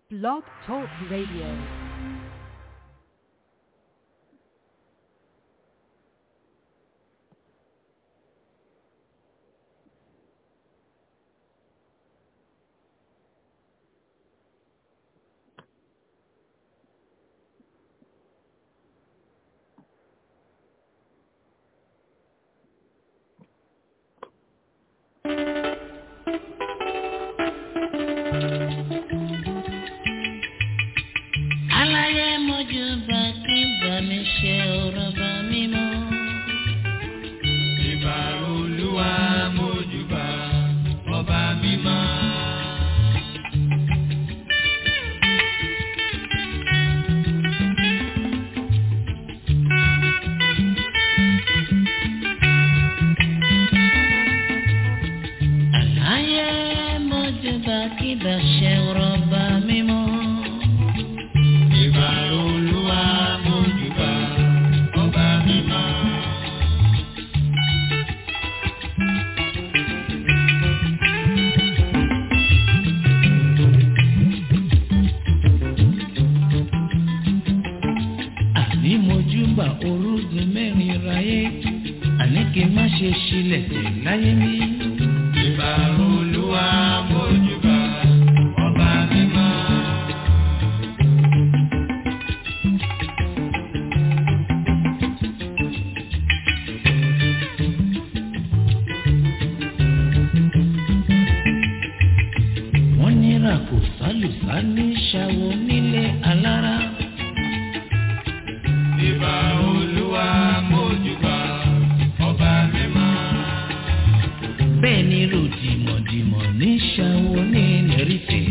Blog Talk Radio. aláyé mojú bá kí bá mi ṣe ọ̀rọ̀ bá mi mọ́. Ìbà olúwa mójúbà ọba mímọ́. aláyé mojú bá kí bá ṣe ọ̀rọ̀ bá mi mọ́. Ìbà olúwa mójúbà ọba mímọ́. àní mojú bá orúgun mẹ́rin ráyé àní kí n má ṣe ṣílẹ̀ tẹ̀ láyé mi. Ìbà olúwa mójúbà ọba mímọ́. wọ́n nira kò sálùsá ní ṣàwọ nílé alára. Ìbà olúwa mójúbà ọba mímọ́. bẹ́ẹ̀ ni ròdìmọ̀dìmọ̀ ní ṣàwọ ní nẹ́rìtẹ̀.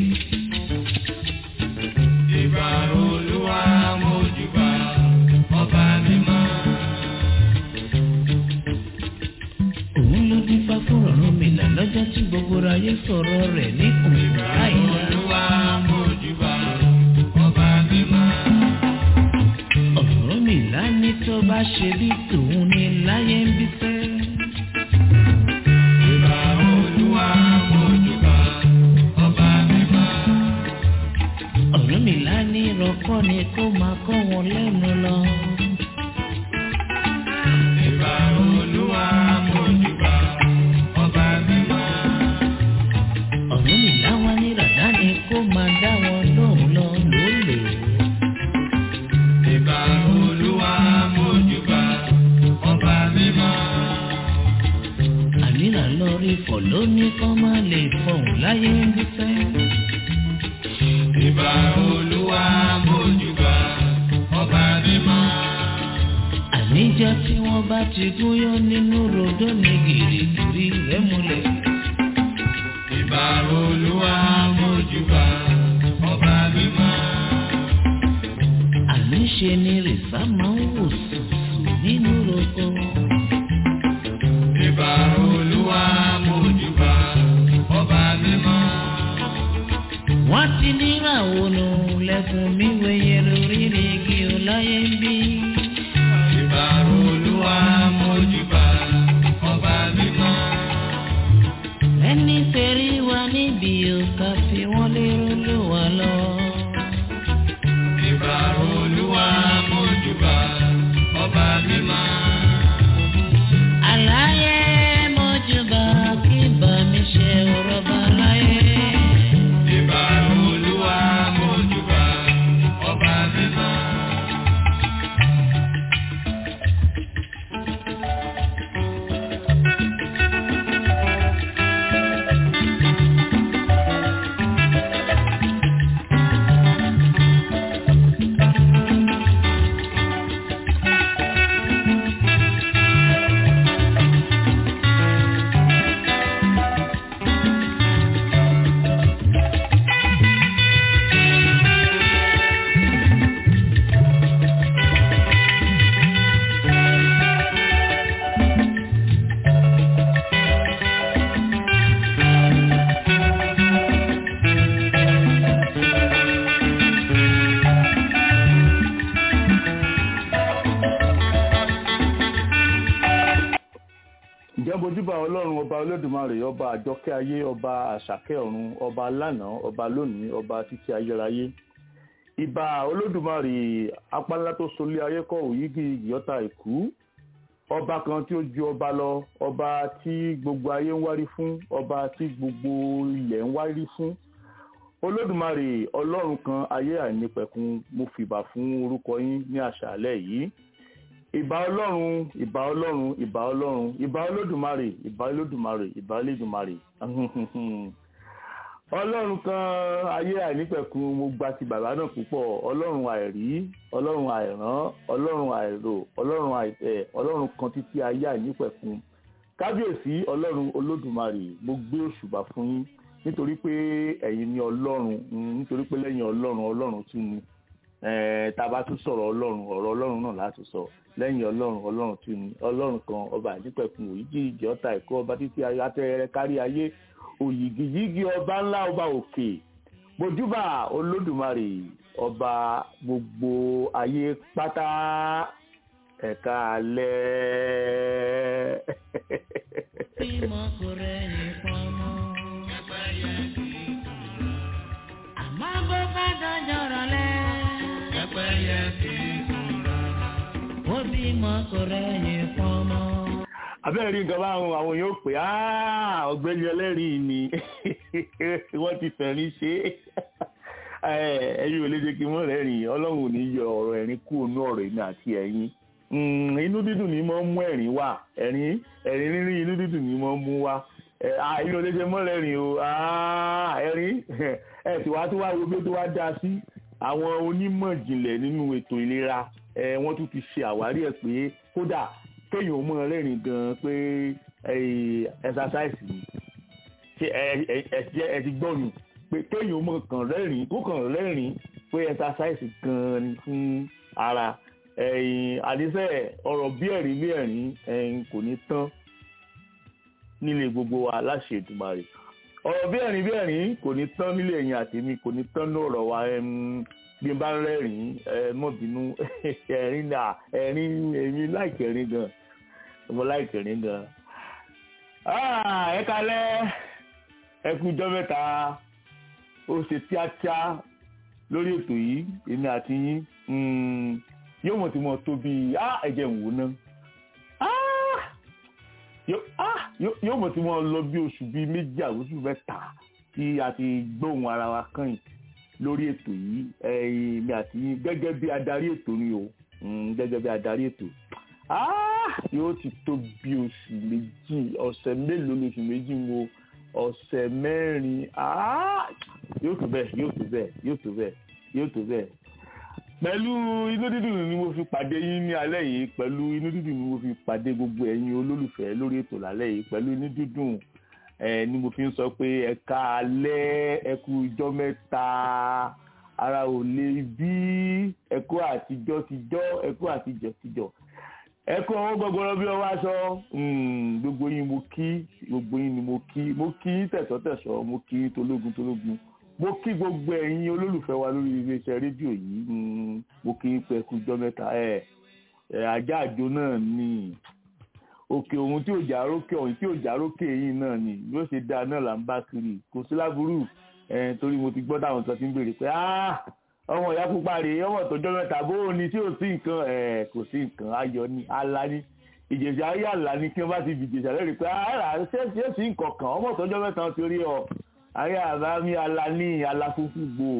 Ìbà olúwa mójúbà ọba mímọ́. òun ló dífá fún ọ̀run mi là lọ́jọ́ tí gbogbo ayé sọ̀rọ̀ rẹ̀ ní òun láìla. Olúwa mójúbà ọba mímọ́. ọ̀run mi là ní tó bá ṣe bí tòun ní láyé ń bí fẹ́. Ìbà olúwa mójúbà ọba mímọ́. ọ̀run mi là ní rọ́kọ́ ni kó máa kọ́ wọn lẹ́nu lọ. Ìbà olúwa mójúbà ọba mímọ́. ọ̀run mi là wá ní ràdá ni kó máa dá wọn lóhùn lọ lólè. Ìbà olúwa mójúbà ọba mímọ́. ànírà lọ rí fọ̀ lóní kọ́ máa lè fọ̀hún láyé ń bí fẹ́. Ìbà olúwa mójúbà ọba mímọ́. àníjọ́ tí wọ́n bá ti gúnyán nínú rodó ní gìrìgìrì rẹ̀ múlẹ̀. Ìbà olúwa mójúbà ọba mímọ́. àníṣe ni rìsá máa ń wò sùsù nínú roko. Ìbà olúwa mójúbà ọba mímọ́. wọ́n ti níra ònà lẹ́kùn mi wẹ̀yẹ lórí igi ọláyé ń bí. Ìbà olúwa mójúbà ọba mímọ́. ẹni tẹ̀rí wa níbi òkà fi wọ́n lérò ló wà lọ. Ìbà olúwa mójúbà ọba mímọ́. àlàyé mọ́júbà kí bá mi ṣe ọ̀rọ̀ bá láyé. Ìbà olúwa mójúbà ọba mímọ́. mojúbà ọlọ́run ọba olódùmarè ọba àjọkẹ́ ayé ọba àṣàkẹ́ ọ̀run ọba lánàá ọba lónìí ọba títí ayérayé ìbà olódùmarè apálá tó solé ayé kọ́ òyígì ìyọ́ta ìkú ọba kan tí ó ju ọba lọ ọba tí gbogbo ayé ń wárí fún ọba tí gbogbo ilẹ̀ ń wárí fún olódùmarè ọlọ́run kan ayé àìnípẹ̀kun mo fìbà fún orúkọ yín ní àṣálẹ́ yìí ìbà ọlọ́run ìbà ọlọ́run ìbà ọlọ́run ìbà olódùmarè ìbà olódùmarè ìbà olódùmarè ọlọ́run kan ayé àìnípẹ̀kun mo gba ti bàbá náà púpọ̀ ọlọ́run àìrí ọlọ́run àìrán ọlọ́run àìrò ọlọ́run àìtẹ̀ ọlọ́run kan títí ayé àìnípẹ̀kun kábíyèsí ọlọ́run olódùmarè mo gbé òṣùbà fún yín nítorí pé ẹ̀yin ni ọlọ́run nítorí pé lẹ́yìn ọlọ́run ọlọ́run tún ni tá a bá tún sọ̀rọ̀ ọlọ́run ọ̀rọ̀ ọlọ́run náà láti sọ lẹ́yìn ọlọ́run ọlọ́run tún ni ọlọ́run kan ọba àdìpẹ̀kun òyìgì ìjì ọ̀tá ẹ̀kọ́ ọba títí atẹ́rẹ́ kárí ayé òyìgìyìgì ọba ńlá ọba òkè bojúbà olódùmarè ọba gbogbo ayé pátá ẹ̀ka alẹ́. bímọ kò rẹ̀yìn pọ́nmọ́. Pẹ́pẹ́yẹ kì í sùn lọ. àmọ́ bó bá dọjọ́ rọ̀lẹ́. Pẹ́pẹ́yẹ kì í sùn lọ. ó bímọ kò rẹ̀yìn pọ́nmọ́. abẹ́rẹ́ rí nǹkan báwọn àwọn yóò pè á ọ̀gbẹ́ni ẹlẹ́rìí ni wọ́n ti fẹ̀rín ṣe é ẹ̀yin ò lè jẹ́ kí wọ́n rẹ́rìn ọlọ́run ò ní yọ ọ̀rọ̀ ẹ̀rín kú ònú ọ̀rọ̀ èmi àti ẹ̀yin inú dídùn ni mo ń mú ẹ̀rín wá ẹ̀rín ẹ̀rín rírí inú dídùn ni mo ń mú wá ẹ̀yin ò lè jẹ́ mọ́ rẹ́rìn o ẹ̀rín ẹ̀ tí wàá tó wá wo bí ó tó wá dá sí àwọn onímọ̀ ìjìnlẹ̀ nínú ètò ìlera wọ́n tún ti ṣe àwárí ẹ̀ pé kódà kéèyàn ó mọ rẹ́rìn gan pé exercise ni ṣe ẹ ti gbọ́ ni pé kéèyàn ó mọ kàn rẹ́rìn kó kàn rẹ́rìn pé exercise gan ni fún ara àdìsẹ́ ọ̀rọ̀ bí ẹ̀rín bí ẹ̀rín kò ní tán nílé gbogbo wa láṣẹ Èdùmàrè ọ̀rọ̀ bí ẹ̀rín bí ẹ̀rín kò ní tán nílé ẹ̀yin àtèmi kò ní tán ní ọ̀rọ̀ wa bí n bá ń rẹ́rìn mọ́ bínú ẹ̀rín náà ẹ̀rín èmi láìkẹ́ ẹ̀rín gan mo láìkẹ́ ẹ̀rín gan. ẹ kalẹ́ ẹ kú jọ́ mẹ́ta ó ṣe tíátíá lórí ètò yìí èmi àti yín yóò mọ̀ tí mo tó bíi ẹ̀jẹ̀ ń wò náà yóò mọ̀ tí mo lọ bí oṣù bíi méjì àwòsù mẹ́ta tí a ti gbóhùn ara wa kàn yìí lórí ètò yìí èmi àti yín gẹ́gẹ́ bí adarí ètò ni o gẹ́gẹ́ bí adarí ètò yóò ti tó bí oṣù méjì ọ̀sẹ̀ mélòó lóṣù méjì wo ọ̀sẹ̀ mẹ́rin yóò tó bẹ́ẹ̀ yóò tó bẹ́ẹ̀ yóò tó bẹ́ẹ̀ yóò tó bẹ́ẹ̀ pẹ̀lú inú dídùn ni mo fi pàdé yín ní alẹ́ yìí pẹ̀lú inú dídùn ni mo fi pàdé gbogbo ẹ̀yin olólùfẹ́ lórí ètò lálẹ́ yìí pẹ̀lú inú dídùn ẹ ni mo fi ń sọ pé ẹ ká alẹ́ ẹ kú ijọ́ mẹ́ta ara ò lè bí ẹ kú àtijọ́ tijọ́ ẹ kú àtijọ́ tijọ́ ẹ kú ọwọ́ gbọgbọrọ bí ọwọ́ aṣọ gbogbo yín mo kí gbogbo yín ni mo kí mo kí tẹ̀sọ́tẹ̀sọ́ mo kí tológun tológun mo kí gbogbo ẹ̀yin olólùfẹ́ wa lórí iléeṣẹ́ rédíò yìí mo kí pé ẹ kú ijọ́ mẹ́ta ẹ ajá àjò náà ni òkè òun tí ò já rókè ọ̀hún tí ò já rókè yìí náà ni yóò ṣe dáa náà là ń bá kiri kò sí láburú torí mo ti gbọ́ táwọn kan ti ń béèrè pé ọmọ ìyá pupa rèé ọmọ tọjọ́ mẹ́ta bó o ní tí ò sí nǹkan kò sí nǹkan ayọ̀ ni ala ni ìjẹ̀sà ayé àlá ni kí wọ́n bá ti fi ìjẹ̀sà lẹ́rìí pé ara ṣé ṣé sí nǹkan kan ọmọ tọjọ́ mẹ́ta ti rí ọ ayé àbá mi ala ní ala funfun gbò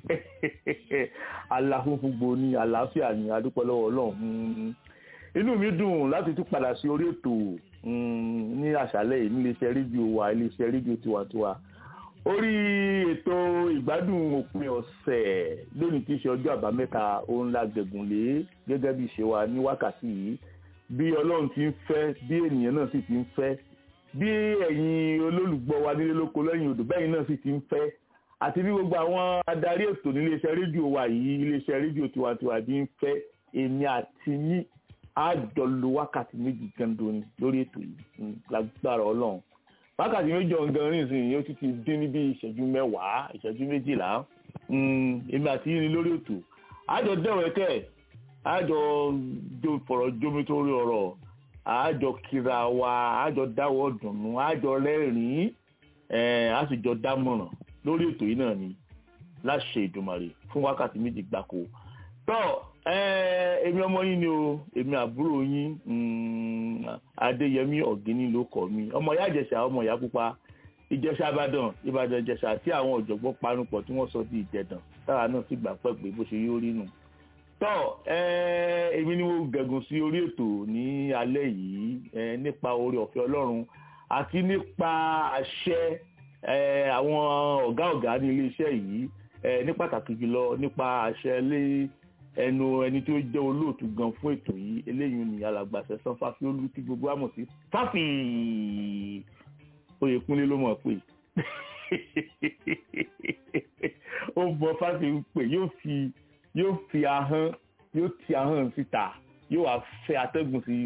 ala funfun gbò ní àlàáfíà ní adúpẹ́ lọ́wọ́ ọlọ́run inú mi dùn láti tún padà sí orí ètò ní àṣálẹ́ yìí níléeṣẹ́ rédíò wa iléeṣẹ́ rédíò tiwantiwa orí ètò ìgbádùn òpin ọ̀sẹ̀ lónìí tí í ṣe ọjọ́ àbámẹ́ta òun la gbẹ̀gùn lé gẹ́gẹ́ bí ìṣe wa ní wákàtí yìí bí ọlọ́run ti ń fẹ́ bí ènìyàn náà sì ti ń fẹ́ bí ẹ̀yin olólùgbọ́ wa nílé lóko lẹ́yìn odò bẹ́yìn náà sì ti ń fẹ́ àti bí gbogbo àwọn adarí ètò níléeṣẹ́ rédíò wa yìí iléeṣẹ́ rédíò tiwantiwa bí ń fẹ́ èmi àti yín á jọ lo wákàtí méjì gando ni lórí ètò yìí lágbára ọlọ́run wákàtí méjì ọ̀gán nísìnyí yóò ti ti dín ní bí ìṣẹ́jú mẹ́wàá ìṣẹ́jú méjìlá èmi àti yín ni lórí ètò á jọ dẹ̀wẹ̀kẹ́ á jọ fọ̀rọ̀ jómi tó rí ọ̀rọ̀ àájọ kíra wa àájọ dáwọ́ dùnú àájọ rẹ́rìn-ín ẹ̀ á sì jọ dámọ̀ràn lórí ètò yìí náà ni láṣẹ ìdùmarè fún wákàtí méjì gbáko tọ́ èmi ọmọ yín ni o èmi àbúrò yín adéyẹmí ọ̀gíní ló kọ́ mi ọmọ ìyá ìjẹ̀ṣà ọmọ ìyá pupa ìjẹ̀ṣà ìbàdàn ìbàdàn ìjẹ̀ṣà tí àwọn ọ̀jọ̀gbọ́n panupọ̀ tí wọ́n sọ di ìjẹ̀dàn táwa náà sì gbà pẹ́ pé bó ṣe yóò rí nù tọ́ èmi ni mo gẹ̀gùn sí orí ètò ní alẹ́ yìí nípa oore ọ̀fẹ́ ọlọ́run àti nípa àṣẹ àwọn ọ̀gá ọ̀gá ní iléeṣẹ́ yìí ní pàtàkì jùlọ nípa àṣẹ lé ẹnu ẹni tí ó jẹ́ olóòtú gan fún ètò yìí eléyìí ni alàgbàṣẹ san fáfiolú tí gbogbo àmọ̀ sí fáfì oyèkúnlé ló mọ̀ pé ó bọ fáfi ń pè yóò fi yóò fi ahọ́n yóò ti ahọ́n síta yóò wá fẹ́ atẹ́gùn sí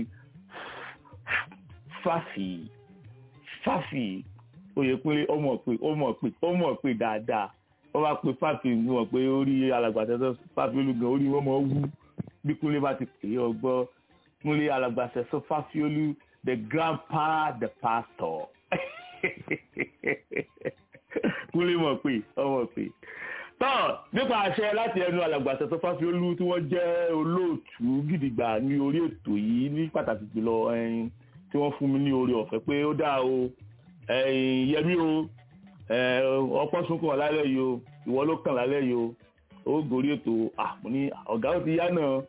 fáfì fáfì oyèkúnlé ó mọ̀ pé ó mọ̀ pé ó mọ̀ pé dáadáa wọ́n bá pe fáfi ń wọ̀n pé orí alàgbàṣẹ́sọ fáfi olùgàn orí wọn mọ̀ wú bí kúnlé bá ti pè é ọgbọ́ kúnlé alàgbàṣẹ́sọ fáfi olú the grandpa the pastor kúnlé mọ̀ pé ọmọ pé tọ́ nípa àṣẹ láti ẹnu alàgbàṣẹ́sọ fáfi olú tí wọ́n jẹ́ olóòtú gidigba ní orí ètò yìí ní pàtàkì jùlọ ẹyin tí wọ́n fún mi ní oore ọ̀fẹ́ pé ó dáa o ẹyin yẹmí o ọpọ́ sunkún lálẹ́ yìí o ìwọ ló kàn lálẹ́ yìí o ó gòrí ètò àmú ní ọ̀gá ó ti yá náà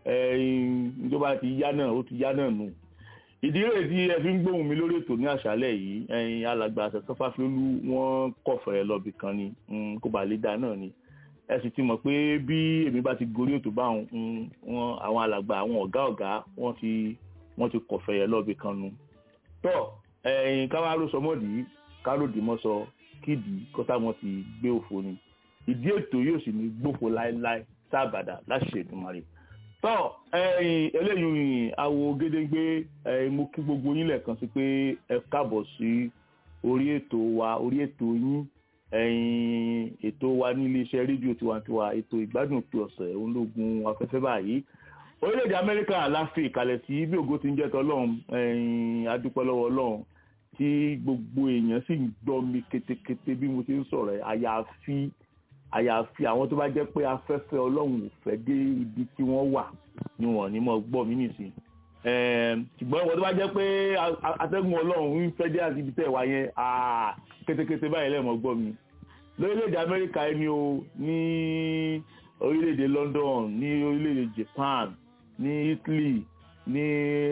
ìjọba ti yá náà ó ti yá náà nù ìdí rẹ̀ tí ẹ fi ń gbóhùn mi lórí ètò ní àṣálẹ́ yìí ẹ̀yin alàgbà àṣẹṣọ́ fáfiolú wọ́n kọ̀fẹ́ lọ́bì kan ni kó bá lè dá náà ni ẹ sì ti mọ̀ pé bí èmi bá ti gorí ètò báwọn àwọn alàgbà àwọn ọ̀gá ọ̀gá wọ́n ti wọ́n ti kọ̀fẹ́ lọ́bì kan nu tọ́ ẹ̀yin káwá ló sọmọ́dì káròdì mọ́sọ kídìí kọ́tà wọn ti gbé òfo ni ìdí ètò yóò sì ní gbófo láéláé sábàdà láṣẹ Èdùmàrè tọ́ ẹ̀yin eléyìí awo gédéńgbé ẹ̀yin mo kí gbogbo yín lẹ́ẹ̀kan sí pé ẹ káàbọ̀ sí orí ètò wa orí ètò yín ẹ̀yin ètò wa ní iléeṣẹ́ rédíò tiwantiwa ètò ìgbádùn òpin ọ̀sẹ̀ ológun afẹ́fẹ́ báyìí orílẹ̀-èdè Amẹ́ríkà láfi ìkàlẹ̀ sí bí ògo ti ń jẹ́ tọ́lọ́run ẹ̀yin adúpẹ́ lọ́wọ́ Ọlọ́run tí gbogbo èèyàn sì ń gbọ́ mi ketekete bí mo ti ń sọ̀rọ̀ àyàfi àyàfi àwọn tó bá jẹ́ pé afẹ́fẹ́ ọlọ́run ò fẹ́ dé ibi tí wọ́n wà ni wọ́n ní mọ̀ gbọ́ mí nìsín ṣùgbọ́n ìwọ́n tó bá jẹ́ pé atẹ́gùn ọlọ́run ń fẹ́ dé àti ibi tẹ̀ wá yẹn ketekete báyìí lẹ́ẹ̀mọ́ gbọ́ mi lórílẹ̀‐èdè amẹ́ríkà ẹni o ní orílẹ̀‐èdè London ní orílẹ̀‐èdè Japan ní Italy ní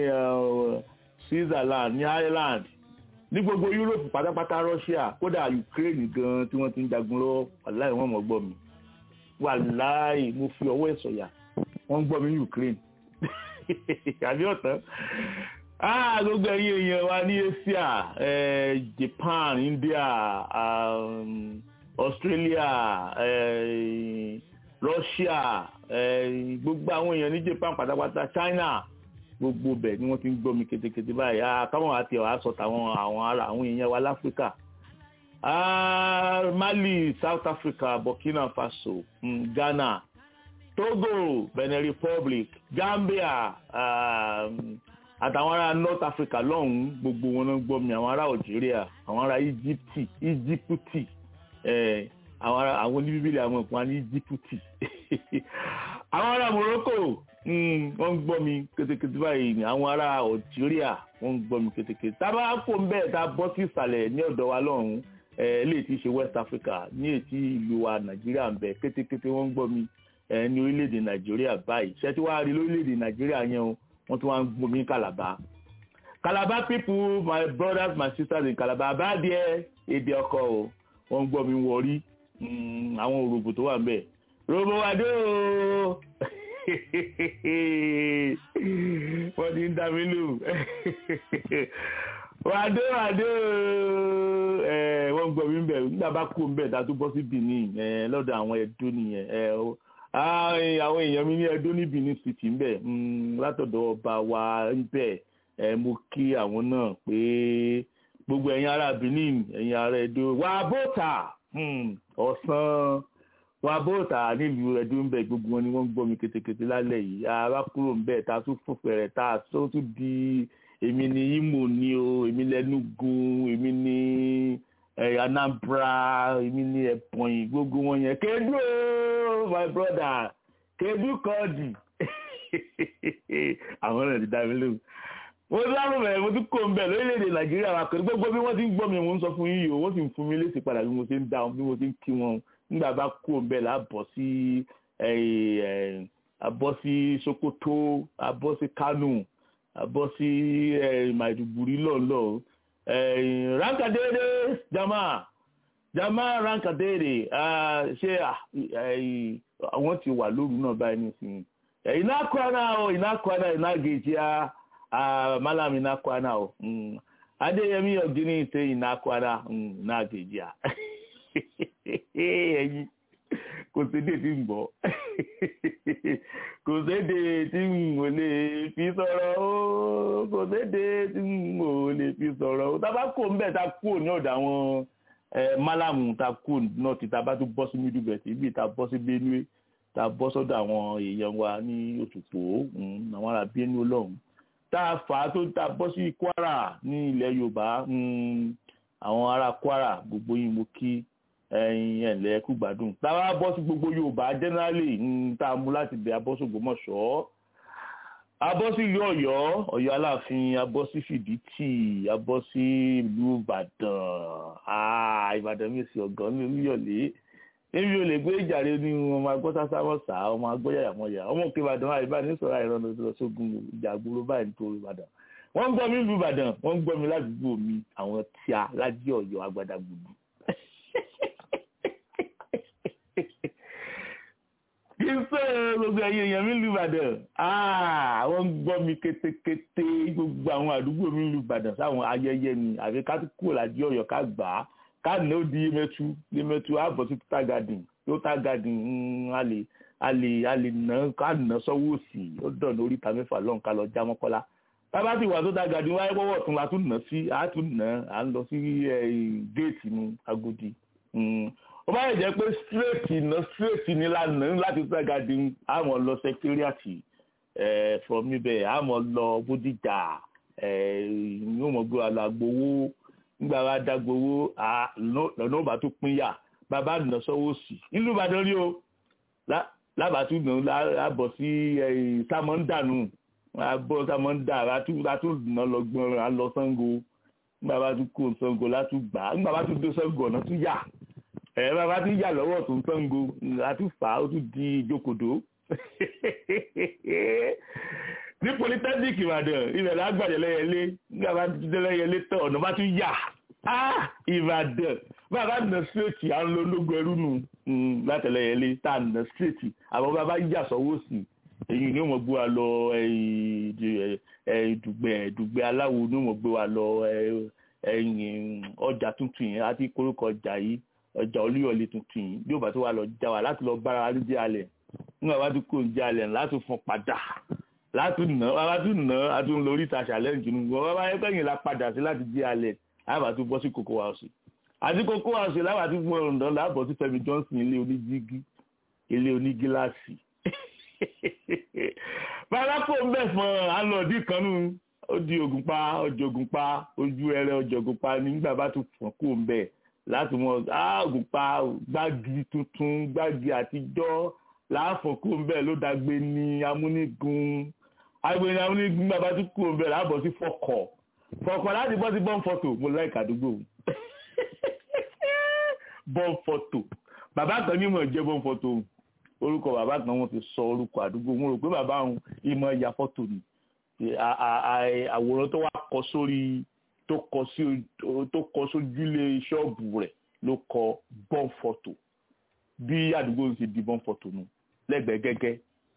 Switzerland ní Ireland ní gbogbo Europe pátápátá Russia kódà Ukraine gan tí wọ́n ti ń jagun lọ́wọ́ wàláì wọ́n mọ̀ gbọ́ mi wàláì mo fi ọwọ́ ẹ̀ sọ̀yà wọ́n ń gbọ́ mi ní Ukraine àbí ọ̀tán gbogbo ẹ̀yin èèyàn wa ní Asia eh, Japan India um, Australia eh, Russia eh, gbogbo àwọn èèyàn ní Japan pátápátá China gbogbo bẹ̀ ni wọ́n ti ń gbọ́ mi ketekete báyìí káwọn àti ọ̀hà sọ tàwọn àwọn ará àwọn èèyàn wa láfíríkà Mali South Africa Burkina Faso um, Ghana Togo Benin Republic Gambia àtàwọn ará North Africa lọ́hùn-ún gbogbo wọn náà gbọ́ mi àwọn ará Algeria àwọn ará Íjíptì Íjípùtì àwọn ará àwọn oníbíbélì àwọn ìpín wa ní Íjípùtì àwọn ará Morocco wọ́n ń gbọ́ mi ketekete báyìí ni àwọn ará Algeria wọ́n ń gbọ́ mi ketekete tábà kó ń bẹ́ẹ̀ tá a bọ́ sí ìsàlẹ̀ ní ọ̀dọ̀ wa lọ́hùn-ún eléyìí tí í ṣe West Africa ní ètí ìlú wa Nàìjíríà ń bẹ ketekete wọ́n ń gbọ́ mi ní orílẹ̀-èdè Nàìjíríà báyìí ṣé tí wàá rí lórílẹ̀-èdè Nàìjíríà yẹn o wọ́n tún wá ń gbọ́ mi Calabar Calabar people my brothers my sisters in Calabar bá díẹ̀ èdè ọkọ o wọ́n ń gbọ́ mi wọrí àwọn òròbò tó wà ń bẹ̀ robo adé o wọ́n ti ń dá mi lù wàdé wàdé o wọ́n gbọ́ mi ń bẹ̀ nígbà bá kú ń bẹ̀ tá a tún bọ́ sí Benin lọ́dọ̀ àwọn Ẹdó nìyẹn àwọn èèyàn mi ní Ẹdó ní Benin city ń bẹ̀ látọ̀dọ̀ ọba wa ń bẹ̀ mo kí àwọn náà pé gbogbo ẹ̀yin ará Benin ẹ̀yin ará Ẹdó wà bọ́tà ọ̀sán wọn abóòtà nílùú ẹdú ń bẹ gbogbo wọn ni wọn ń gbọ́ mi ketekete lálẹ́ yìí ara kúrò ń bẹ tá a tún fún fẹrẹ tá a tó tún di èmi ní Imo ní o èmi lẹ́nugun èmi ní Anambra èmi ní Ebonyi gbogbo wọn yẹn kedu o my brother kedu kọ́ọ̀dì àwọn náà ti dá mi lóhùn mo dáhùn bẹ̀rẹ̀ mo tún kó ń bẹ̀ lórílẹ̀‐èdè nàìjíríà wa pẹ̀lú gbogbo bí wọ́n ti ń gbọ́ mi mo ń sọ fún yín yìí o wọ́n sì ń fún mi lésì padà bí mo ti ń dáhùn bí mo ti ń kí wọn nígbà bá kó ń bẹ̀ láàbọ̀ sí abọ́ sí Sokoto abọ́ sí Kano abọ́ sí Maiduguri lọ́ọ̀lọ́ rankadere jama jama rankadere ṣé àwọn ti wà lóru náà báyìí nísìnyí ina kwana o ina kwana ina gajiya a malam ina kwana o adeyemi ogini ite ina kwana ina gajiya ẹyin kò sédè tí ń gbọ́ kò sédè tí ń ò lè fi sọ̀rọ̀ o kò sédè tí ń ò lè fi sọ̀rọ̀ o tábà kò ń bẹ̀ ta kúrò ní ọ̀dọ̀ àwọn malamu ta kúrò náà ti ta bá tún bọ́ sí middle belt ibi ta bọ́ sí benue tá a bọ́ sọ́dọ̀ àwọn èèyàn wa ní òtùpó àwọn ará bíẹ́nu ọlọ́run tá a fà á tó tá a bọ́ sí kwara ní ilẹ̀ yorùbá àwọn ará kwara gbogbo yín mo kí ẹ̀yin ẹ̀lẹ́ kú gbádùn tá a wá bọ́ sí gbogbo yorùbá generally tá a mú láti bẹ̀ abọ́ sí ògbómọ̀ṣọ́ abọ́ sí ìlú ọ̀yọ́ ọ̀yọ́ aláàfin abọ́ sí fìdítì abọ́ sí ìlú ìbàdàn ìbàdàn mi sì ọ̀gán ní olúyọ̀lé èmi ò lè gbé ìjàre ní ọmọ agbọ́ sásámọ́sá ọmọ agbọ́ yàyàmọ́yà ọmọ òkè ìbàdàn àìbá ní sọ̀rọ̀ àìrọ́nà lọ sógun ìjàgbóró báyìí nítorí ìbàdàn wọ́n ń gbọ́ mi ìlú ìbàdàn wọ́n ń gbọ́ mi ládùúgbò mi àwọn tíá lájí ọ̀yọ́ agbada gbùdù. kí n sọ gbogbo ẹ̀yin èèyàn mi ìlú ìbàdàn wọ́n ń gbọ́ mi kétékété gbogbo àwọn àdúgbò mi ìlú ìbàdàn sáwọn ayẹyẹ ni àfi ká kúrò lájí ọ̀yọ́ ká gbà á káàdì ó di yémẹtu yémẹtu àbọ̀ sí total garden total garden a lè a lè a lè ná ká ná sọ́wọ́ òsì ó dọ̀nà oríta mẹ́fà lọ́n ká lọ já mọ́kọ́lá tábà tí wà total garden wáyé pọ́wọ́ tún la tún ná sí a tún ná à ń lọ sí géètì nu Agodi ó bá yẹ jẹ́ pé straight ná straight ní lánà láti total garden a mọ̀ lọ secretariat from níbẹ̀ a mọ̀ lọ Bódìjà ní ó mọ̀ gbé wa lọ agbowó nígbà wa dágbowó lọ́nà ọba tó pín yà bàbá nà sọ́wọ́ sí ìlú Ìbàdàn rí o lábàtú nà lábọ̀ sí sàmọ́ndànù àbọ̀ sàmọ́ndà látú nà lọ́gbọ́n à lọ Ṣàngó nígbà bá tún kó Ṣàngó látú gbà nígbà bá tún dé Ṣàngó ọ̀nà tún yà ẹ̀ bàbá tún yà lọ́wọ́ tó ń Ṣàngó látú fà á ó tún di ìjókòdó ní polytechnic ìbàdàn ibẹ̀ lágbàdé lẹ́yẹlé nígbà bá ti dé lẹ́yẹlé tán ọ̀nà bá tún yà á ìbàdàn bàbá nà straight à ń lo ológun ẹrú nù látẹlẹyẹlé tá a nà straight àwọn bàbá yà sọ́wọ́ sí èyí ni wọ́n gbé wa lọ dùgbẹ́ dùgbẹ́ aláwo ni wọ́n gbé wa lọ ọjà tuntun yẹn àti koríko ọjà yìí ọjà olúyọ̀lé tuntun yìí bí ó bá tó wà lọ já wa láti lọ bára wa lójú alẹ̀ nígbà bá tó kó ń já alẹ̀ láti fún padà láti nà bàbá tún nà á tún lórí ìta challenge nù wọn bàbá yẹn kẹyìn la padà sí láti jí alẹ àbá tún bọ́ sí Cocoa House àti Cocoa House lábàá tún fún ọ̀rọ̀ láàbọ̀ sí Fẹ́mi Johnson ilé oníjígí ilé onígíláàsì bàbá kò ń bẹ̀ fún alọ́ọ̀dì kan nù ó di Ògùnpa ọjọ́ Ògùnpa ojú ẹrẹ ọjọ́ Ògùnpa nígbà bá tún fún kò ń bẹ̀ láti mọ Ògùnpa gbági tuntun gbági àtijọ́ láàfọ̀ kò ń bẹ̀ ló dàgbé ní amúnigun agbẹni àwọn onígun bàbá tó kúrò bẹ̀rẹ̀ àbọ̀ sí fọkọ̀ fọkọ̀ láti bọ́ sí bọ́n fọ́tò mo láì kàdúgbò bọ́n fọ́tò bàbá kan ní ìmọ̀ jẹ́ bọ́n fọ́tò orúkọ bàbá kan wọ́n ti sọ orúkọ àdúgbò mo rò pé bàbá àwọn ìmọ̀ ìyá fọ́tò ni àwòrán tó wá kọ sórí tó kọ sójúlé ṣọ́ọ̀bù rẹ̀ ló kọ bọ́n fọ́tò bí àdúgbò ń ṣe di bọ́n fọ́tò nù lẹ́gbẹ̀ẹ́ gẹ́gẹ́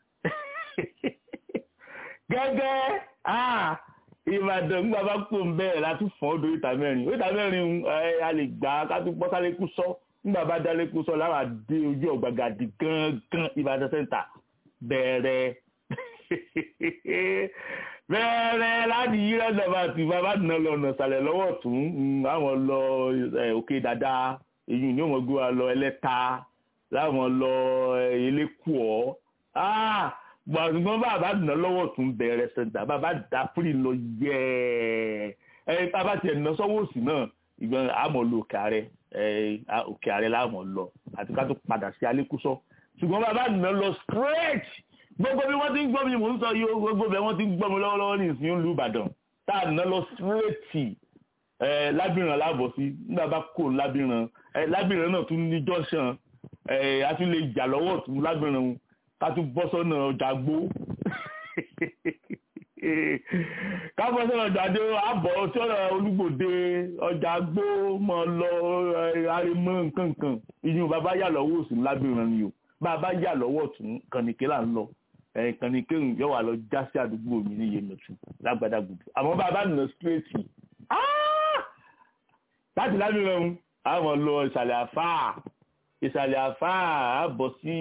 gẹ́gẹ́ ìbàdàn nígbà bá kó ń bẹ̀rẹ̀ láti fọ́n odò ìta mẹ́rin ìta mẹ́rin a lè gbà á ká tún bọ́ sálé kú sọ nígbà bá dálé kú sọ láwọn àdé ojú ọ̀gbàgàdì gángan ìbàdàn sẹ́ńtà bẹ̀rẹ̀ bẹ̀rẹ̀ láti yí lọ́dọ̀ bá ti bá bá nà lọ ọ̀nà ìsàlẹ̀ lọ́wọ́ tún àwọn lọ òkè dada èyí ni wọ́n gbé wa lọ ẹlẹ́ta láwọn lọ elékùọ́ gbọ̀ngbọ̀n bàbá nà lọ́wọ́ tún bẹ̀rẹ̀ sẹ̀ńtà bàbá dà fúri lọ yẹ ẹ bàbá tiẹ̀ nà sọ́wọ́ òsì náà ìgbọ̀n àmọ́ lọ òkè ààrẹ òkè ààrẹ láàmọ̀ lọ àti ká tó padà sí alékúsọ ṣùgbọ́n bàbá nà lọ straight gbogbo bí wọ́n ti ń gbọ́ mi mò ń sọ yìí gbogbo bí wọ́n ti ń gbọ́ mi lọ́wọ́lọ́wọ́ ní ìsìn ìlú Ìbàdàn tá a nà lọ straight lábìrán láàbọ̀ sí nígbà bá kó lábìrán lábìrán náà tún ní junction a tún lè jà lọ́wọ́ tún lábìrán ká tún bọ́ sọ́nà ọjà gbó ká bọ́ sọ́nà ọjà dé àbọ̀ sọ́nà olúgbòde ọjà gbó mọ́ lọ arimọ́ nkankan ìyún bàbá yà lọ́wọ́ òsì lábìrán ni o bàbá yà lọ́wọ́ tún kànìké là ń lọ kànìké yóò wà lọ já sí àdúgbò mi ní yemẹtu lágbàdá gbùdù àmọ́ bàbá nà straight láti lábìrán àwọn lọ ìsàlẹ̀ àfáà ìsàlẹ̀ àfáà àbọ̀ sí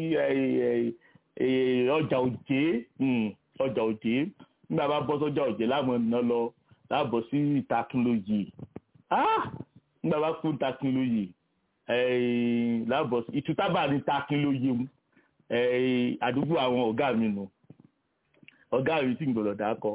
ọjà òjé ọjà òjé nígbà bá bọ́ sọ́jà òjé láwọn ọ̀nà lọ láàbọ̀ sí ìtakínlóyè nígbà bá kú ìtakínlóyè láàbọ̀ sí ìtútàbà ní ìtakínlóyè mu àdúgbò àwọn ọ̀gá mi nù ọ̀gá mi sì ń gbọ́dọ̀ dákọ̀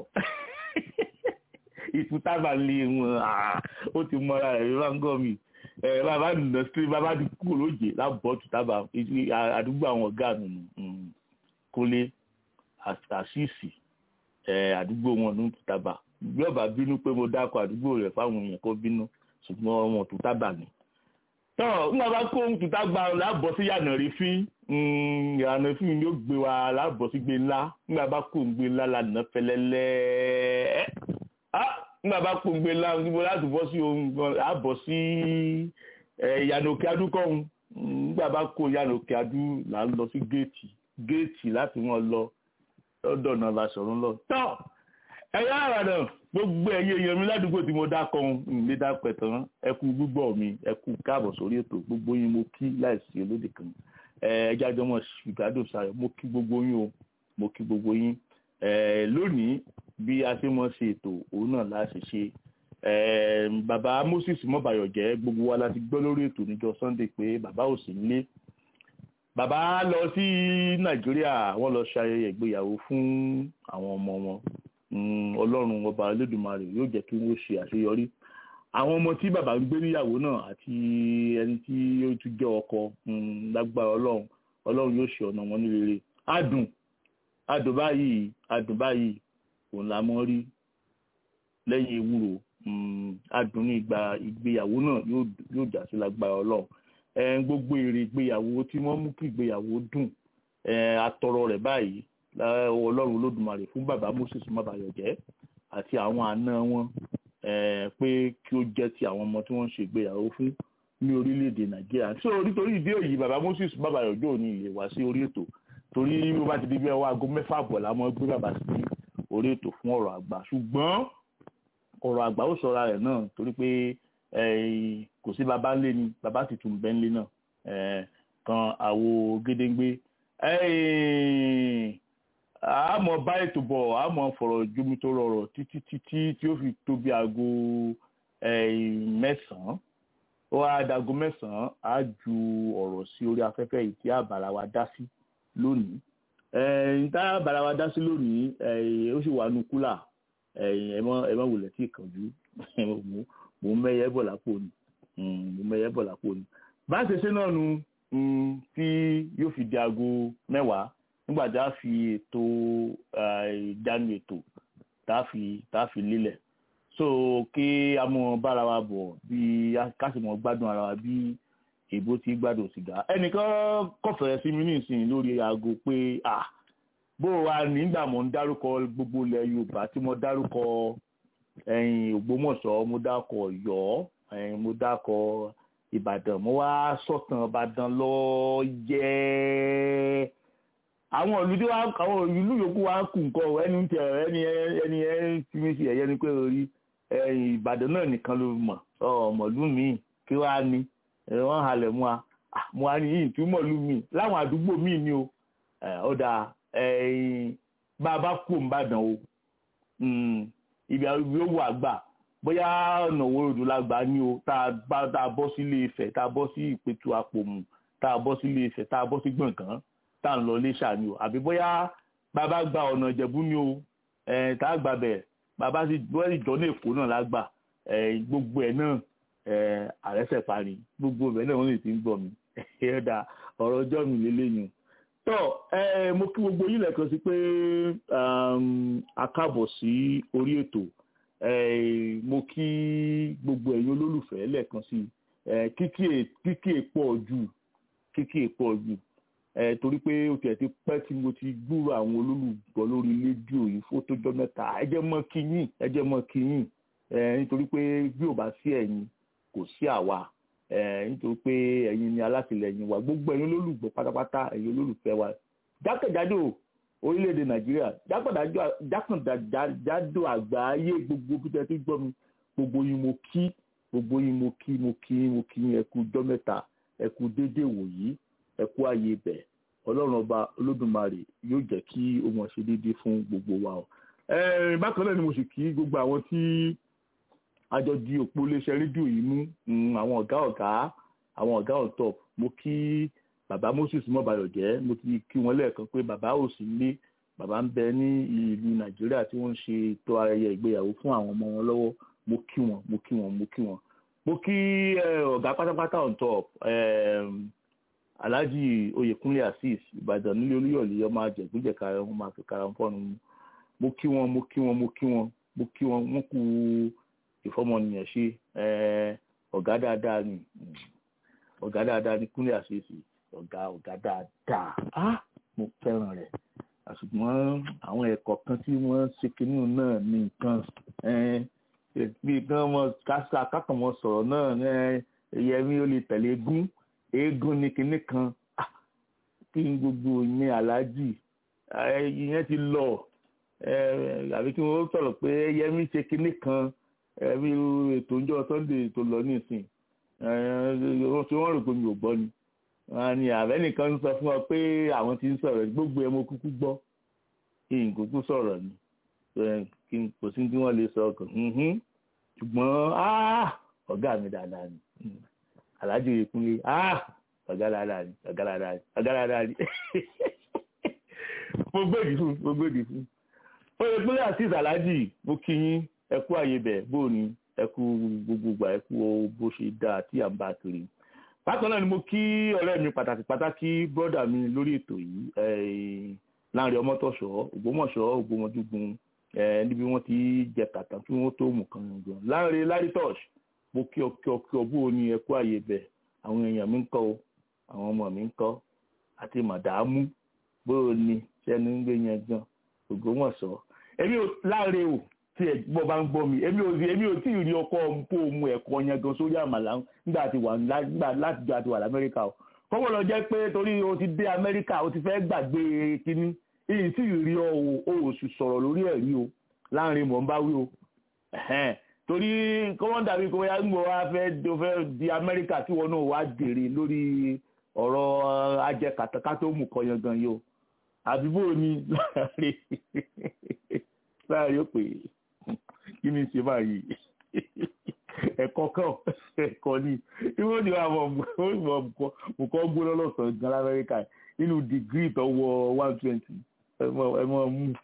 ìtútàbà lé wọn ó ti mọ́ra rẹ̀ ló máa ń gọ́ mi bàbá nà sí bàbá ti kú lóje lábọ̀ ìtútàbà àdúgbò àwọn ọ̀gá mi nù kólé àṣìṣì àdúgbò wọn ní ìtútàbà bí ọba bínú pé mo dákọ̀ àdúgbò rẹ̀ fáwọn èèyàn kó bínú ṣùgbọ́n wọn ìtútàbà ni tọ́ nígbà bá kó ìtútàbà lábọ̀ sí yànà rí fín ìyànà fín yóò gbé wa lábọ̀ sí gbé ńlá nígbà bá kó gbé ńlá lànà fẹlẹ́lẹ́ nígbà bá kó gbé ńlá níbo láti bọ́ sí ohun àbọ̀ sí ìyànà òkè adúkọ̀hún nígbà bá kó ìyànà òkè adú là ń lọ sí géètì géètì láti wọn lọ lọ́dọ̀ náà bá sọ̀rọ̀ lọ. tọ́ ẹ̀yà àràdàn gbogbo ẹ̀yẹ èèyàn mi ládùúgbò tí mo dákọ̀ ohun ìlé dápẹ̀ tán ẹ kú gbígbọ́ mi ẹ kú káàbọ̀ sórí ètò gbogbo yín mo kí láìsí olóde kan ẹja jọmọ ṣùgbádùn sayọ mo kí gbogbo yín o mo kí gbogbo yín lónìí bí a ṣe mọ̀ ṣe ètò òun náà láti ṣe bàbá Moses mọ́bàyọ̀jẹ́ gbogbo wa láti gbọ́ lórí ètò níjọ́ Sunday pé bàbá ò sí nílé bàbá lọ sí Nàìjíríà wọ́n lọ ṣe ayẹyẹ ìgbéyàwó fún àwọn ọmọ wọn Ọlọ́run ọba Olódùmarè yóò jẹ́ kí wọ́n ṣe àṣeyọrí àwọn ọmọ tí bàbá ń gbé níyàwó náà àti ẹni tí ó tún jẹ́ ọkọ lágbára Ọlọ́run Ọlọ́run yóò ṣe ọ̀nà wọn ní rere adùn adùn báyìí adùn báyìí òun la mọ́ rí lẹ́yìn ewúro adùn ní ìgbà ìgbéyàwó náà yóò jà sí lágbára Ọlọ́run gbogbo èrè ìgbéyàwó tí wọ́n mú kí ìgbéyàwó dùn atọrọ rẹ̀ báyìí Ọlọ́run Olódùmarè fún bàbá Moses Mábàyọ̀jẹ́ àti àwọn àna wọn pé kí ó jẹ́ ti àwọn ọmọ tí wọ́n ń ṣe ìgbéyàwó fún ní orílẹ̀-èdè Nàìjíríà so nítorí ìdí èyí bàbá Moses Mábàyọ̀jẹ́ ò ní ilé wá sí orí ètò torí bó bá ti di bí ọwọ́ aago mẹ́fà àbọ̀ làwọn gbé bàbá sí orí ètò fún ọ̀rọ̀ àgbà ṣùgbọ́n ọ̀rọ̀ àgbà ó sọra rẹ̀ náà torí pé kò sí bàbá ńlé ni bàbá sì tún bẹ́ ńlé náà kan àwo gédéǹgbé àmọ́ bá ètò bọ̀ àmọ́ fọ̀rọ̀ jómi tó rọrọ̀ títí títí tí ó fi tó bí aago mẹ́sàn-án ó wá dago mẹ́sàn-án á ju ọ̀rọ̀ sí orí afẹ́fẹ́ yìí tí àbàrà wa dá sí lónìí níta àbàrà wa dá sí lónìí ó sì wà nù kúlà ẹ má wulẹ̀ tí ìkànjú mò ń mẹ́yẹ bọ̀ lápò ni mò ń mẹ́yẹ bọ̀ lápò ni bá a ṣe ṣe náà nu tí yóò fi di aago mẹ́wàá nígbà tá a fi ètò ìdánu ètò tá a fi tá a fi lílẹ̀ so kí a mọ bára wa bọ̀ bí ká sì mọ gbádùn ara wa bí èbó ti gbádùn sìgá ẹnìkan kọfẹ̀rẹ̀ sí mi nísìnyí lórí aago pé ah bó wa nígbà mo ń dárúkọ gbogbo ilẹ̀ Yorùbá tí mo dárúkọ ẹ̀yìn Ògbómọ̀ṣọ́ mo dákọ̀ Ọ̀yọ́ ẹ̀yìn mo dákọ̀ Ìbàdàn mo wá sọ̀tàn Ìbàdàn lọ yẹ́ẹ́ àwọn ìlú tí wọn àwọn ìlú yòókù wa kù nǹkan ẹni tẹ ẹni ẹni ẹni tí mi fi ẹyẹ ni pé orí ìbàdàn náà nìkan ló mọ ọmọlú mi kí wàá ní wọn halẹ̀ mu wa mu wa ní yìí tí mọ̀lú mi láwọn àdúgbò míì ni o ó dáa bá a bá kú òǹbàdàn o ibi yóò wà gbà bóyá ọ̀nà òwòròdú la gbà ní o tá a bọ́ sí Ilé Ifẹ̀ tá a bọ́ sí Ìpẹ̀tù Àpòmù tá a bọ́ sí Ilé Ifẹ̀ tá a bọ́ sí Gbọ̀ngàn tá à ń lọ iléṣà ni o àbí bóyá bàbá gba ọ̀nà ìjẹ̀bú ni o ẹ̀ tá a gbà bẹ̀ bàbá sì wọ́n sì jọ ní èkó náà lágbà ẹ̀ gbogbo ẹ̀ náà ẹ̀ àrẹ́sẹ̀ parí gbogbo ẹ̀ náà wọ́n sì ti ń gbọ́ mi ẹ̀ẹ́dà ọ̀rọ̀ ọjọ́ mi lélẹ́yìn tọ́ ẹ mo kí gbogbo yín lẹ́ẹ̀kan sí pé a káàbọ̀ sí orí ètò mo kí gbogbo ẹ̀yin olólùfẹ́ lẹ́ẹ̀kan sí kíkí èpọ̀ jù kíkí èpọ̀ jù torí pé ó tiẹ̀ ti pẹ́ tí mo ti gbúrò àwọn olólùgbọ́ lórí rédíò yìí fó tó jọ́ mẹ́ta ẹ jẹ́ mọ́ kí yín ẹ jẹ́ mọ́ kí yín nítorí pé bí ò bá sí ẹ̀yin kò sí àwa nítorí pé ẹ̀yin ni alátìlẹyìn wa gbogbo ẹ̀yin olólùgbọ́ pátápátá ẹ̀yin olólùfẹ́ wa jákèjádò orílẹ̀-èdè nàìjíríà jákèjádò àgbáyé gbogbo bí tẹ́ ti gbọ́ mi gbogbo yín mo kí gbogbo yín mo kí mo kí mo kí ẹ kú ọjọ́ mẹ́ta ẹ kú déédéé wòyí ẹ kú ààyè bẹ̀ ọlọ́run ọba olódùmarè yóò jẹ́ kí ó mọ̀ ṣe déédéé fún gbogbo wa o. bákan náà ni mo sì kí gbogbo àwọn tí àjọ di òpó iléeṣẹ́ rédíò yìí mú àwọn ọ̀gá ọ̀gá àwọn ọ̀gá on top mo kí bàbá moses mọ́bayọ̀jẹ́ mo ti kí wọn lẹ́ẹ̀kan pé bàbá ò sí lé bàbá ń bẹ ní ìlú nàìjíríà tí wọ́n ń ṣe ètò ayẹyẹ ìgbéyàwó fún àwọn ọmọ wọn lọ́wọ́ mo kí wọn mo kí wọn mo kí wọn mo kí ọ̀gá pátápátá on top alhaji oyèkúnlé azeez ìbàdàn nílé olúyọ̀lé ọmọ àjẹgbẹ́jẹ̀ka wọn máa fi kara fọ́ọ̀nù mo kí wọn mo kí wọn mo kí wọn mo kí wọn wọn kú ìfọmọnìyàn ṣe ọ̀gá dáadáa ni ọ̀gá dáadáa ni kúnlé àṣeṣe ọ̀gá ọ̀gá dáadáa á mo fẹ́ràn rẹ̀ àṣùgbọ́n àwọn ẹ̀kọ́ kan tí wọ́n ṣe kínní náà ní nǹkan bí kan mọ kásá kákan mọ sọ̀rọ̀ náà ẹ̀yẹmí ó lè tẹ̀lé egún eégún ní kinní kan kí n gbogbo ní aláàjì ìyẹn ti lọ àbí kí wọ́n sọ̀rọ̀ pé ẹ̀yẹmí ṣe kinní kan ẹbí ètò ìjọ sunday tó lọ nísìn wọ́n fi wọ́n rò pé mi ò gbọ́ ni wọ́n ní àbẹ́ nìkan ń sọ fún ọ pé àwọn ti ń sọ̀rọ̀ gbogbo ẹ̀ mo kúkú gbọ́ kí n kúkú sọ̀rọ̀ ni kí n kò sí tí wọ́n lè sọ ọkàn ṣùgbọ́n ọ̀gá mi dáadáa ni aláàjì ìkúnlé ọ̀gá dáadáa ni ọ̀gá dáadáa ni ọ̀gá dáadáa ni mo gbèdì fún mo gbèdì fún ó yẹ pé àti ìsàlájì mo kí yín ẹ kú àyè bẹ̀ bó ni ẹ kú gbogbogbà ẹ kú bó ṣe dáa tí à ń bá kiri. bákan náà ni mo kí ọ̀rẹ́ mi pàtàkì pàtàkì bọ́dà mi lórí ètò yìí láàrin ọmọtọ̀ṣọ́ ògbómọ̀ṣọ́ ògbómọdúgun níbi wọ́n ti jẹ kàtà kí wọ́n tó mú kan gan. láàrin lárítọ́ṣ mo kí ọ kí ọ kí ọ bó ni ẹ kú àyè bẹ̀ àwọn èèyàn mi ń kọ́ o àwọn ọmọ mi ń kọ́ àti màdàmú bó ni sẹ́ni ń gbé yẹn gan ògbómọ̀ṣọ́ èmi ò láàrin o tí ẹ gbọ́ bá ń gbọ́ mi èmi ò èmi ò tí ì rí ọkọ kó o mu ẹ̀kọ́ yẹn gan sórí àmàlà nígbà tí wà nígbà láti jọ àti wà lamẹ́ríkà o kọ́kọ́ lọ jẹ́ pé torí o ti dé amẹ́ríkà o ti fẹ́ gbàgbé kínní èyí tí ì rí ọ o ò sì sọ̀rọ̀ lórí ẹ̀ rí o láàrin mọ̀ ń bá wí o torí kọ́mọ́ dàbí kó yá gbọ́ wá fẹ́ o fẹ́ di amẹ́ríkà tí wọn náà wá dèrè lórí ọ̀rọ̀ ajẹkàtàkà tó mú kọyan gan yìí o àbí bó ni láàrin láàrin ó pè é kí ni ṣe báyìí ẹ̀kọ́ kan ẹ̀kọ́ ni ìwọ́n ní àwọn nǹkan gbóná lọ́sàn-án gan lamẹ́ríkà nínú dìgírì tó wọ one twenty ẹ mọ̀ mú.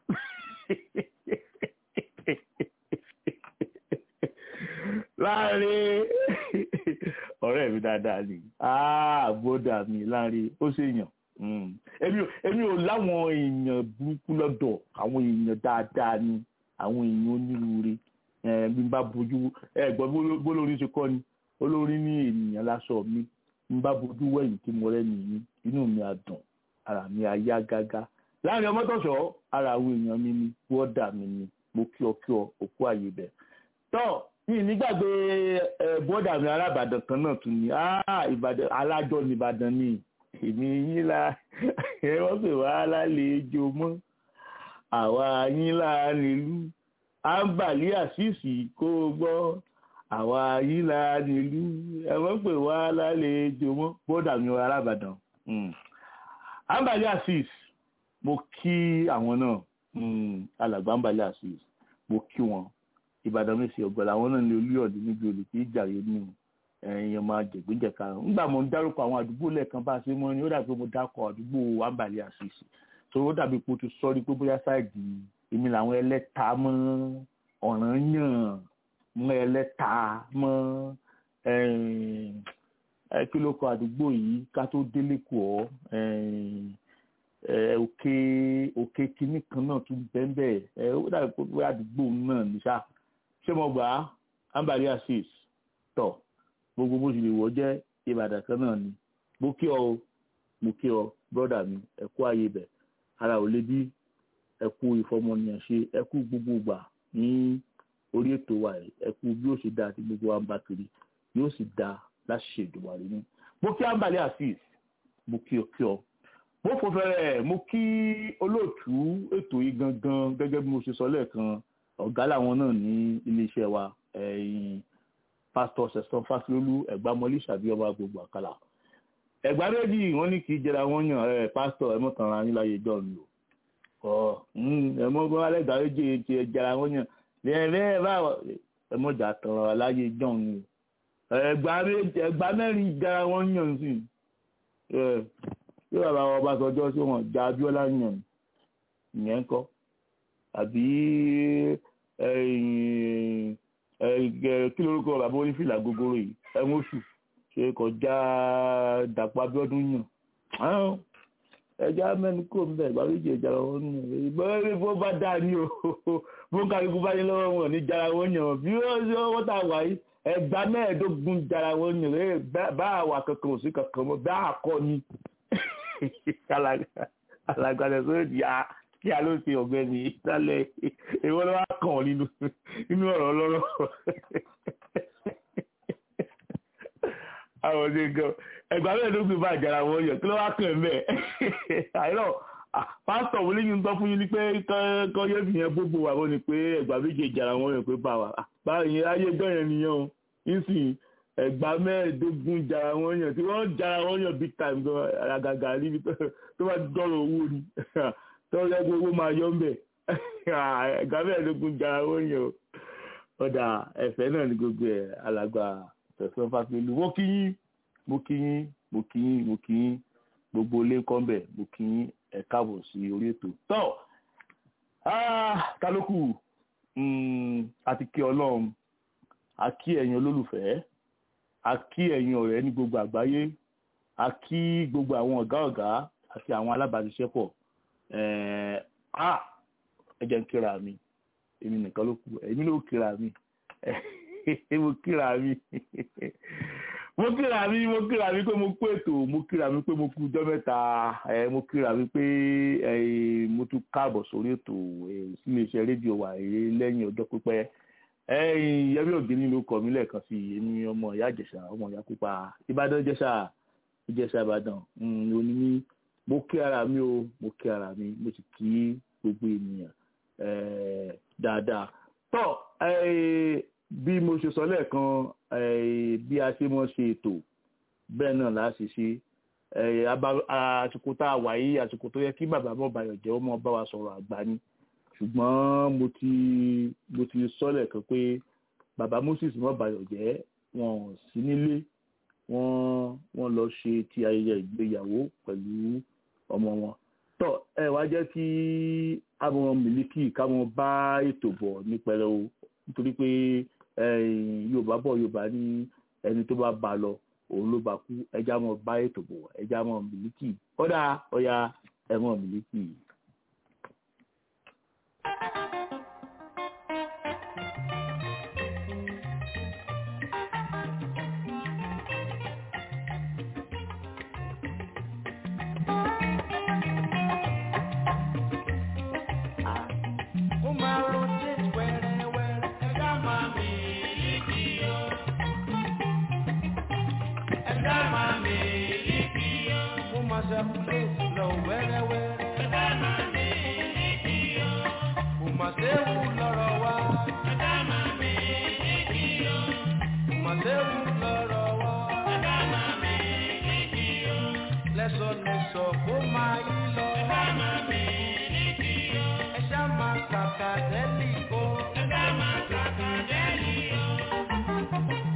láàrin ọ̀rẹ́ mi dáadáa ni bọ́dà mi láàrin ó ṣèyàn èmi ò láwọn èèyàn burúkú lọ́dọ̀ àwọn èèyàn dáadáa ni àwọn èèyàn onírúurú bí n bá bójú ẹ gbọ́ bólórí ṣe kọ́ ni olórí ní ènìyàn láṣọ mi n bá bójú wẹ̀yìn tí mo rẹ́ nìyí inú mi á dùn ara mi á yá gágá láàrin ọmọtọ̀ṣọ́ ara àwọn èèyàn mi ni bọ́dà mi ni mo kí ọ kí ọ òkú àyè bẹ̀. tọ́ mi nígbàgbé bọ́dà mi arábàdàn kan náà tún ni ìbàdàn alájọ ní ìbàdàn ni èmi yín la ẹ wọ́n pè wá lálejò mọ́ àwa yín la nílùú àǹbàlí àṣìṣì kó o gbọ́ àwa yín la nílùú ẹ wọ́n pè wá lálejò mọ́ bọ́dà mi arábàdàn àǹbàlí àṣìṣì mo kí àwọn náà alàgbà àǹbàlí àṣìṣì mo kí wọn ìbàdàn mi sì ọ̀gọ̀lá àwọn náà ní olúyọ̀dé níbi olè tí ìjàre ní ẹ̀yìn ọmọ àjẹgbẹ́jẹ̀ka ńgbà mo ń dárúkọ àwọn àdúgbò lẹ́ẹ̀kan bá a ṣe mọ́ ni ó dàbí mo dákọ̀ àdúgbò àǹbàlí àṣìṣì tó ó dàbí pé o ti sọ rí pé bóyá sáìdì èmi làwọn ẹlẹ́ta mọ́ ọ̀ràn yàn mọ́ ẹlẹ́ta mọ́ ẹ kí ló kọ àdúgbò yìí ká tó délé kù ọ́ òkè òkè kinní kan náà tún bẹ́ẹ̀ ẹ ó dàbí pé bóyá àdúgbò náà ní sá ṣé mo gbà á ambali assis tọ̀ gbogbo bó ṣe lè wọ́ jẹ́ ìbàdàn kan náà ni mo kí ọ mo kí ọ brọ́dà mi ẹ kú ààyè bẹ̀ ara ò lè bí ẹ kú ìfọmọnìyàn ṣe ẹ kú gbogbo gbà ní orí ètò wa yìí ẹ kú bí ó ṣe dáa tí gbogbo wa ń bá kiri yóò sì dáa láti ṣe ìdùnnú àrí ní. mo kí ambali assis mo kí ọ kí ọ mo fò fẹ́rẹ̀ mo kí olóòtú ètò yìí gangan gẹ́gẹ́ bí mo ṣe sọ lẹ́ẹ̀kan ọ̀gá làwọn náà ní iléeṣẹ́ wa ẹ̀yìn pásítọ̀ sẹ̀sán fásilólú ẹ̀gbámọ́lì ṣàbí ọba gbogbo àkàlà ẹ̀gbá méjì wọ́n ní kì í jẹra wọ́n yàn ẹ̀ pásítọ̀ ẹ̀mọ́ kan ra yín láyé john lò ọ̀ ẹ̀mọ́ gbọ́n alẹ́ ìgbà méjì ti jẹra wọ́n yàn lẹ́ẹ̀rẹ́ báwọ̀ ẹ̀mọ́ jà tàn ra láyé john lò ẹ̀gbá mẹ́rin jẹra wọ́n yàn sí yóò bàbá wọn bá sọjọ́ sí wọn jà abíọ́lá yàn ìyẹn kọ́ àbí kí lorúkọ bàbá onífìlà gogoro yìí ẹ̀wọ̀n oṣù ṣe kọjá dàpọ̀ abíọ́dún yàn ẹja mẹ́nu kò ń bẹ̀ ìgbàlódé ìjàrá wọn nù ìgbọ́n bó bá dà ní o bó kálukú bá yẹ lọ́wọ́ wọn ní jara wọn yàn bí wọ́n tà wá yìí ẹgbàá mẹ́ẹ̀ẹ́dógún jara wọn yàn bá àwà kankan òsì kankan mọ́ bá àkọ́ ni alàgbàdàn sórí di a kí a ló ṣe ọ̀gbẹ́ni ìsàlẹ̀ èwo ló wá kàn ọ́ nínú nínú ọ̀rọ̀ ọlọ́rọ̀ àwọn ọdẹ gan ẹgbàá mẹ́ẹ̀ẹ́dógún bá àjàrà wọn yọ kí ló wá kàn mẹ́ àìrọ̀ pásítọ̀ wọlé yìí ń tọ́ fún yín ní pé kọ́ yóò fi yẹn gbogbo wà wọ́n ni pé ẹgbàá méje ìjàrà wọn yọ pé bá wa báyìí ayé gbọ́ yẹn nìyẹn o nísìnyí ẹgbàá mẹ́ẹ̀ẹ́dógún jara wọn yàn tí wọ́n jara wọn yàn big time gan àgàgà níbi tó bá dọ̀rọ̀ owó ni tó yẹ kó owó máa yọ ń bẹ̀ ẹgbàá mẹ́ẹ̀ẹ́dógún jara wọn yàn ọ̀dà ẹ̀fẹ́ náà ní gbogbo ẹ̀ alàgbà tẹ̀sán fásilú mo kí yín mo kí yín mo kí yín mo kí yín gbogbo ilé kọ́ńbẹ̀ mo kí yín ẹ̀ káàbọ̀ sí orí ètò tọ́ kálókù àti kí ọlọ́run a kí ẹ̀yin olólùfẹ́ a kí ẹ̀yin ọ̀rẹ́ ní gbogbo àgbáyé a kí gbogbo àwọn ọ̀gá ọ̀gá àti àwọn alábàáṣiṣẹ́pọ̀ ẹ jẹ́ ń kíra mi èmi nìkan ló kù èmi ló kíra mi mo kíra mi mo kíra mi mo kíra mi pé mo kú ètò mo kíra mi pé mo kú ọjọ́ mẹ́ta mo kíra mi pé mo tún káàbọ̀ sórí ètò sílé iṣẹ́ rédíò wa lẹ́yìn ọjọ́ pípẹ́ ẹ̀yin yẹbi ògiri ló kọ mí lẹ́ẹ̀kan sí èmi ọmọ ìyá ìjẹ̀ṣà ọmọ ìyá pupa ìbàdàn ìjẹ̀ṣà ìjẹ̀ṣà ìbàdàn òní ní mo kí ara mi o mo kí ara mi mo sì kí gbogbo ènìyàn dáadáa tó bí mo ṣe sọ lẹ́ẹ̀kan bí a ṣe mọ̀ ṣe ètò bẹ́ẹ̀ náà la ṣe ṣe àsìkò tá a wà yìí àsìkò tó yẹ kí bàbá mọ̀ bàyọ̀ jẹ́ ọmọ bá wa sọ̀rọ̀ àgbà ni ṣùgbọ́n mo ti mo ti sọ́lẹ̀ kan pé bàbá Moses mọ́bayọ̀ jẹ́ wọn ò sí nílé wọ́n wọ́n lọ ṣe ti ayẹyẹ ìgbéyàwó pẹ̀lú ọmọ wọn tọ́ ẹ wá jẹ́ kí àwọn mílíkì káwọn bá ètò bọ̀ ní pẹrẹu nítorí pé Yorùbá bọ̀ Yorùbá ní ẹni tó bá bá lọ òun ló bá kú ẹjá mọ́ bá ètò bọ̀ ẹjá mọ́ mílíkì kódà ọ̀ya ẹ̀mọ́ mílíkì yìí.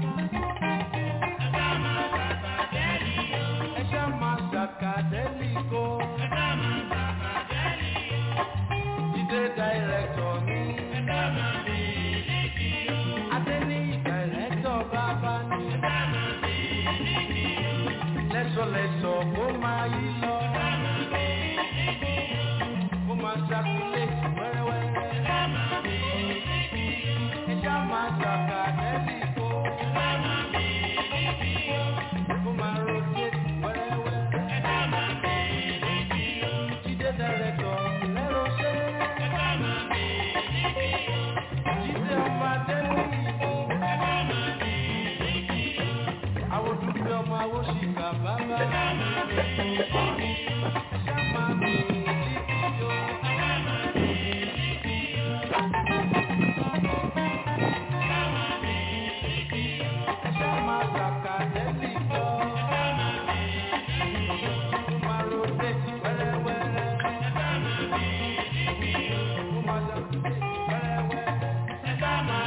Sakadeli kó. Jídé dàírẹ́tọ̀ mi. Adéníyì dàírẹ́tọ̀ bàbá mi. Lẹ́sọ̀lẹ́sọ̀ kó máa yí lọ. Kó máa ṣàkúlẹ̀tì wẹ́rẹ́wẹ́rẹ́. Ẹja máa ṣàkà lẹ́sì kó. Kó máa rotate wẹ́rẹ́wẹ́rẹ́. Jídé dàírẹ́tọ̀ lẹ́rọ̀ ṣe. Jídé ọmọ Adéníyì. Àwọn dúdú ọmọ awóṣìkà bàbá. Ẹja máa mi títí yó. Ẹja máa kàkà lẹ́sì kọ́. Máa rotate wẹ́rẹ́wẹ́rẹ́. Máa rotate wẹ́rẹ́wẹ́rẹ́.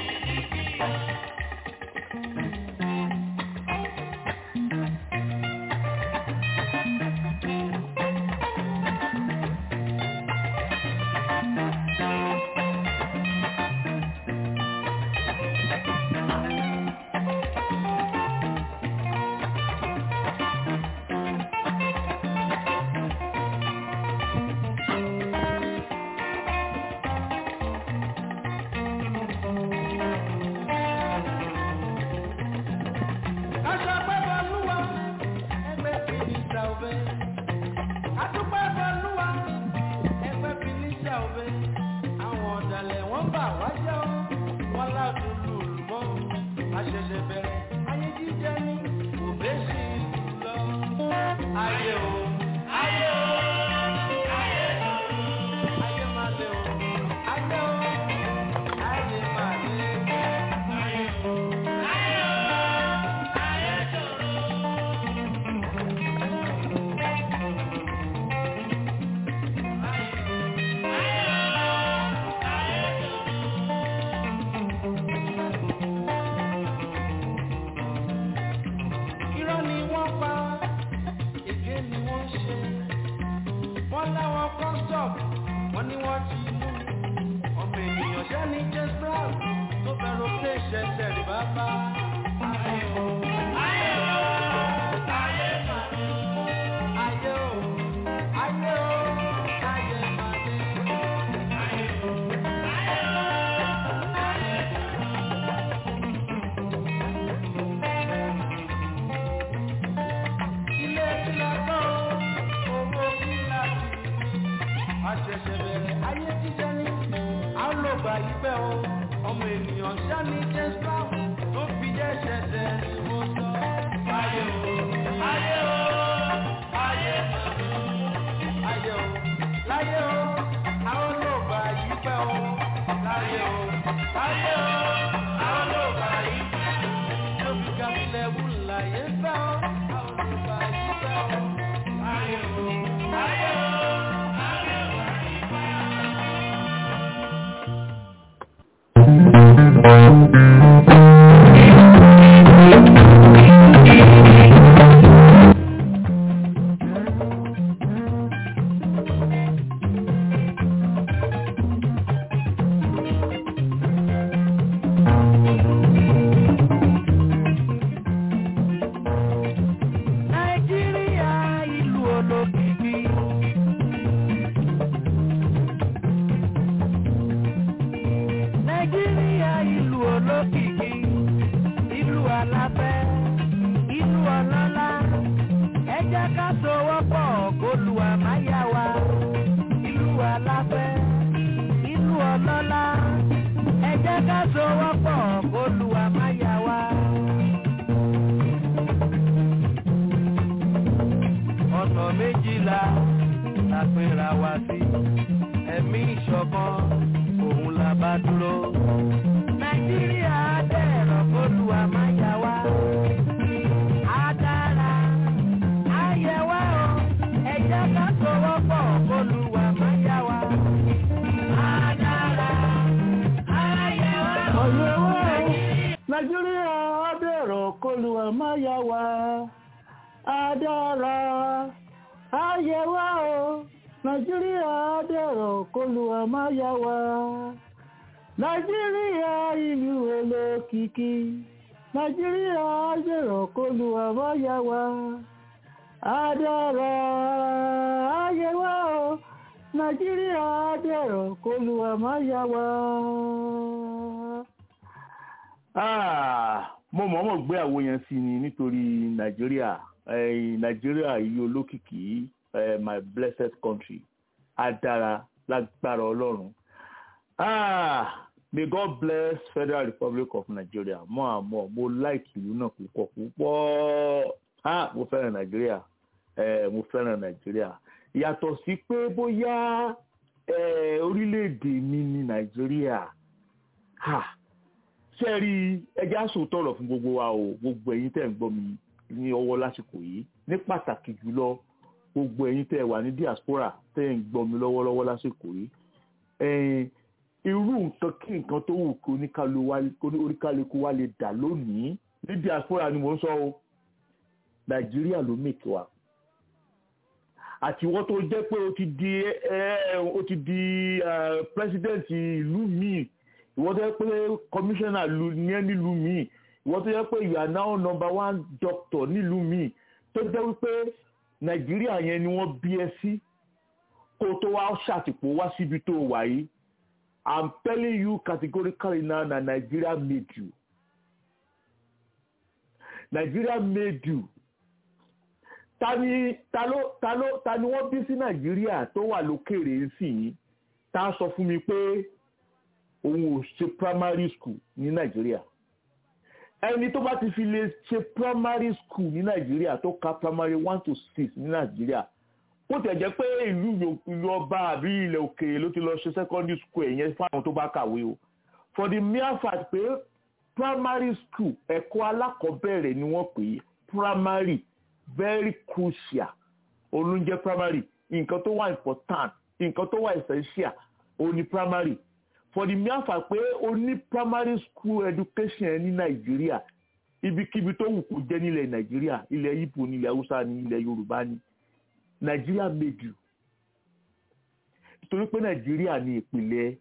Aṣọ pẹ́pẹ́ lúwa, ẹgbẹ́ fìlísà òbẹ́. Adúpẹ́ bọ́lúwa, ẹgbẹ́ fìlísà òbẹ́. Àwọn ọ̀dàlẹ̀ wọ́n bà wá jẹ́ ọ́, wọ́n ládùn lùlù mọ́. Àṣẹ̀ṣẹ̀ bẹ̀rẹ̀, ayé jíjẹ ní òbẹ́ sí ìlú lọ. Ayé o, ayé o, ayé o, ayé máa lé o, ayé o, ayé máa lé o, ayé o, ayé o. Irọ́ ni wọ́n pa, èké ni wọ́n ṣe. Wọ́n láwọn kọ́sọ̀p, wọ́n ní wọ́n ti mú mi. Ọmọ ènìyàn ṣẹ́ ní James Brown tó fẹ́ràn pé ṣẹ̀ṣẹ̀ rí bàbá. Ayé o, ayé o, ayé màdé. Ayé o, ayé o, ayé màdé. Ayé o, ayé o, ayé màdé. ilé ìlànà owó kíláàsì àṣẹ̀ṣẹ̀ bẹ̀rẹ̀ ayé jíjẹ ní àlọ́gbà ìpẹ́ o ọmọ ènìyàn sani james brown tó fi jẹ́ ṣẹ̀ṣẹ̀ ni mo sọ. ayé o ayé o ayé ayé o láyé o àlọ́gbà ìpẹ́ o láyé o láyé o àlọ́gbà ìpẹ́ o lóbi gàmílẹ̀ wù láyé fẹ́ o àlọ́gbà ìpẹ́ o ayé o ayé o ayé o. nàìjíríà ìlú olókìkí. nàìjíríà ìlú olókìkí. ìlú aláfẹ́ ìlú ọlọ́lá. ẹ jẹ́ ká sowọ́pọ̀ kólúwa má yá wa. ìlú aláfẹ́ ìlú ọlọ́lá. ẹ jẹ́ ká sowọ́pọ̀ kólúwa má yá wa. ọ̀nà méjìlá la pera wa sí ẹ̀mí ìṣọ̀kan òun la bá dúró. nàìjíríà dẹ̀rọ̀ kólúwa má yá wa. á dára á yẹ wá o ẹ jẹ́ ká sowọ́pọ̀ kólúwa má yá wa. á dára á yẹ wá o. ọ̀yẹ́ wá o nàìjíríà ọdẹ̀rọ̀ kọlu àmáyá wa adára ayé wa o nàìjíríà dẹ̀rọ̀ kólúwa má yá wa nàìjíríà ìlú olókìkí nàìjíríà dẹ̀rọ̀ kólúwa má yá wa adára ayé wa o nàìjíríà dẹ̀rọ̀ kólúwa má yá wa. Ah, mo mọ̀ọ́mọ̀ gbé àwo yẹn sí ni nítorí nàìjíríà eh, nàìjíríà yìí olókìkí eh, my blessed country á dára lágbára ọlọ́run ah, may god bless federal republic of nigeria mọ́ àmọ́ mo like ìlú náà púpọ̀ púpọ̀ ah, mo fẹ́ràn nàìjíríà eh, mo fẹ́ràn nàìjíríà yàtọ̀ sí pé bóyá eh, orílẹ̀-èdè mi ní nàìjíríà ah, ṣe rí ẹjẹ́ àsòtọ̀rọ̀ fún gbogbo wa o gbogbo ẹ̀yin tẹ̀ ń gbọ́ mi ní ọwọ́ lásìkò yìí ní pàtàkì jùlọ gbogbo ẹ̀yin tẹ̀ wà ní diaspora tẹ̀ ń gbọ́ mi lọ́wọ́lọ́wọ́ lásìkò yìí ẹ̀ẹ́n irú nǹkan kí nǹkan tó wù kí oníkálukú wa lè dà lónìí ní diaspora ni mò ń sọ o nàìjíríà ló mèkì wa àtiwọ́ tó jẹ́ pé o ti di o ti di president ìlú míì ìwọ́n tó yẹ pé commissioner ní ẹ́ nílùú míì ìwọ́n tó yẹ pé you are now number one doctor nílùú míì tó jẹ́ wípé nàìjíríà yẹn ni wọ́n bí ẹ sí kó tó wá ṣàtìpó wá síbi tó wà yìí i'm telling you categorically now na nigeria made you nigeria made you ta ni ta ló ta ló ta ni wọ́n bí sí nàìjíríà tó wà lókèrè sí yìí tá a sọ fún mi pé òun ò ṣe primary school ní nàìjíríà ẹni tó bá ti fi lè ṣe primary school ní nàìjíríà tó ka primary one to six ní nàìjíríà ó tẹ̀ jẹ́ pé ìlú ìlú ọba àbí ilẹ̀ òkèèrè ló ti lọ ṣe secondary school ẹ̀yẹn fún àwọn tó bá kàwé o for the mere fact pé primary school ẹ̀kọ́ alákọ̀ọ́bẹ̀rẹ̀ ni wọ́n pè é primary very crucial olóúnjẹ primary nǹkan tó wà important nǹkan tó wà essential òun ni primary for the mere fact pé o ní primary school education ẹ ní nàìjíríà ibikíbi tó wù kó jẹ́ nílẹ̀ nàìjíríà ilẹ̀ ibo ní ilẹ̀ haúsá ní ilẹ̀ yorùbá ní nàìjíríà made you nítorí pé nàìjíríà ní ìpìlẹ̀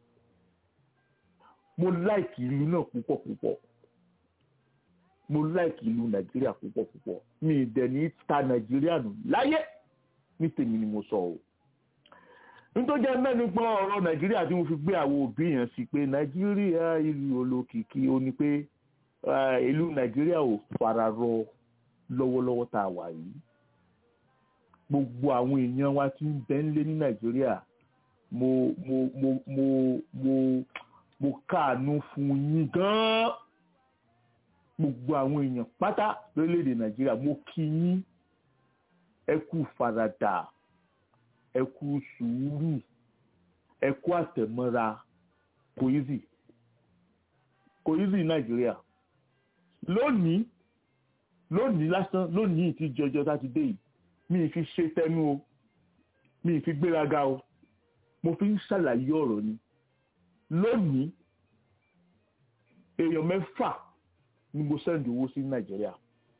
mo like ìlú náà púpọ̀ púpọ̀ mo like ìlú nàìjíríà púpọ̀ púpọ̀ mi ì dẹ̀ ní ta nàìjíríà nù láyé ní tèmi ni mo sọ o nítorí jẹ́ mẹ́nu gbọ́ ọ̀rọ̀ nàìjíríà tí mo fi gbé àwọn òbí yẹn sí pé nàìjíríà ìlú olókìkí ó ní pé ìlú nàìjíríà ò fararọ lọ́wọ́lọ́wọ́ tá a wà yìí gbogbo àwọn èèyàn wa tí ń bẹ ńlé ní nàìjíríà mo mo mo mo mo mo káàánú fún yín gan-an gbogbo àwọn èèyàn pátá lórílẹ̀‐èdè nàìjíríà mo kí yín ẹ kú faradà ẹ kú sùúrù ẹ kú àtẹ̀mọ́ra kò easy kò easy nàìjíríà lónìí lónìí lásán lónìí tí jọjọ tá ti dé yìí mi ì fi ṣe tẹnu o mi ì fi gbéraga o mo fi ń ṣàlàyé ọ̀rọ̀ ni lónìí èèyàn mẹ́fà ni mo sẹ́ndì owó sí nàìjíríà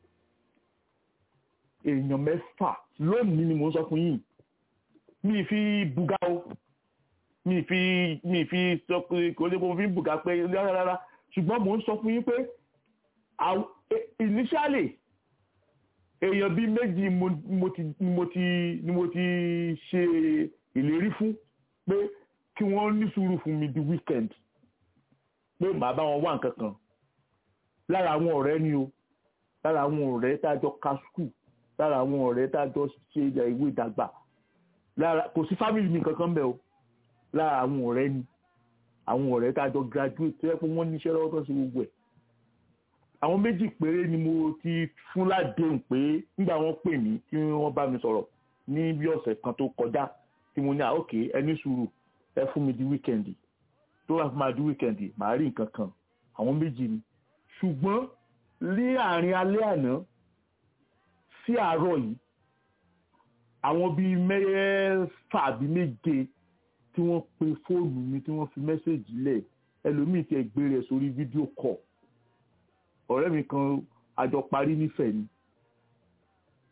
èèyàn mẹ́fà lónìí ni mo ń sọ fún yín mi fi buga o mi fi mi fi sọ pé kò lè mo fi buga pé rárá ṣùgbọ́n mo ń sọ fún yín pé initially èèyàn bíi méjì mo ti mo ti ni mo ti ṣe ìlérí fún pé kí wọ́n ní sùúrù fún mi di weekend pé màá bá wọn wá nǹkan kan lára àwọn ọ̀rẹ́ ni o lára àwọn ọ̀rẹ́ tá a jọ ka skul lára àwọn ọ̀rẹ́ tá a jọ ṣe ìwé ìdàgbà lára kò sí fámìlì mi kankan bẹ́ẹ̀ o lára àwọn ọ̀rẹ́ ni àwọn ọ̀rẹ́ tá a jọ graduate tó yẹ pé wọ́n níṣẹ́ lọ́wọ́ tó ń ṣe gbogbo ẹ̀ àwọn méjì péré ni mo ti fún ládéhùn pé nígbà wọ́n pè mí tí wọ́n bá mi sọ̀rọ̀ ní bí ọ̀sẹ̀ kan tó kọjá tí mo ní à ókè ẹ ní sùúrù ẹ fún mi di wíkẹ̀ndì tó wà fún mi di wíkẹ̀ndì màá rí nǹkan kan àwọn méjì ni ṣùgbọ́n ní àárín alẹ́ àná sí àárọ̀ yìí àwọn bíi mẹ́fà àbí méje tí wọ́n pe fóònù mi tí wọ́n fi mẹ́sẹ̀jì lẹ̀ ẹlòmíì ti ẹgbẹ́ rẹ̀ sórí fídíò kọ̀ ọ̀rẹ́ mi kan àjọ parí nífẹ̀ẹ́ ni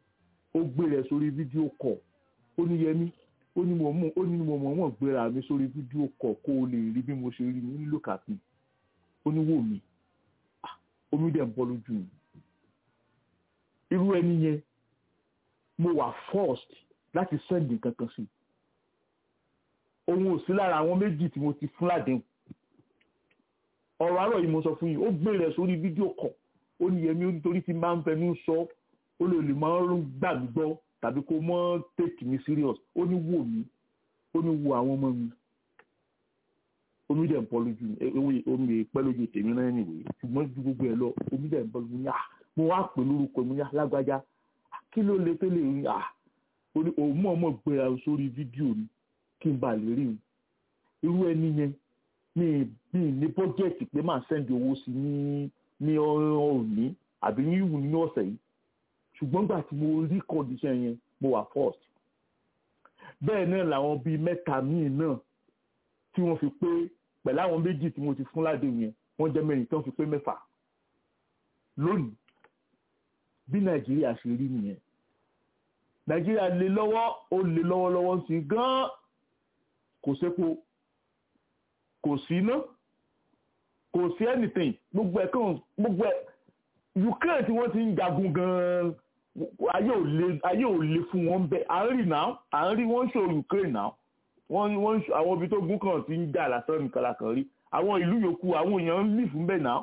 ó gbé rẹ̀ sórí fídíò kọ̀ ó ní yẹmí ó ní mo mọ̀ ó ní mo mọ̀ mọ̀ gbéra mi sórí fídíò kọ̀ kó o lè rí bí mo ṣe rí mi nílò kàpín ó ní wò mí Ah, omi dẹ̀ ń bọ́ lójú mi irú ẹni yẹn mo wà forced láti send kankan sí òun ò sí lára àwọn méjì tí mo ti fún ládéhùn ọ̀rọ̀ àárọ̀ yìí mo sọ fún yín ó gbé rẹ̀ sórí fídíò kọ̀ ó ní yẹmí ó nítorí tí máa ń fẹnu sọ ó lè lè máa ń gbà mí gbọ́ tàbí kó mọ́ take me serious ó ní wò mí ó ní wo àwọn ọmọ mi omi dẹ̀ ń bọ́ lójú mi ewé omi pẹ́ lójú tèmi náà nìwé ṣùgbọ́n ju gbogbo ẹ̀ lọ omi dẹ̀ ń bọ́ lójú mi ah mo wá pè lórúkọ mi yá lágbájá Ah, kí ló lè tó lè rí ah ó ní òun mọ̀ mọ̀ gbéra sórí fídíò ni kí n bà lè rí i irú ẹni yẹn mi mi ní bọ́jẹ̀tì pé máa sẹ́ndì owó sí ní ní òní àbí ní ìwù ní ọ̀sẹ̀ yìí ṣùgbọ́n gbà tí mo rí condition yẹn mo wà first bẹ́ẹ̀ náà làwọn bíi mẹ́ta míì náà tí wọ́n fi pé pẹ̀lú àwọn méjì tí mo ti fún ládé yẹn wọ́n jẹ́ mẹ́rin tí wọ́n fi pé mẹ́fà lónìí bí nàìjíríà ṣe rí nìyẹn nàìjíríà lè lọ́wọ́ ó lè lọ́wọ́lọ́wọ́ sí gan-an kò sépo kò sí iná kò sí anything gbogbo ẹ̀ kàn gbogbo ẹ̀ ukraine tí wọ́n ti ń jagun gan-an ayé ò le ayé ò le fún wọn bẹ́ẹ̀ à ń rí náà à ń rí wọ́n ń ṣò ukraine náà wọ́n wọ́n ń ṣò àwọn ibi tó gún kàn ti ń jà lásán nìkan la kàn rí àwọn ìlú yòókù àwọn èèyàn ń lì fún bẹ́ẹ̀ náà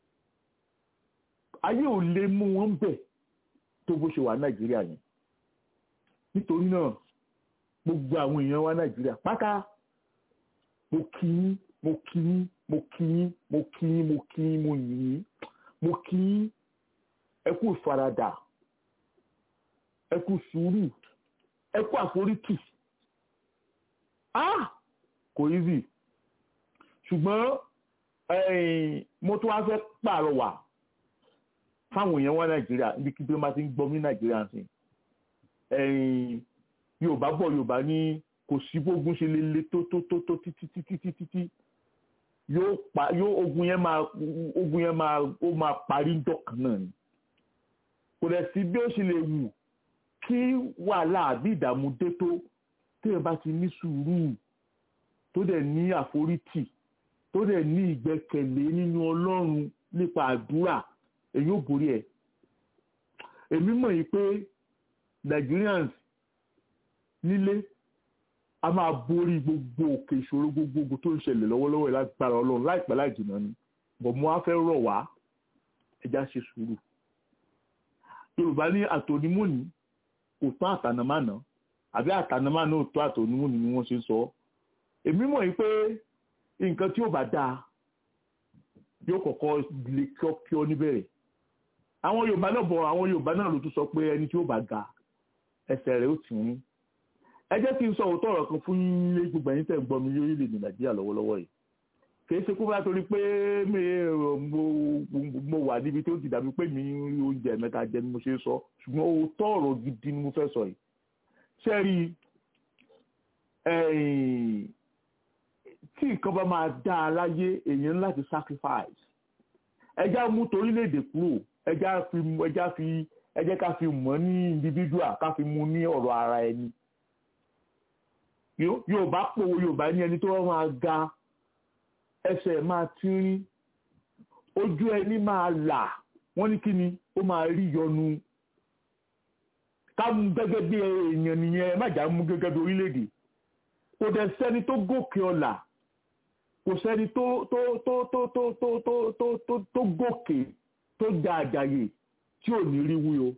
ayé ò lè mú wọn bẹ́ẹ̀ tó bó ṣe wà nàìjíríà yẹn nítorí náà gbogbo àwọn èèyàn wa nàìjíríà pátá mo kí yín mo kí yín mo kí yín mo kí yín mo kí yín mo yìn yín mo kí yín ẹ kú ìfaradà ẹ kú sùúrù ẹ kú àforítì ah kò easy ṣùgbọ́n ẹ̀yìn mo tún wá fẹ́ pàrọwà fáwọn èèyàn wa nàìjíríà níbi kí bí wọ́n bá ti ń gbọ́ ní nàìjíríà sí ẹ̀yìn yorùbá bọ̀ yorùbá ní kò sí bógun ṣe lè le tó tó tó tó títí títí títí títí yóò pa yóò ogun yẹn máa ogun yẹn máa ó máa parí dọ̀kan náà ni kò dẹ̀ sí bí ó ṣe lè wù kí wàhálà àbí ìdààmú dé tó téèyàn bá ti ní sùúrù tó dẹ̀ ní àforítì tó dẹ̀ ní ìgbẹ́kẹ̀lé nínú ọlọ́run nípa àdúrà èyí ò borí ẹ̀ èmi mọ̀ yìí pé Nigerians nílé a máa borí gbogbo òkè ìṣòro gbogbogbò tó ń ṣẹlẹ̀ lọ́wọ́lọ́wọ́ ẹ̀ lágbára ọlọ́run láìpẹ́ láì jìnnà ni bọ̀ mo á fẹ́ rọ̀ wá ẹja ṣe sùúrù yorùbá ní àtònímọ́ni kò tán àtànàmánà àbí àtànàmánà ò tó àtònímọ́ni ni wọ́n ṣe ń sọ èmi mọ̀ yìí pé nǹkan tí ò bá dáa yóò kọ́kọ́ lè kíọ́ níbẹ̀rẹ̀ àwọn yorùbá náà bọ̀ àwọn yorùbá náà ló tún sọ pé ẹni tí ó bá ga ẹsẹ̀ rẹ̀ ó tì ń ẹ jẹ́ kí n sọ òótọ́ ọ̀rọ̀ kan fún ilé gbogbo ẹ̀yin tẹ̀ ń gbọ́ mi lórílẹ̀‐èdè nàìjíríà lọ́wọ́lọ́wọ́ yìí kìí ṣe kó bá torí pé mo wà níbi tó ti dàbí pé mi ń rí oúnjẹ mẹ́ta jẹ ni mo ṣe sọ ṣùgbọ́n òótọ́ ọ̀rọ̀ gidi ni mo fẹ́ sọ yìí ṣé rí tí nǹkan bá máa dá a láyé èèyàn láti sacrifice ẹjá mú torílẹ̀-èdè kúrò ẹjá fi ẹjá fi ẹ jẹ́ ká fi mọ̀ ní individual ká fi mú ní ọ̀rọ̀ ara ẹni yorùbá pòwò yorùbá ní ẹni tó máa ga ẹsẹ̀ máa tínrín ojú ẹni máa là wọ́n ní kí ni ó máa rí yọnu ká mú gẹ́gẹ́ bí èèyàn nìyẹn má jà mú gẹ́gẹ́ bí orílẹ̀-èdè kò dẹ̀ sẹ́ni tó gòkè ọ̀la kò sẹ́ni tó tó tó tó tó tó tó tó tó tó gòkè tó ga àjàyè tí ò ní rí wí o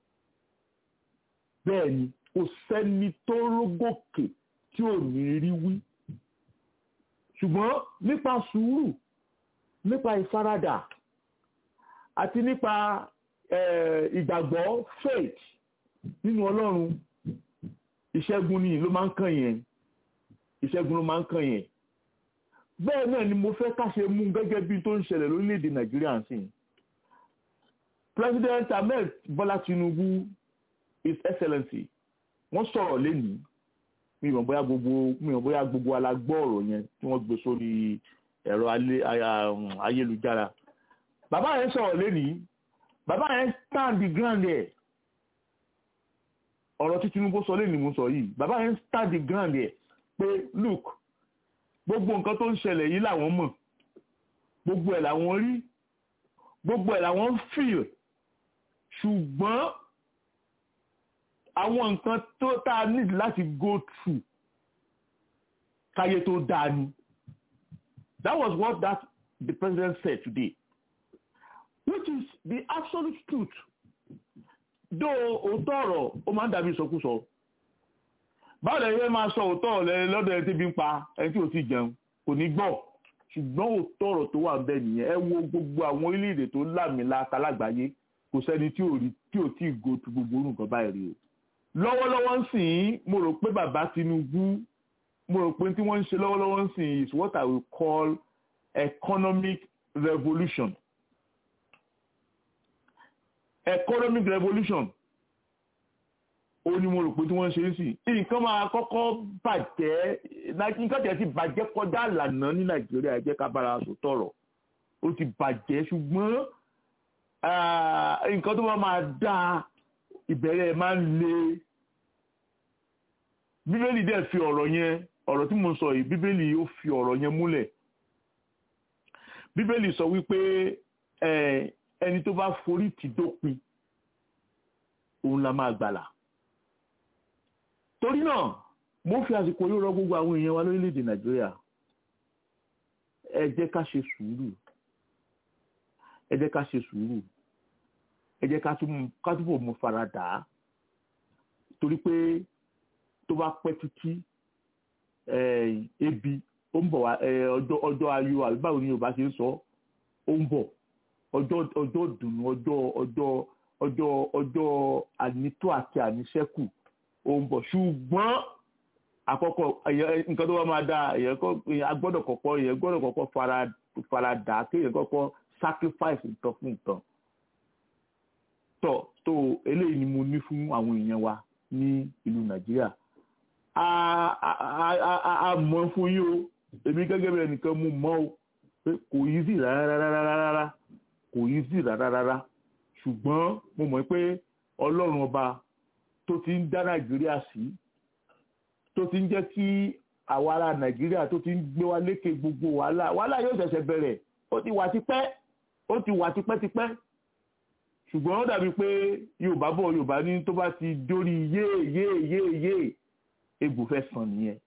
bẹ́ẹ̀ ni kò sẹ́ni tó rógòkè tí ò ní rí wí ṣùgbọ́n nípa sùúrù nípa ìfaradà àti nípa ìgbàgbọ́ faith nínú ọlọ́run ìṣẹ́gun ni ló máa ń kàn yẹn ìṣẹ́gun ló máa ń kàn yẹn bẹ́ẹ̀ náà ni mo fẹ́ ká ṣe mú gẹ́gẹ́ bí tó ń ṣẹlẹ̀ lórílẹ̀‐èdè nàìjíríà sí i president ahmed bola tinubu his excellency wọ́n sọ̀rọ̀ lẹ́nìí mi ò bóyá gbogbo mi ò bóyá gbogbo alágbọ́ ọ̀rọ̀ yẹn tí wọ́n gbé sórí ẹ̀rọ ayélujára bàbá yẹn sọ̀rọ̀ lẹ́nìí bàbá yẹn stand the ground there ọ̀rọ̀ tí Tinubu sọ lé ní mo sọ yìí bàbá yẹn stand the ground yẹ pé look gbogbo nǹkan tó ń ṣẹlẹ̀ yìí làwọn mọ̀ gbogbo ẹ̀ làwọn rí gbogbo ẹ̀ làwọn feel ṣùgbọ́n àwọn nǹkan tó tá a need láti go through káyé tó dáa ni that was what that the president said today which is the absolute truth though òótọ́ ọ̀rọ̀ ó máa ń dàbí ìsọkúsọ báwo lè yẹ máa sọ òótọ́ ọ̀rọ̀ lọ́dọ̀ ẹni tí bí ń pa ẹni tí ò ti jẹun kò ní gbọ́ ṣùgbọ́n òótọ́ ọ̀rọ̀ tó wà bẹ́ẹ̀ nìyẹn ẹ wo gbogbo àwọn orílẹ̀-èdè tó lámìlaka lágbàáyé kò sẹ́ni tí ò rí tí ò tí ì go tu gbogbo orú nǹkan báyìí rí o lọ́wọ́lọ́wọ́ ń sìn ín mo rò pé bàbá Tinubu mo rò pé tí wọ́n ń ṣe lọ́wọ́lọ́wọ́ ń sìn is what I will call economic revolution economic revolution ó ní mo rò pé tí wọ́n ń ṣe é sí nǹkan máa kọ́kọ́ bàjẹ́ nǹkan tẹ̀ ti bàjẹ́ kọjá àlànà ní Nàìjíríà jẹ́ ká bára sọ tọ̀rọ̀ ó ti bàjẹ́ ṣùgbọ́n nǹkan tó bá máa dá ìbẹ̀rẹ̀ máa ń le bíbélì dẹ̀ fi ọ̀rọ̀ yẹn ọ̀rọ̀ tí mo sọ yìí bíbélì ó fi ọ̀rọ̀ yẹn múlẹ̀ bíbélì sọ wípé ẹni tó bá forí tì dópin òun la máa gbàlà torí náà mo fi àsìkò yóò rọ gbogbo àwọn èèyàn wa lórílẹ̀‐èdè nàìjíríà ẹ jẹ́ ká ṣe sùúrù ẹ jẹ́ ká ṣe sùúrù ẹ jẹ́ ká túbọ̀ mú fara dà á torí pé tó bá pẹ́ títí ebi ó ń bọ̀ wá ọjọ́ ọjọ́ ayọ̀ àbí báwo ni Yorùbá ṣe ń sọ ó ń bọ̀ ọjọ́ ọjọ́ dùnú ọjọ́ ọjọ́ ọjọ́ ọjọ́ ànító àti àníṣẹ́kù ó ń bọ̀ ṣùgbọ́n àkọ́kọ́ nǹkan tó bá máa dáa èèyàn gbọ́dọ̀ kọ́kọ́ èèyàn gbọ́dọ̀ kọ́kọ́ fara fara dà á kéèyàn kọ́kọ́ sacrifice nǹkan fún nǹkan tọ́ tó eléyìí ni mo ní fún àwọn èèyàn wa ní ìlú Nàìjíríà a mọ̀ fún yín o èmi gẹ́gẹ́ bí ẹnìkan mú mọ́ o pé kò easy rárá kò easy rárá ṣùgbọ́n mo mọ̀ pé ọlọ́run ọba tó ti ń dá nàìjíríà sí tó ti ń jẹ́ kí àwa ará nàìjíríà tó ti ń gbé wa lékè gbogbo wàhálà wàhálà yóò ṣẹ̀ṣẹ̀ bẹ̀rẹ̀ ó ti wà tipẹ́ ó ti wà tipẹ́tipẹ́ ṣùgbọ́n ó dàbí pé yorùbá bọ̀ yorùbá ní tó bá ti dórí yéè yéè yéè yéè egbò fẹ́ sàn nìyẹn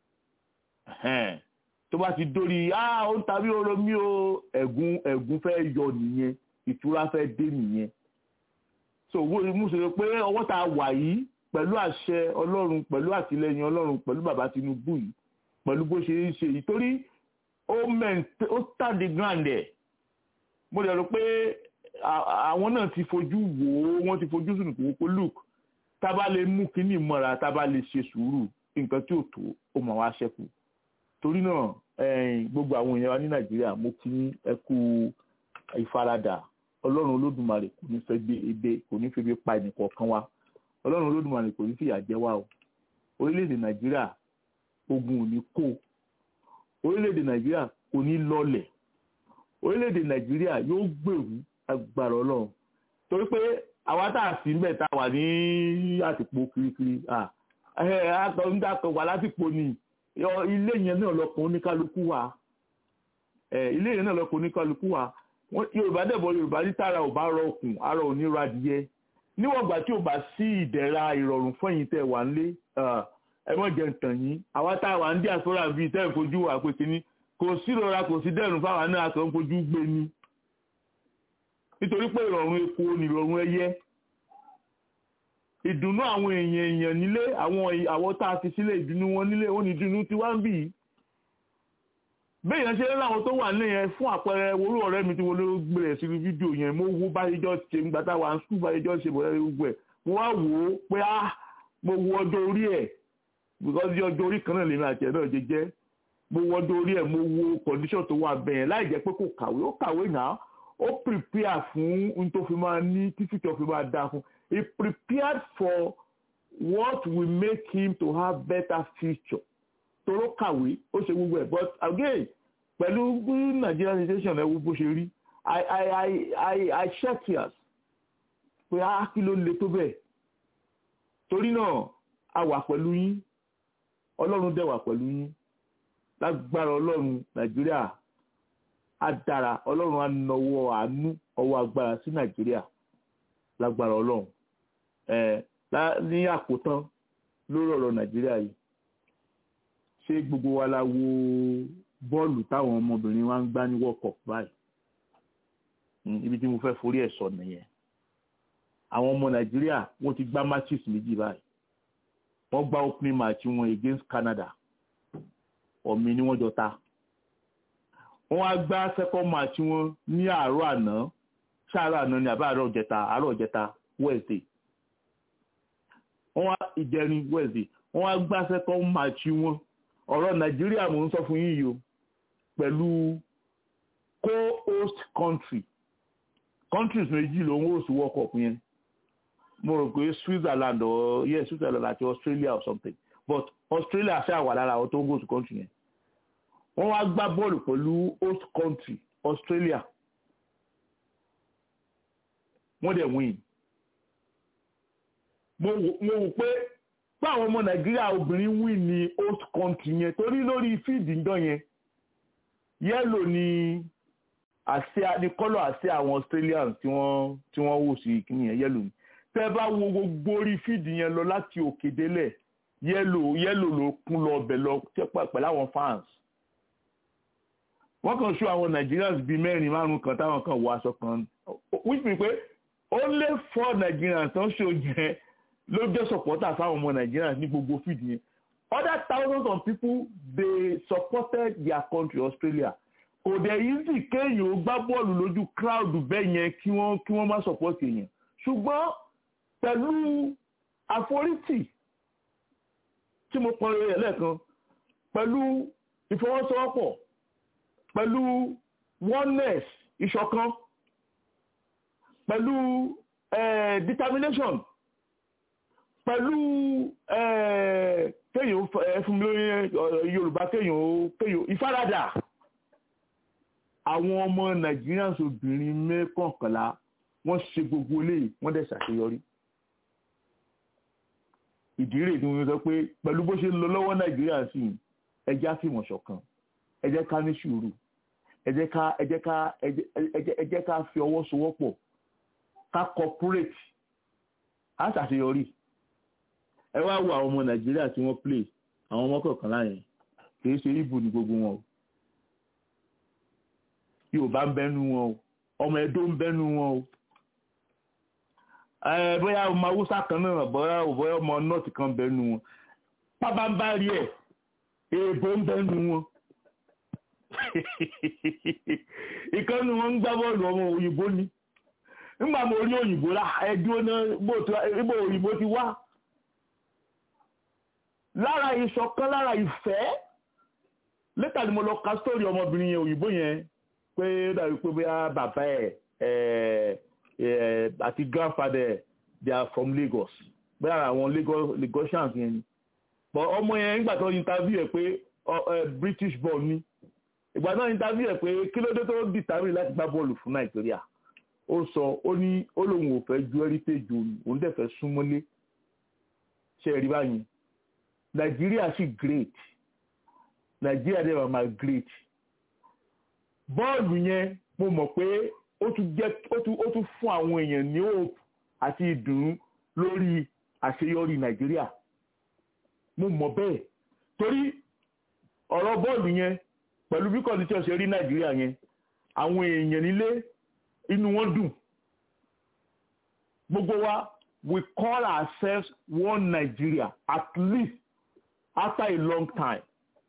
tó bá ti dórí ah ó ń tàbí oró mi o ẹ̀gún ẹ̀gún fẹ́ yọ nìyẹn ìtura fẹ́ dé nìyẹn so mo sọ pé ọwọ́ tá a wà yìí pẹ̀lú àṣẹ ọlọ́run pẹ̀lú àtìlẹyìn ọlọ́run pẹ̀lú bàbá Tinubu yìí pẹ̀lú bó ṣe ń ṣe yìí torí ó mẹ́ǹtẹ́ ó tàdé grand ẹ̀ mo lè rò pé àwọn náà ti fojú wò ó wọ́n ti fojú sùn kò kó look tá a bá lè mú kínní mọ́ra tá a bá lè ṣe sùúrù nǹkan tí ò tó ó mọ̀ wá ṣẹ́kù torí náà gbogbo àwọn èèyàn wa ní nàìjíríà mo kí ní ẹ kú ìfaradà ọlọ́run olódùmarè kò ní fẹ́ gbé ebe kò ní fẹ́ gbé pa ẹnìkọ̀ọ̀kan wa ọlọ́run olódùmarè kò ní fìyà jẹ wá o orílẹ̀-èdè nàìjíríà ogun ò ní kó orílẹ̀-èdè nàìjíríà kò ní lọlẹ̀ orílẹ̀-èdè nàìjíríà yóò gbèrú agbára ọlọ́run torí pé àwa tá a sì ń bẹ̀ tá a wà ní àtìpó kirikiri àtọ̀ wà látìpó ni ilé yẹn náà lọkàn oníkálukú wa ilé yẹn náà lọkàn oníkálukú wa yorùbá dẹ̀bọ̀ yorùbá ní tààrà ò bá rọ okùn ara ò ní ra adìyẹ níwọ̀n ìgbà tí ò bá sí ìdẹ̀ra ìrọ̀rùn fún ẹ̀yin tẹ̀ wà nílé ẹ mọ̀ jẹ́ ntàn yín àwa tá a wà ní diaspora bíi tẹ́ ẹ̀ fojú wà pé kínní kò sí ìrora kò sí dẹ̀rùn fáwọn náà kàn ń fojú gbé ni nítorí pé ìrọ̀rùn epo ni ìrọ̀rùn ẹyẹ ìdùnnú àwọn èèyàn èèyàn nílé àwọn àwọ̀ tá a fi sílẹ̀ ìdùnnú wọn nílé ó ní ìdùnnú tí wá ń bì í bẹ́ẹ̀ yẹn ṣe ń láwọn tó wà nílé yẹn fún àpẹẹrẹ orú ọ̀rẹ́ mi tí mo ló gbèrè sí fídíò yẹn mo wo báyéjọ́ ṣe ń gbàtà wà ń sùn báyéjọ́ ṣe bọ̀rẹ́ gbogbo ẹ̀ mo wá wò ó pé á mo wo ọjọ́ orí ẹ̀ because ọjọ́ orí kan náà lèmi àti ẹ̀ náà jẹ jẹ́ mo wo ọjọ́ orí ẹ̀ mo wo condition tó wà bẹ́ẹ̀ láì jẹ́ pé kò kàwé ó kàwé náà ó prepare fún n tó fi máa ní tí future fi máa dáa fún he prepared for what will make him to have better future toro kàwé ó ṣe gbogbo ẹ̀ but again pẹ̀lú Nigerian situation ẹ̀ wo bó ṣe rí i i i i i shed tears pé á kí ló le tó bẹ́ẹ̀ torí náà a wà pẹ̀lú yín ọlọ́run dẹ̀ wà pẹ̀lú yín lágbára ọlọ́run nàìjíríà á dára ọlọ́run á nawọ́ àánú ọwọ́ agbára sí nàìjíríà lágbára ọlọ́run ẹ̀ ní àkótán lórí ọ̀rọ̀ nàìjíríà yìí ṣé gbogbo wa la wo bọ́ọ̀lù táwọn ọmọbìnrin wa ń gbá ní world cup báyìí ibi tí mo fẹ́ forí ẹ̀ sọ nìyẹn àwọn ọmọ nàìjíríà wọ́n ti gbá matches méjì báyìí wọ́n gbá opening match wọn against canada ọ̀mì ni wọ́n jọ ta wọ́n á gbá second match wọn ní àárọ̀ àná ṣáàrọ̀ àná ni àbá àárọ̀ ọ̀jẹta àárọ̀ ọ̀jẹta wednesday wọ́n wá ìjẹrin wednesday wọ́n wá gbá second match wọn ọ̀rọ̀ nàìjíríà mò ń sọ fún yín yìí o pẹ̀lú co-host country countries méjì ló ń host world cup yẹn mo rò pé switzerland or yes switzerland àti australia or something but australia ṣáà wà lára àwọn tó ń host country yẹn wọ́n wá gbá bọ́ọ̀lù pẹ̀lú host country australia wọ́n dẹ̀ win mo wò pé báwọn ọmọ nàìjíríà obìnrin win ní host country yẹn torí lórí fíìdì ńdọ yẹn yẹ́lò ni àsíá ní kọ́lọ̀ àsíá àwọn australians tí wọ́n tí wọ́n wò sí kíní yẹn yẹ́lò ni tẹ́ bá wo gbogbo orí fíìdì yẹn lọ láti òkè délẹ̀ yẹ́lò yẹ́lò ló kún lọ ọbẹ̀ lọ pẹ̀lú àwọn fans wọ́n kàn ṣó àwọn nigerians bíi mẹ́rin márùn kan táwọn kan wọ aṣọ kan which mean pé only four nigerians tó ń ṣó jẹ́ ló jẹ́ supporter fáwọn ọmọ nigerians ní gbogbo fíìdì yẹn other thousands of people they supported their country australia kò dẹ̀ easy kéèyàn ó gbá bọ́ọ̀lù lójú crowd bẹ́ẹ̀ yẹn kí wọ́n kí wọ́n má support èèyàn ṣùgbọ́n pẹ̀lú àforítì tí mo pọn rẹ̀ lẹ́ẹ̀kan pẹ̀lú ìfọwọ́sowọ́pọ̀ pẹ̀lú oneness ìṣọ̀kan pẹ̀lú eh, determination pẹ̀lú kéèyàn fún mi lórí yorùbá kéèyàn kéèyàn ìfaradà àwọn ọmọ nigerians obìnrin mẹ́kànkànlá wọ́n ṣe gbogbo eléyìí wọ́n dẹ̀ ṣàṣeyọrí ìdí rèé tí wọ́n sọ pé pẹ̀lú bó ṣe ń lọ lọ́wọ́ nàìjíríà sí ẹ jẹ́ á fìmọ̀ ṣọ̀kan ẹ jẹ́ ká ní sùúrù ẹ jẹ́ ká ẹ jẹ́ ká ẹ jẹ́ ká fi ọwọ́ sowọ́pọ̀ ká cooperate á ṣàṣeyọrí ẹ wá wo àwọn ọmọ nàìjíríà tí wọ́n play àwọn ọmọ kọ̀ọ̀kan láyẹn kìí ṣe ibu ní gbogbo wọn o yorùbá ń bẹ́nu wọn o ọmọ ẹdó ń bẹ́nu wọn o ẹ bóyá ọmọ haúsá kan náà bóyá bóyá ọmọ nọ́ọ̀tì kan bẹ́nu wọn pábánbárí ẹ̀ èèbó ń bẹ́nu wọn ìkànnì wọn ń gbá bọ́ọ̀lù ọmọ òyìnbó ni nígbà mo rí òyìnbó rà ẹdúró náà ibo òyìnbó ti wá lára ìṣọ̀kan lára ìfẹ́ lẹ́tà ni mo lọ ka sórí ọmọbìnrin yẹn òyìnbó yẹn pé ó dàbí pé bóyá bàbá ẹ̀ àti grandfather they are from Lagos bóyá àwọn Lagosians yẹn ni but ọmọ yẹn nígbà tó interview ẹ̀ pé British born ni ìgbà náà interview ẹ̀ pé kí ló dé tó determine láti gbá bọ́ọ̀lù fún Nàìjíríà ó sọ ó ní ó lóun ò fẹ́ ju heritage òun òun dẹ̀ fẹ́ súnmọ́lé ṣe rí báyìí nàìjíríà sì great nàìjíríà dẹ̀ máa great bọ́ọ̀lù yẹn mo mọ̀ pé ó tún jẹ́ ó tún ó tún fún àwọn èèyàn ní hope àti ìdùnnú lórí àṣeyọrí nàìjíríà mo mọ̀ bẹ́ẹ̀ torí ọ̀rọ̀ bọ́ọ̀lù yẹn pẹ̀lú bí kọ́ndíṣọ́ ṣe rí nàìjíríà yẹn àwọn èèyàn nílé inú wọn dùn gbogbo wa we call ourselves one Nigeria at least after a long time.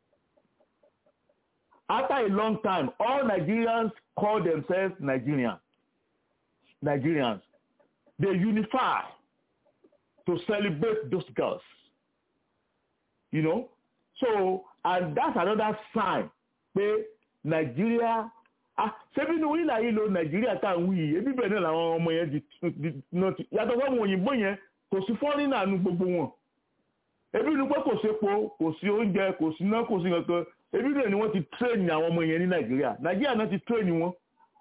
After a long time, all Nigerians call themselves Nigerians. Nigerians. They unify to celebrate those girls. You know? So, and that's another sign pé Nigeria ah ṣebí ní orílẹ̀ ayé lo Nàìjíríà tá à ń wí yìí ebi bẹ́ẹ̀ náà làwọn ọmọ yẹn di nọ́ọ̀tì yàtọ̀ fún àwọn òyìnbó yẹn kò sí fọ́nrínà nu gbogbo wọn ebi ni pé kò sépo kò sí oúnjẹ kò sí iná kò sí kankan ebi rẹ̀ ni wọ́n ti tírèènì àwọn ọmọ yẹn ní nàìjíríà nàìjíríà náà ti tírèènì wọn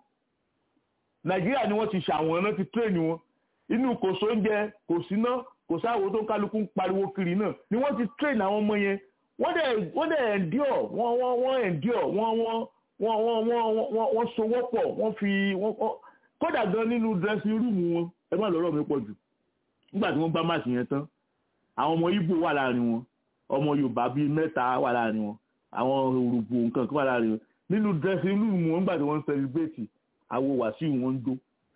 nàìjíríà ni wọ́n ti ṣàwọn náà ti tírèènì wọn inú kò sóúnjẹ kò sí iná kò kò sáwo tó kálukú ń pariwo kiri náà ni wọ́n ti train àwọn ọmọ yẹn wọ́n dẹ̀ wọ́n dẹ̀ endure wọ́n wọ́n wọ́n endure wọ́n wọ́n wọ́n wọ́n wọ́n wọ́n wọ́n sowọ́pọ̀ wọ́n fi wọ́n kódà gan nínú dressing room wọn ẹ má lọ́rọ̀ mi pọ̀ jù nígbà tí wọ́n bá máàsì yẹn tán àwọn ọmọ Ìgbò wà láàrin wọn ọmọ Yorùbá bíi mẹ́ta wà láàrin wọn àwọn òrùbù nǹkan kan wà láàrin wọn nínú dressing room wọn nígbà tí wọ́n ń celebrate àwo Wàsíù wọn ń jó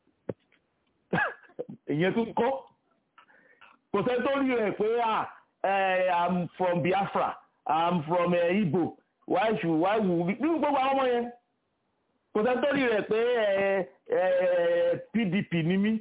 ìyẹn tó ń kọ́ kò sẹ́ni tó rí rẹ̀ pé ah i'm from Biafra i'm from uh, Igbo why should why would nínú gbogbo àwọn ọmọ yẹn kò sẹ́ni tó rí rẹ̀ pé PDP ní mí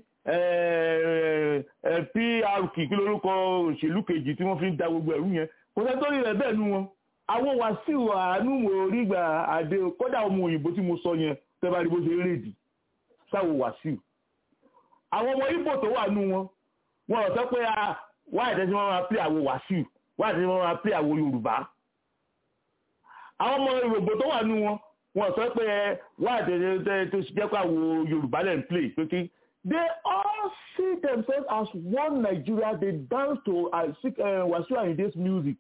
PRP kí lórúkọ òṣèlú kejì tí wọ́n fi ń da gbogbo ẹ̀rú yẹn kò sẹ́ni tó rí rẹ̀ bẹ́ẹ̀ nu wọn àwọn Wàsíù àánú orígbà àdé kódà ọmọ òyìnbó tí mo sọ yẹn tẹ́ bá rí bó ṣe ń rèdì sáwọ Wàsíù àwọn ọmọ Ìgbò tó wà nù wọn wọn ò sọ pé wáyé tẹ́sí wọn máa pè àwo Wàsíù wáyé tẹ́sí wọn máa pè àwo Yorùbá àwọn ọmọ Yorùbá tó wà nù wọn wọn ò sọ pé wáyé tẹ́sí tó jẹ́ pé àwo Yorùbá lẹ́ ń play pé kí they all see themselves as one Nigeria they dance to uh, Wasiu Ayinde's music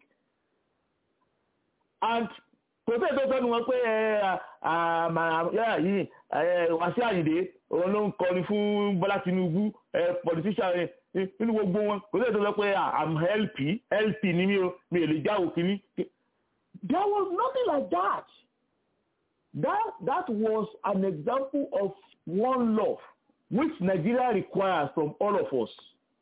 and kò sí ètò ìfẹ́nu wọn pé yìí Wasiu Ayinde òun ló ń kọrin fún Bọ́lá Tinubu politician nínú gbogbo wọn kò sí ètò ìfẹ́ pé i'm LP LP ni mi ò mi ò lè jáwó kínní. there was nothing like that that that was an example of one love which Nigeria requires from all of us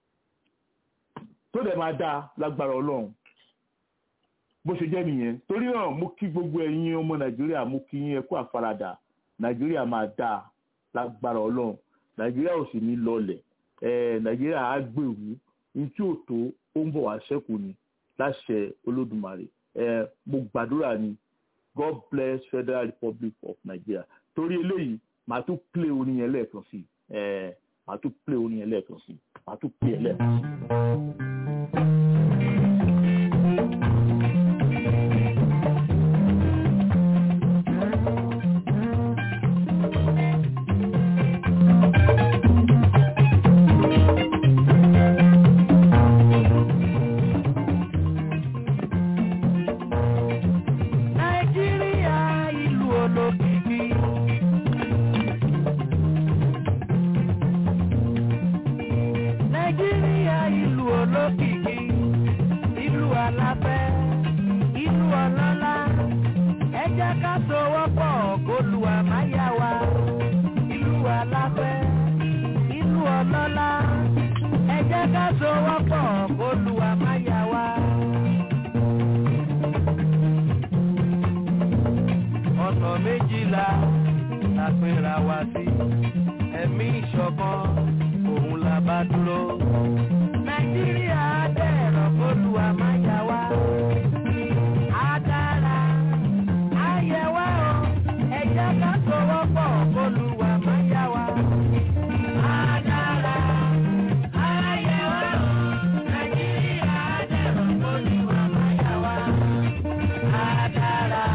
tó dẹ̀ máa dáa lágbára Ọlọ́run bó ṣe jẹ́ nìyẹn torí náà mo kí gbogbo ẹ̀yin ọmọ nàìjíríà mo kí yín ẹ kú àfaradà nàìjíríà máa dáa lágbára ọlọ́run nàìjíríà ò sì ní lọlẹ̀ ẹ̀ nàìjíríà á gbèrú ní tí ò tó ó ń bọ̀ wá ṣẹ́kù ni láṣẹ olódùmarè ẹ̀ mo gbàdúrà ni god bless federal republic of nigeria torí eléyìí màá tún play orin yẹn lẹ́ẹ̀kan sí ẹ̀ màá tún play orin yẹn lẹ́ẹ̀kan sí màá tún play ẹ̀ lẹ́ẹ̀kan sí. Nàìjíríà ìlú olókìkí. Nàìjíríà ìlú olókìkí. Ìlú aláfẹ́, ìlú ọlọ́lá. Ẹ jẹ́ ká sowọ́pọ̀ kólúwa máa yá wa. Ìlú aláfẹ́, ìlú ọlọ́lá. Ẹ jẹ́ ká sowọ́pọ̀ kólúwa máa yá wa. ọ̀nà méjìlá la pera wa sí ẹ̀mí ìṣọ̀kan òun la bá dúró. nàìjíríà dẹ̀rọ̀ kólúwa máa yá wa. á dára á yẹ wá o ẹ jẹ́ ká sowọ́pọ̀ kólúwa máa yá wa. á dára á yẹ wá o nàìjíríà dẹ̀rọ̀ kólúwa máa yá wa. á dára.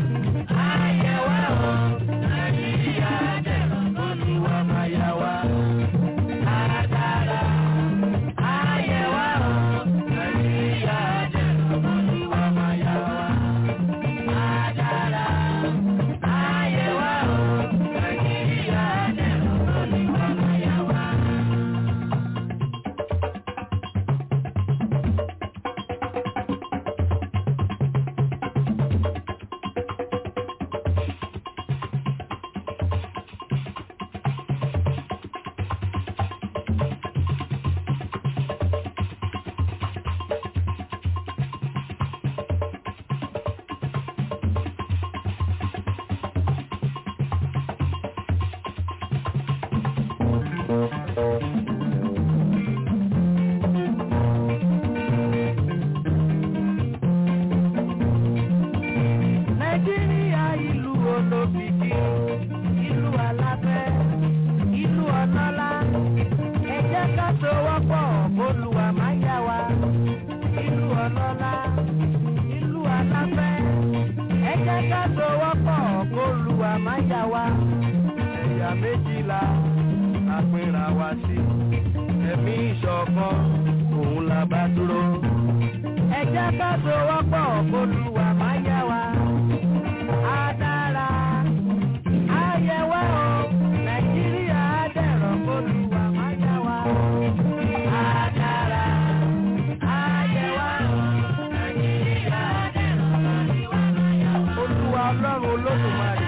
Nàìjíríà ìlú olókìkí, ìlú aláfẹ́, ìlú ọlọ́lá. Ẹ jẹ́ ká sowọ́pọ̀ kólúwa máa yá wa. Ìlú ọlọ́lá, ìlú aláfẹ́. Ẹ jẹ́ ká sowọ́pọ̀ kólúwa máa yá wa. Ẹ̀yà méjìlá la pera wa sí. Ẹ̀mí ìṣọ̀kan òun la bá dúró. ẹ jẹ́ ká sowọ́pọ̀ kólúwa máa yẹ wa. á dára á yẹ wá o nàìjíríà á dẹ̀rọ̀ kólúwa máa yẹ wa. á dára á yẹ wá o nàìjíríà á dẹ̀rọ̀ kólúwa máa yẹ wá. olúwa ọlọ́run olódùmarè.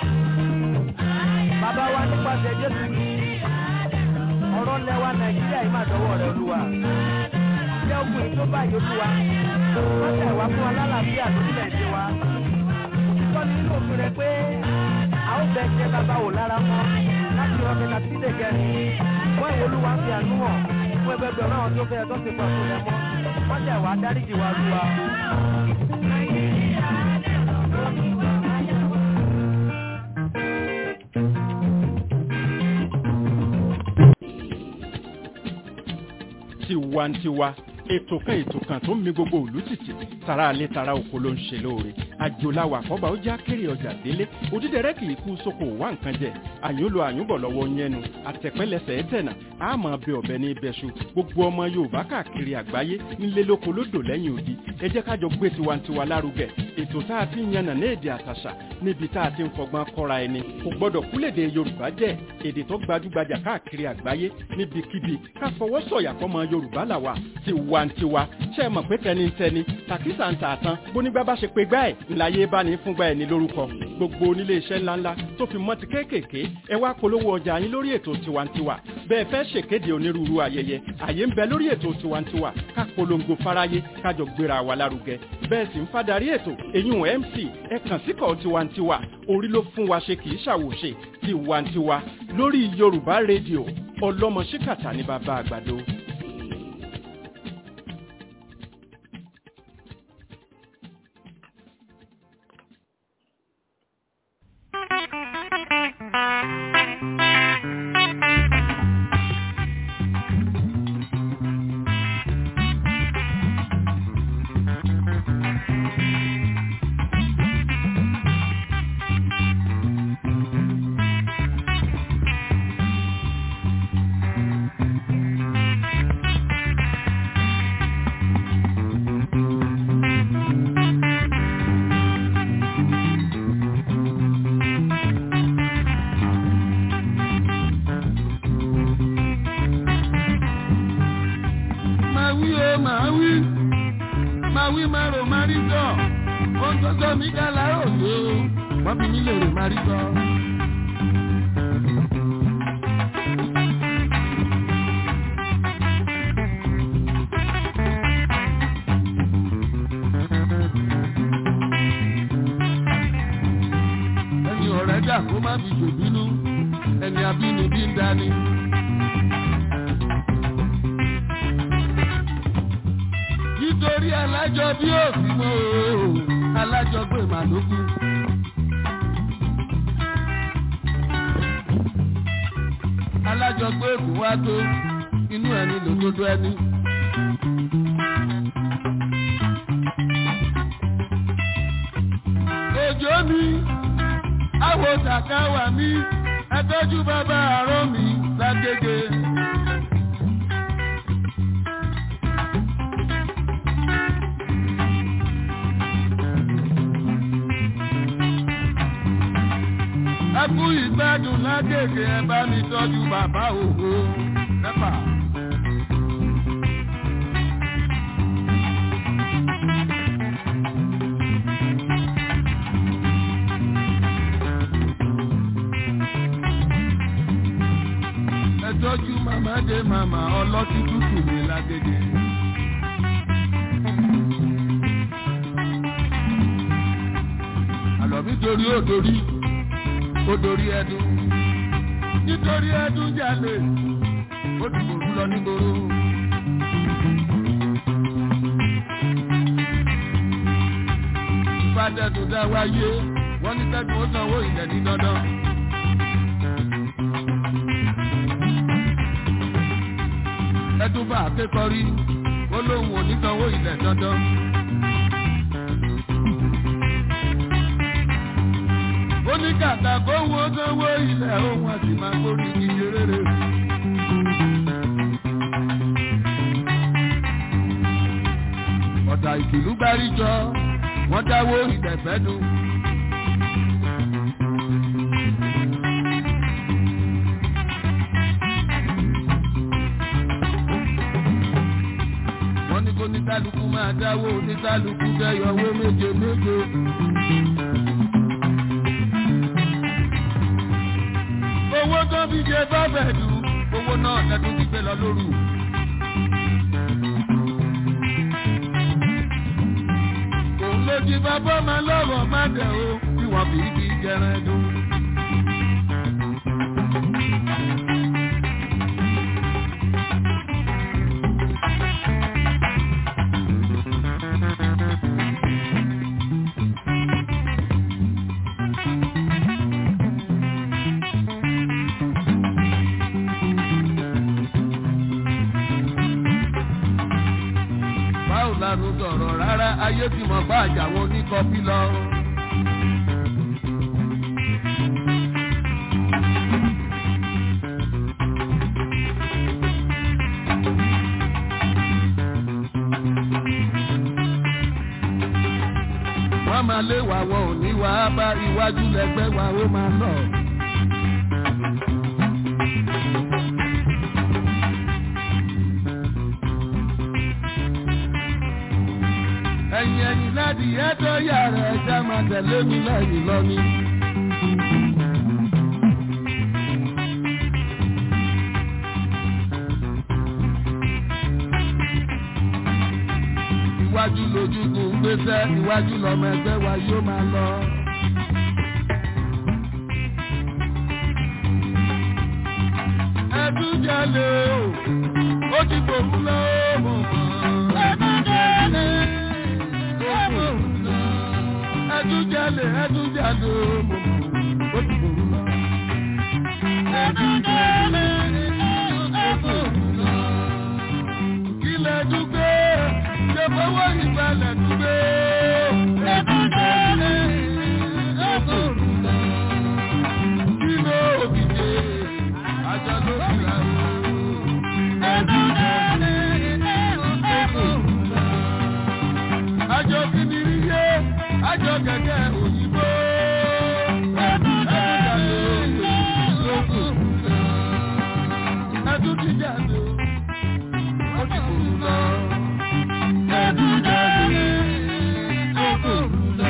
bàbá wa nípasẹ̀ jésù kìí ọ̀rọ̀ lẹ́wà nàìjíríà yìí máa dọ́wọ́ rẹ̀ olúwa. jẹ́ ogun yìí tó báyìí olúwa. wọ́n tẹ̀ wá fún wa lálàáfíà lórílẹ̀‐èdè wa. sọ́ni nínú òfin rẹ̀ pé a ó bẹ jẹ́ bàbá wò lára mọ́ láti rọ́ kẹta sí lè gẹ̀rì. wọ́n ìwé olúwa ń fi àánú hàn fún ẹgbẹgbẹ̀rún àwọn tó fẹ́ tó ti pa fún rẹ̀ mọ́. wọ́n tẹ̀ wá dáríjì wa olúwa. tiwantiwa ètò kan ètò kan tó ń mi gbogbo òlú tìtì tara alẹ́ tara oko ló ń ṣe lóore àjòláwà kọ́ba ó já kéré ọjà délé òdídẹrẹ́ kì í kú sóko wá nǹkan jẹ àyúnlo àyúnbọ̀ lọ́wọ́ yẹnu àtẹ̀pẹ́lẹsẹ̀ ẹ̀tẹ̀nà àmọ́ bẹ ọ̀bẹ ní ibẹ̀ṣu gbogbo ọmọ yorùbá káàkiri àgbáyé nílé lóko lódò lẹ́yìn odi ẹ jẹ́ kájọ gbé tiwantiwa lárugẹ ètò tá a ti ń yànnà ní èdè àtàṣà níbi tá a ti ń fọgbọ́n kọ́ra ẹni kò gbọ́dọ̀ kúlèdè yorùbá jẹ́ èdè tó gbajúgbajà káàkiri àgbáyé níbikíbi ká fọwọ́ sọ̀yà fọmọ yorùbá làwà tiwantiwa ṣe é mọ̀ pé tẹnitẹni tàkísà ń tà tán bónígbà bá ṣe pé gbá ẹ̀ ńláyé bá ní fúngbà ẹ̀ ní lórúkọ gbogbo onílé iṣẹ́ ńláńlá tó fi mọ́ ti kéékèèké ẹ wá polówó ọjà yín lórí ètò tiwantiwa bẹ́ẹ̀ fẹ́ ṣèkéde onírúurú ayẹyẹ àyè ń bẹ lórí ètò tiwantiwa ká polongo fáráyé kájọ gbéra wa lárugẹ bẹ́ẹ̀ sì ń fadarí ètò èyún mc ẹ kàn síkọ̀ tiwantiwa orí ló fún wa ṣe kì í ṣàwòṣe tiwantiwa lórí yorùbá rédíò ọlọ́mọ ṣíkàtà ní bàbá àgbàdo. máa wí o máa wí máa wí máa rò máa rí sọ ohun tó sọ mí dá láàárọ̀ òde o wọ́n fi mí lè rò máa rí sọ. ẹni ọ̀rẹ́ dà kó má fi ṣòbínú ẹni abínibí ń dání. nítorí alájọ bí òfin mọ́ o alájọ gbé màlúkú. alájọ gbé èkó wá tó inú ẹni lòdodo ẹni. òjò mi àwọ̀ tàkàwà mi ẹtọ́jú bàbá àárọ̀ mi lágége. ẹkú ìgbádùn lágègè ẹ bá mi tọ́jú bàbá ògo mẹ́fà. ẹ tọ́jú màmá dé màmá ọlọ́tí tútù mi lágègè. àlọ́ mi torí ó dorí ó dorí ẹdun nítorí ẹdun jalè ó ti kòrú lọ nígboro. ìfàdẹ́dùn dá wáyé wọ́n ní kẹ́dùn ó sanwó ilẹ̀ ní dandan. ẹdun bá akékọ̀rí ó lóun ò ní sanwó ilẹ̀ dandan. ó ní kàkà kó wọ́n sanwó ilẹ̀ ohun àti máa kórì ìdíje rere. ìtùlú gbáríjọ wọ́n dáwó ìdẹ̀fẹ́ dùn. wọ́n ní kó níkálukú máa dáwó níkálukú dẹ́yọ̀wó méje méje. owó tó fi ṣe bọ́bẹ̀ dùn owó náà lẹ́tọ́ ti gbé lọ lóru. òun ló ti bàbá máa lọ́rọ̀ má dẹ̀ o tí wọ́n fi kí jẹran dùn. báwo la ló sọ̀rọ̀ rárá ayé ti mọ̀ bá àjàwọn oníkọ́bí lọ. wọ́n máa lé wa wọn ò ní wá bá iwájú lẹ́gbẹ́ wa ó máa lọ. ẹ̀yìn ẹ̀yìn láti ẹ̀tọ́ yàrá ẹja máa tẹ̀lé mi lẹ́yìn lọ́ní. iwájú lójúkùn gbéṣẹ́ iwájú lọ́mọ ẹgbẹ́ wa yóò máa lọ. ẹdún jalè o ó ti gbòmù lọ́wọ́. ẹdún jalè ẹdún jalè ẹdún jalè ó ti gbòmù lọ. ẹdún jalè ẹdún lọ. kílẹ̀ dúgbé ṣe fọwọ́ ìgbàlẹ̀ dúgbé. ẹdún jalè ẹdún lọ. kílẹ̀ òbíje àjọ ló fi ra o. ẹdún jalè ẹdún lọ. àjọ kìnìún yé àjọ gẹ́gẹ́ òyìnbó. ẹdún jalè ẹdún lọ. ẹdún ti jalè ó ti kò lọ. ẹdún jalè ẹdún lọ.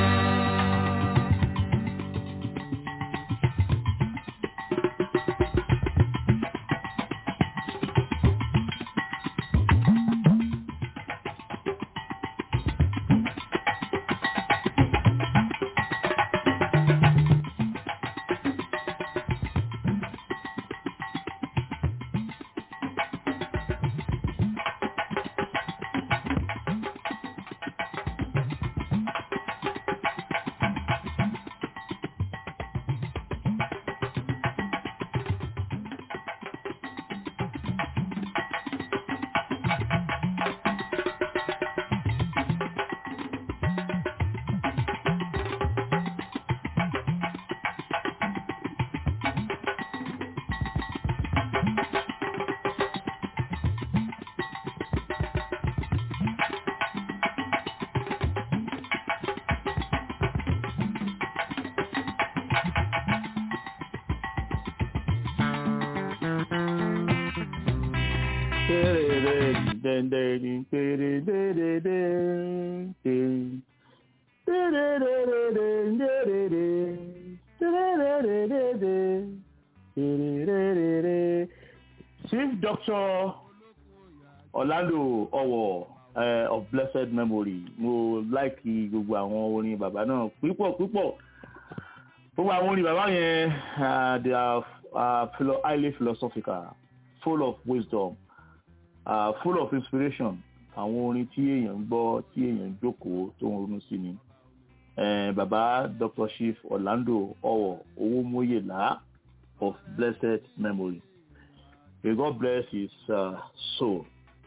Chief Doctor Orlando Owo uh, of blessed memory mo láìkí gbogbo àwọn orin bàbá náà púpọ̀ púpọ̀ gbogbo àwọn orin bàbá yẹn uh, they are uh, philo highly philosophical full of wisdom uh, full of inspiration àwọn orin tí èèyàn ń gbọ́ tí èèyàn ń jókòó tó ń ronú sí ni uh, bàbá Dr. Chief Orlando Owo Owómóyèlá of blessed memory may God bless his uh, soul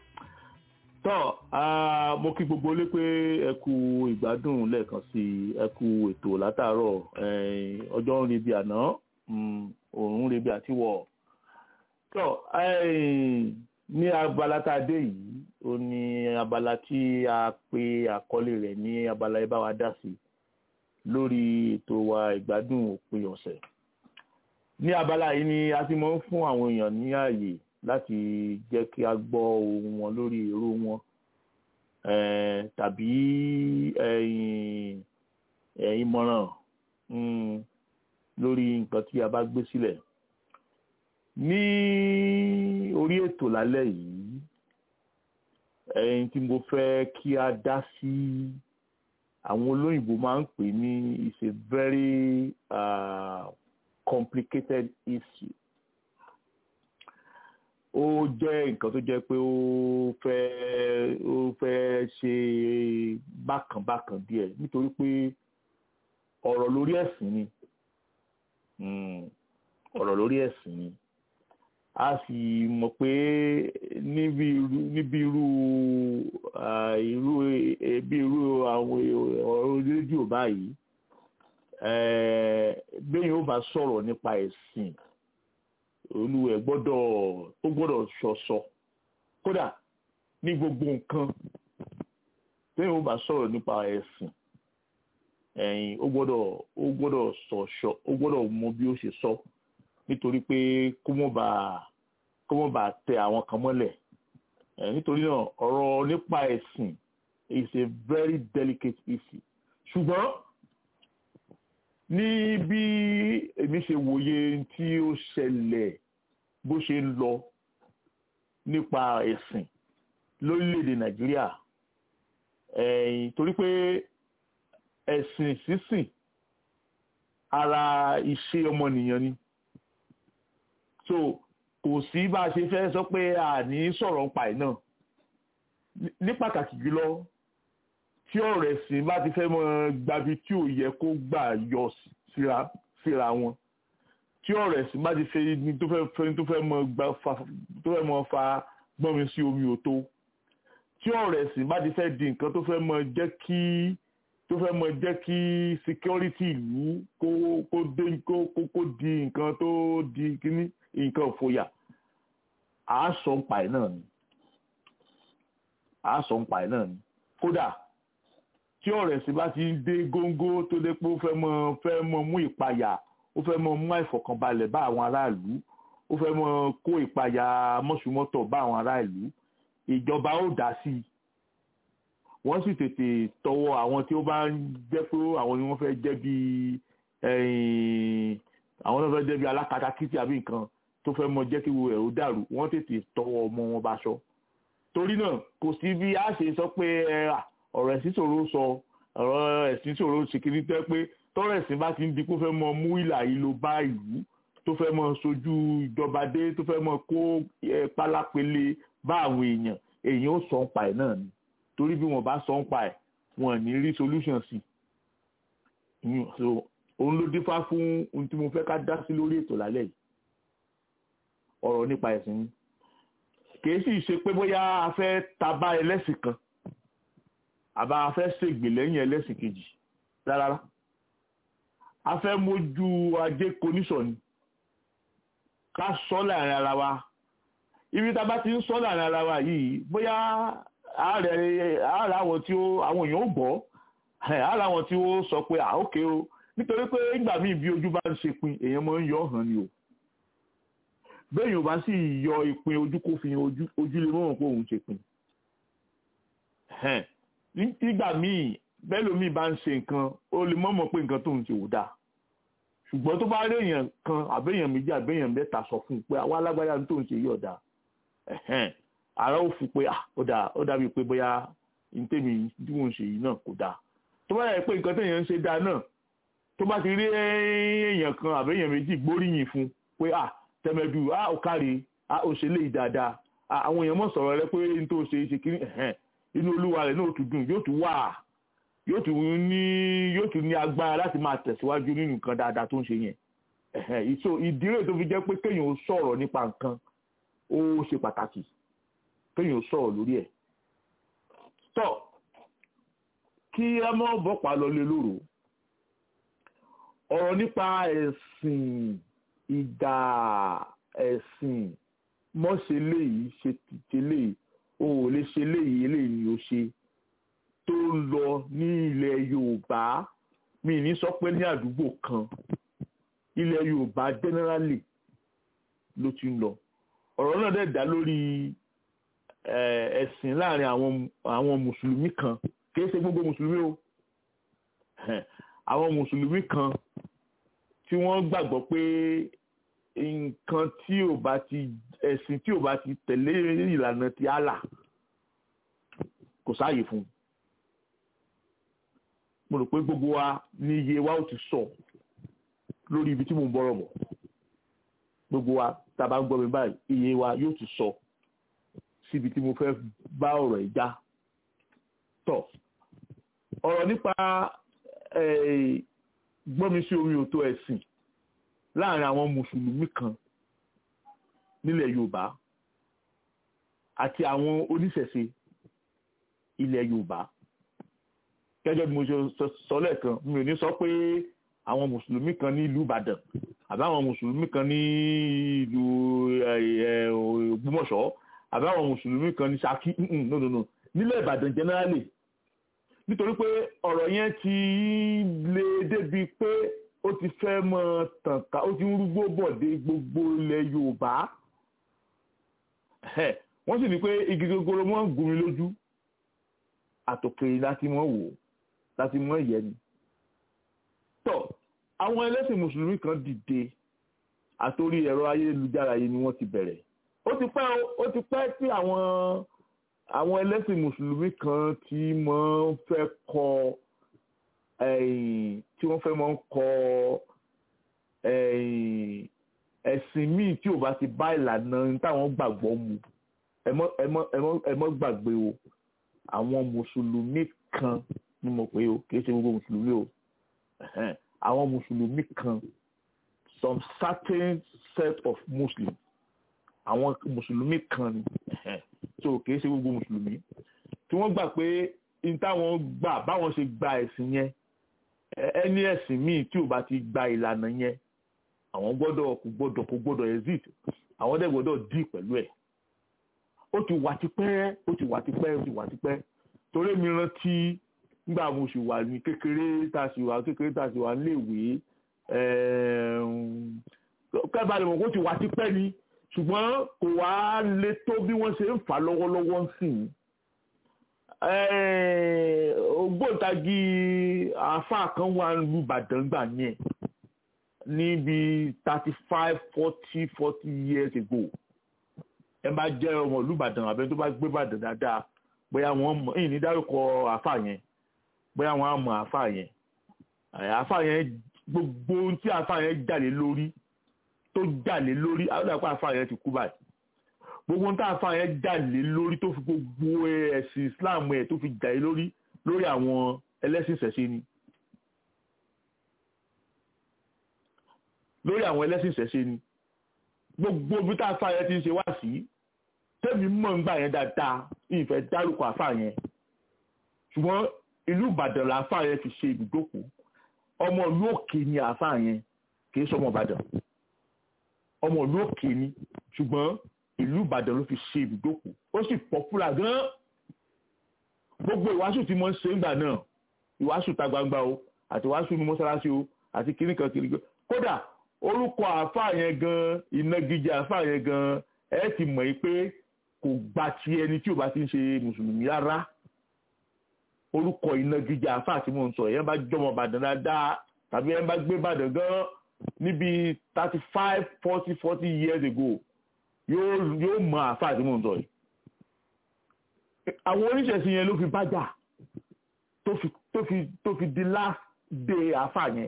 tọ́ mo kí gbogbo lé pé ẹ kú ìgbádùn lẹ́ẹ̀kan sí ẹ kú ètò látàárọ̀ ọjọ́ ń rebi àná òòrùn ń rebi àtiwọ̀ tọ́ ní abala tá a dé yìí ó ní abala tí a pe àkọlé rẹ̀ ní abala ẹ bá wa dá sí lórí ètò wa ìgbádùn òpin ọ̀sẹ̀ ní abala yìí ni a ti máa ń fún àwọn èèyàn ní ààyè láti jẹ́ kí a gbọ́ ohun wọn lórí èrò wọn eh, tàbí ẹ̀yìn eh, ìmọ̀ràn mm, lórí nǹkan tí a bá gbé sílẹ̀ ní orí ètò lálẹ́ yìí ẹ̀yìn tí mo fẹ́ kí a dá sí àwọn olóyìnbó máa ń pè ní is a very uh, complicated issue ó jẹ́ nǹkan tó jẹ́ pé ó fẹ́ ó fẹ́ ṣe bákànbákàn díẹ̀ nítorí pé ọ̀rọ̀ lórí ẹ̀sìn ni Mm, ọ̀rọ̀ lórí ẹ̀sìn ni a sì mọ̀ pé níbi irú níbi irú ah, irú ebi irú àwọn ọ̀rọ̀ rédíò báyìí eh, béèyàn ó bá sọ̀rọ̀ nípa ẹ̀sìn olúwẹ̀ gbọ́dọ̀ ó gbọ́dọ̀ ṣọ̀ṣọ̀ kódà ní gbogbo nǹkan béèyàn ó bá sọ̀rọ̀ nípa ẹ̀sìn ẹ̀yin ó gbọ́dọ̀ ó gbọ́dọ̀ ṣọ̀ṣọ̀ ó gbọ́dọ̀ mọ bí ó ṣe sọ nítorí pé kó mọ̀ bá kó mọ̀ bá tẹ àwọn kan mọ́lẹ̀ ẹ̀ nítorí náà ọ̀rọ̀ nípa ẹ̀sìn is a very delicate issue ṣùgbọ́n ní bí èmi ṣe wòye tí ó ṣẹlẹ̀ bó ṣe ń lọ nípa ẹ̀sìn lórílẹ̀‐èdè nàìjíríà ẹ̀yìn torí pé ẹ̀sìn sísìn ara iṣẹ́ ọmọnìyàn ni so kò sí bá a ṣe fẹ́ sọ pé a ní sọ̀rọ̀ nípa ẹ̀ náà ní pàtàkì jùlọ tí ọ̀rọ̀ ẹ̀sìn bá ti fẹ́ mọ gbabi tí ò yẹ kó gbà yọ síra síra wọn tí ọ̀rọ̀ ẹ̀sìn bá ti fẹ́ ní tó fẹ́ fẹ́ tó fẹ́ mọ gba fa tó fẹ́ mọ fa gbọ́n mi sí omi ò tó tí ọ̀rọ̀ ẹ̀sìn bá ti fẹ́ di nǹkan tó fẹ́ mọ jẹ́ kí tó fẹ́ mọ jẹ́ kí security ìlú kó kó dé kó kó kó di nǹkan tó di kíní nǹkan òfòyà àá sọ ń pa ẹ̀ náà ni àá sọ ń pa ẹ̀ náà ni kódà tí ọ̀rẹ́ sì bá ti dé góńgó tó dé pé ó fẹ́ mọ fẹ́ mọ mú ìpayà ó fẹ́ mọ mú àìfọ̀kànbalẹ̀ bá àwọn aráàlú ó fẹ́ mọ kó ìpayà mọ́sùmọ́tọ̀ bá àwọn aráàlú ìjọba ó dá sí i wọ́n sì tètè tọwọ́ àwọn tí ó bá ń jẹ́ pé àwọn ni wọ́n fẹ́ jẹ́ bí àwọn náà fẹ́ jẹ́ bí alákatakítí àbí nǹkan tó fẹ́ mọ jẹ́ kí wo ẹ̀ ó dàrú wọ́n tètè tọwọ́ ọmọ wọn bá ṣọ torí náà kò sí bí a ṣe sọ pé ọ̀rọ̀ ẹ̀sìn ṣòro sọ ọ̀rọ̀ ẹ̀sìn ṣòro ṣe kiri tẹ́ pé tọ́rọ̀ ẹ̀sìn bá ti ń di kó fẹ́ mọ mú ìlà yìí ló bá ìlú tó fẹ́ mọ sojú ìjọba dé tó fẹ́ mọ kó pálápele bá àwọn èèyàn èèyàn ó sọ ń pa ẹ̀ náà ni torí bí wọ́n bá sọ ń pa ẹ̀ wọ́n ní rí solution sí so òun ló dífá fún ohun tí mo fẹ́ ká dá sí lórí ètò lálẹ́ yìí ọ̀rọ̀ nípa ẹ̀sìn ni kìí sì ṣe pé bóyá a fẹ́ tabá ẹlẹ́sìn kan àbá a fẹ́ ṣègbè lẹ́yìn ẹlẹ́sìn kejì rárá a fẹ́ mójú ajé koníṣọ̀ ni ká sọ láàrin ara wa ibi tá a bá ti ń sọ láàrin ara wa yìí bóyá ààrẹ ààrẹ àwọn tí ó àwọn èèyàn ó gbọ́ ààrẹ àwọn tí ó sọ pé à ókè o nítorí pé nígbà míì bí ojú bá ń ṣe pin èèyàn máa ń yọ hàn ni o bẹ́ẹ̀ yóò bá sì yọ ìpín ojú kó fi ojú lè mọ̀ pé òun ṣe pin nígbà míì bẹ́ẹ̀ lómi bá ń ṣe nǹkan ó lè mọ̀mọ́ pé nǹkan tó ń ṣe ò dáa ṣùgbọ́n tó bá rí èèyàn kan àbẹ́yàn méjì àbẹ́yàn mẹ́ta sọ fún un pé àwa alágbáyà tó ń ṣe yìí ọ̀dà ara ó fi pé ó dàbí pé bóyá ntẹ́mi tí mò ń ṣe yìí náà kò dáa tó bá yẹ pé nǹkan téèyàn ń ṣe dáa náà tó bá ti rí èèyàn kan àbẹ́yàn méjì gbóríyìn fún pé à tẹmẹdù à ó kárí à ó ṣe léyìí dáadáa àwọn èèyàn mọ̀ sọ̀rọ̀ rẹ pé n tó ṣe ṣe kiri inú olúwa rẹ̀ náà tún dùn yóò tún wà yóò tún ní yóò tún ní agbára láti máa tẹ̀síwájú nínú nǹkan dáadáa tó ń ṣe yẹn ìṣó ìdí rẹ̀ tó fi jẹ́ pé kéèyàn ó sọ̀rọ̀ nípa nǹkan ó ṣe pàtàkì kéèyàn ó sọ̀rọ̀ lórí ẹ̀ tọ́ kí ẹ mọ́ bọ́pàá lọ lé lóru ọ̀rọ̀ nípa ẹ̀sìn ìdá ẹ̀sìn mọ́ ṣe léyìí ṣe ṣe léyìí o ò lè ṣe léyìí eléyìí ni o ṣe tó ń lọ ní ilẹ̀ Yorùbá mi ní sọ pé ní àdúgbò kan ilẹ̀ Yorùbá generally ló ti ń lọ ọ̀rọ̀ náà dẹ̀ dá lórí ẹ̀sìn láàrin àwọn àwọn mùsùlùmí kan kìí ṣe gbogbo mùsùlùmí o àwọn mùsùlùmí kan tí wọ́n gbàgbọ́ pé nǹkan tí ò bá ti ẹ̀sìn tí ò bá ti tẹ̀lé ìlànà ti Allah kò sáàyè fún un mo rò pé gbogbo wa ní iye wa ó ti sọ lórí ibi tí mo ń bọ̀rọ̀ bọ̀ gbogbo wa tá a bá ń gbọ́ mi báyìí iye wa yóò ti sọ síbi tí mo fẹ́ bá ọ̀rọ̀ ẹ̀ já tọ̀ ọ̀rọ̀ nípa gbọ́mi sí omi òtó ẹ̀sìn láàrin àwọn mùsùlùmí kan nílẹ̀ Yorùbá àti àwọn oníṣẹ̀ṣe ilẹ̀ Yorùbá gẹ́gẹ́ bí mo ṣe sọ lẹ́ẹ̀kan mi ò ní sọ pé àwọn mùsùlùmí kan ní ìlú Ìbàdàn àbí àwọn mùsùlùmí kan ní ìlú Ògbómọ̀ṣọ́ àbí àwọn mùsùlùmí kan ní Ṣakí no no no nílẹ̀ Ìbàdàn generally nítorí pé ọ̀rọ̀ yẹn ti lè débi pé ó ti fẹ́ mọ tàn ká ó ti ń rúgbó bọ̀ dé gbogbo ilẹ̀ Yorùbá wọ́n sì ní pé igi gogoro mọ́ ń gún mi lójú àtòkèrè láti mọ́ wò láti mọ́ ìyẹn ni tọ́ àwọn ẹlẹ́sìn mùsùlùmí kan dìde àtòrí ẹ̀rọ ayélujára yìí ni wọ́n ti bẹ̀rẹ̀ ó ti pẹ́ ó ti pẹ́ tí àwọn àwọn ẹlẹ́sìn mùsùlùmí kan tí wọ́n fẹ́ kọ tí wọ́n fẹ́ máa ń kọ ẹ̀sìn míì tí ò bá ti bá ìlànà táwọn gbàgbọ́ mu ẹ mọ́ gbàgbé o àwọn mùsùlùmí kan ni mo pè o kì í ṣe gbogbo mùsùlùmí o àwọn mùsùlùmí kan some certain set of muslims àwọn mùsùlùmí kan ni so kì í ṣe gbogbo mùsùlùmí tí wọ́n gbà pé n táwọn gbà báwọn ṣe gba ẹ̀sìn yẹn ẹni ẹ̀sìn míì tí ò bá ti gba ìlànà yẹn àwọn gbọ́dọ̀ kò gbọ́dọ̀ kò gbọ́dọ̀ exit àwọn dẹ̀ gbọ́dọ̀ dì pẹ̀lú ẹ̀ ó ti wà tipẹ́ ó ti wà tipẹ́ ó ti wà tipẹ́ torí mi rántí nígbà mo sì wà ní kékeré tá a sì wà kékeré tá a sì wà níléèwé kẹ́bàá lè mọ̀ kó ti wà tipẹ́ ni ṣùgbọ́n kò wá lè tó bí wọ́n ṣe ń fà lọ́wọ́lọ́wọ́ ń sìn ògbóǹtagì àáfàá kan wà lu Ìbàdàn gbà yẹn níbi thirty five forty forty years ago ẹ bá jẹ́ ọmọ ìlú Ìbàdàn àbẹ tó bá gbé Ìbàdàn dáadáa bóyá wọ́n mọ̀ èyí ní dárúkọ àáfàá yẹn bóyá wọ́n á mọ̀ àáfàá yẹn àáfàá yẹn gbogbo ohun tí àáfàá yẹn jà lé lórí tó jà lé lórí àwọn àpá àáfàá yẹn ti kú báyìí gbogbo ohun tí àáfàá yẹn jà lé lórí tó fi gbogbo ẹ̀sìn Islam ẹ̀ tó fi jà lé lórí lórí àwọn ẹlẹ́sìn ìṣẹ̀ṣe ni lórí àwọn ẹlẹ́sìn ìṣẹ̀ṣe ni gbogbo bí tá àáfàá yẹn ti ń ṣe wá sí tẹ́mi mọ̀ ń gbà yẹn dáadáa ìfẹ́ dárúkọ àáfàá yẹn ṣùgbọ́n ìlú Ìbàdàn làáfàá yẹn fi ṣe ibùdókòó ọmọ ìlú òkè ni àáfàá yẹn kì í sọmọ Ìbàdàn ọmọ ìlú òkè ni ṣùgbọ́n ìlú Ìbàdàn ló fi ṣe ibùdókòó ó sì pọ́pùlà gan-an gbogbo ìwàásù tí mo ń ṣe ńgbà náà ìwàásù ta gbangba o àti ìwàásù ní mọ́sálásí o àti kìnnìkan kìnnìkan kódà orúkọ àáfàá yẹn gan ìnagijẹ àáfàá yẹn gan ẹ ti mọ̀ yìí pé kò gba ti ẹni tí ò bá ti ń ṣe mùsùlùmí rárá orúkọ ìnagijẹ àáfàá tí mò ń sọ yẹn bá jọmọ Ìbàdàn dáadáa tàbí yẹn bá gbé Ìbàdàn gan níbi thirty five forty forty years ago yóò yóò mọ àáfàá tí mò ń sọ yìí àwọn oníṣẹ̀sìn yẹn ló fi bájà tó fi tó fi tó fi di last day àáfàá yẹn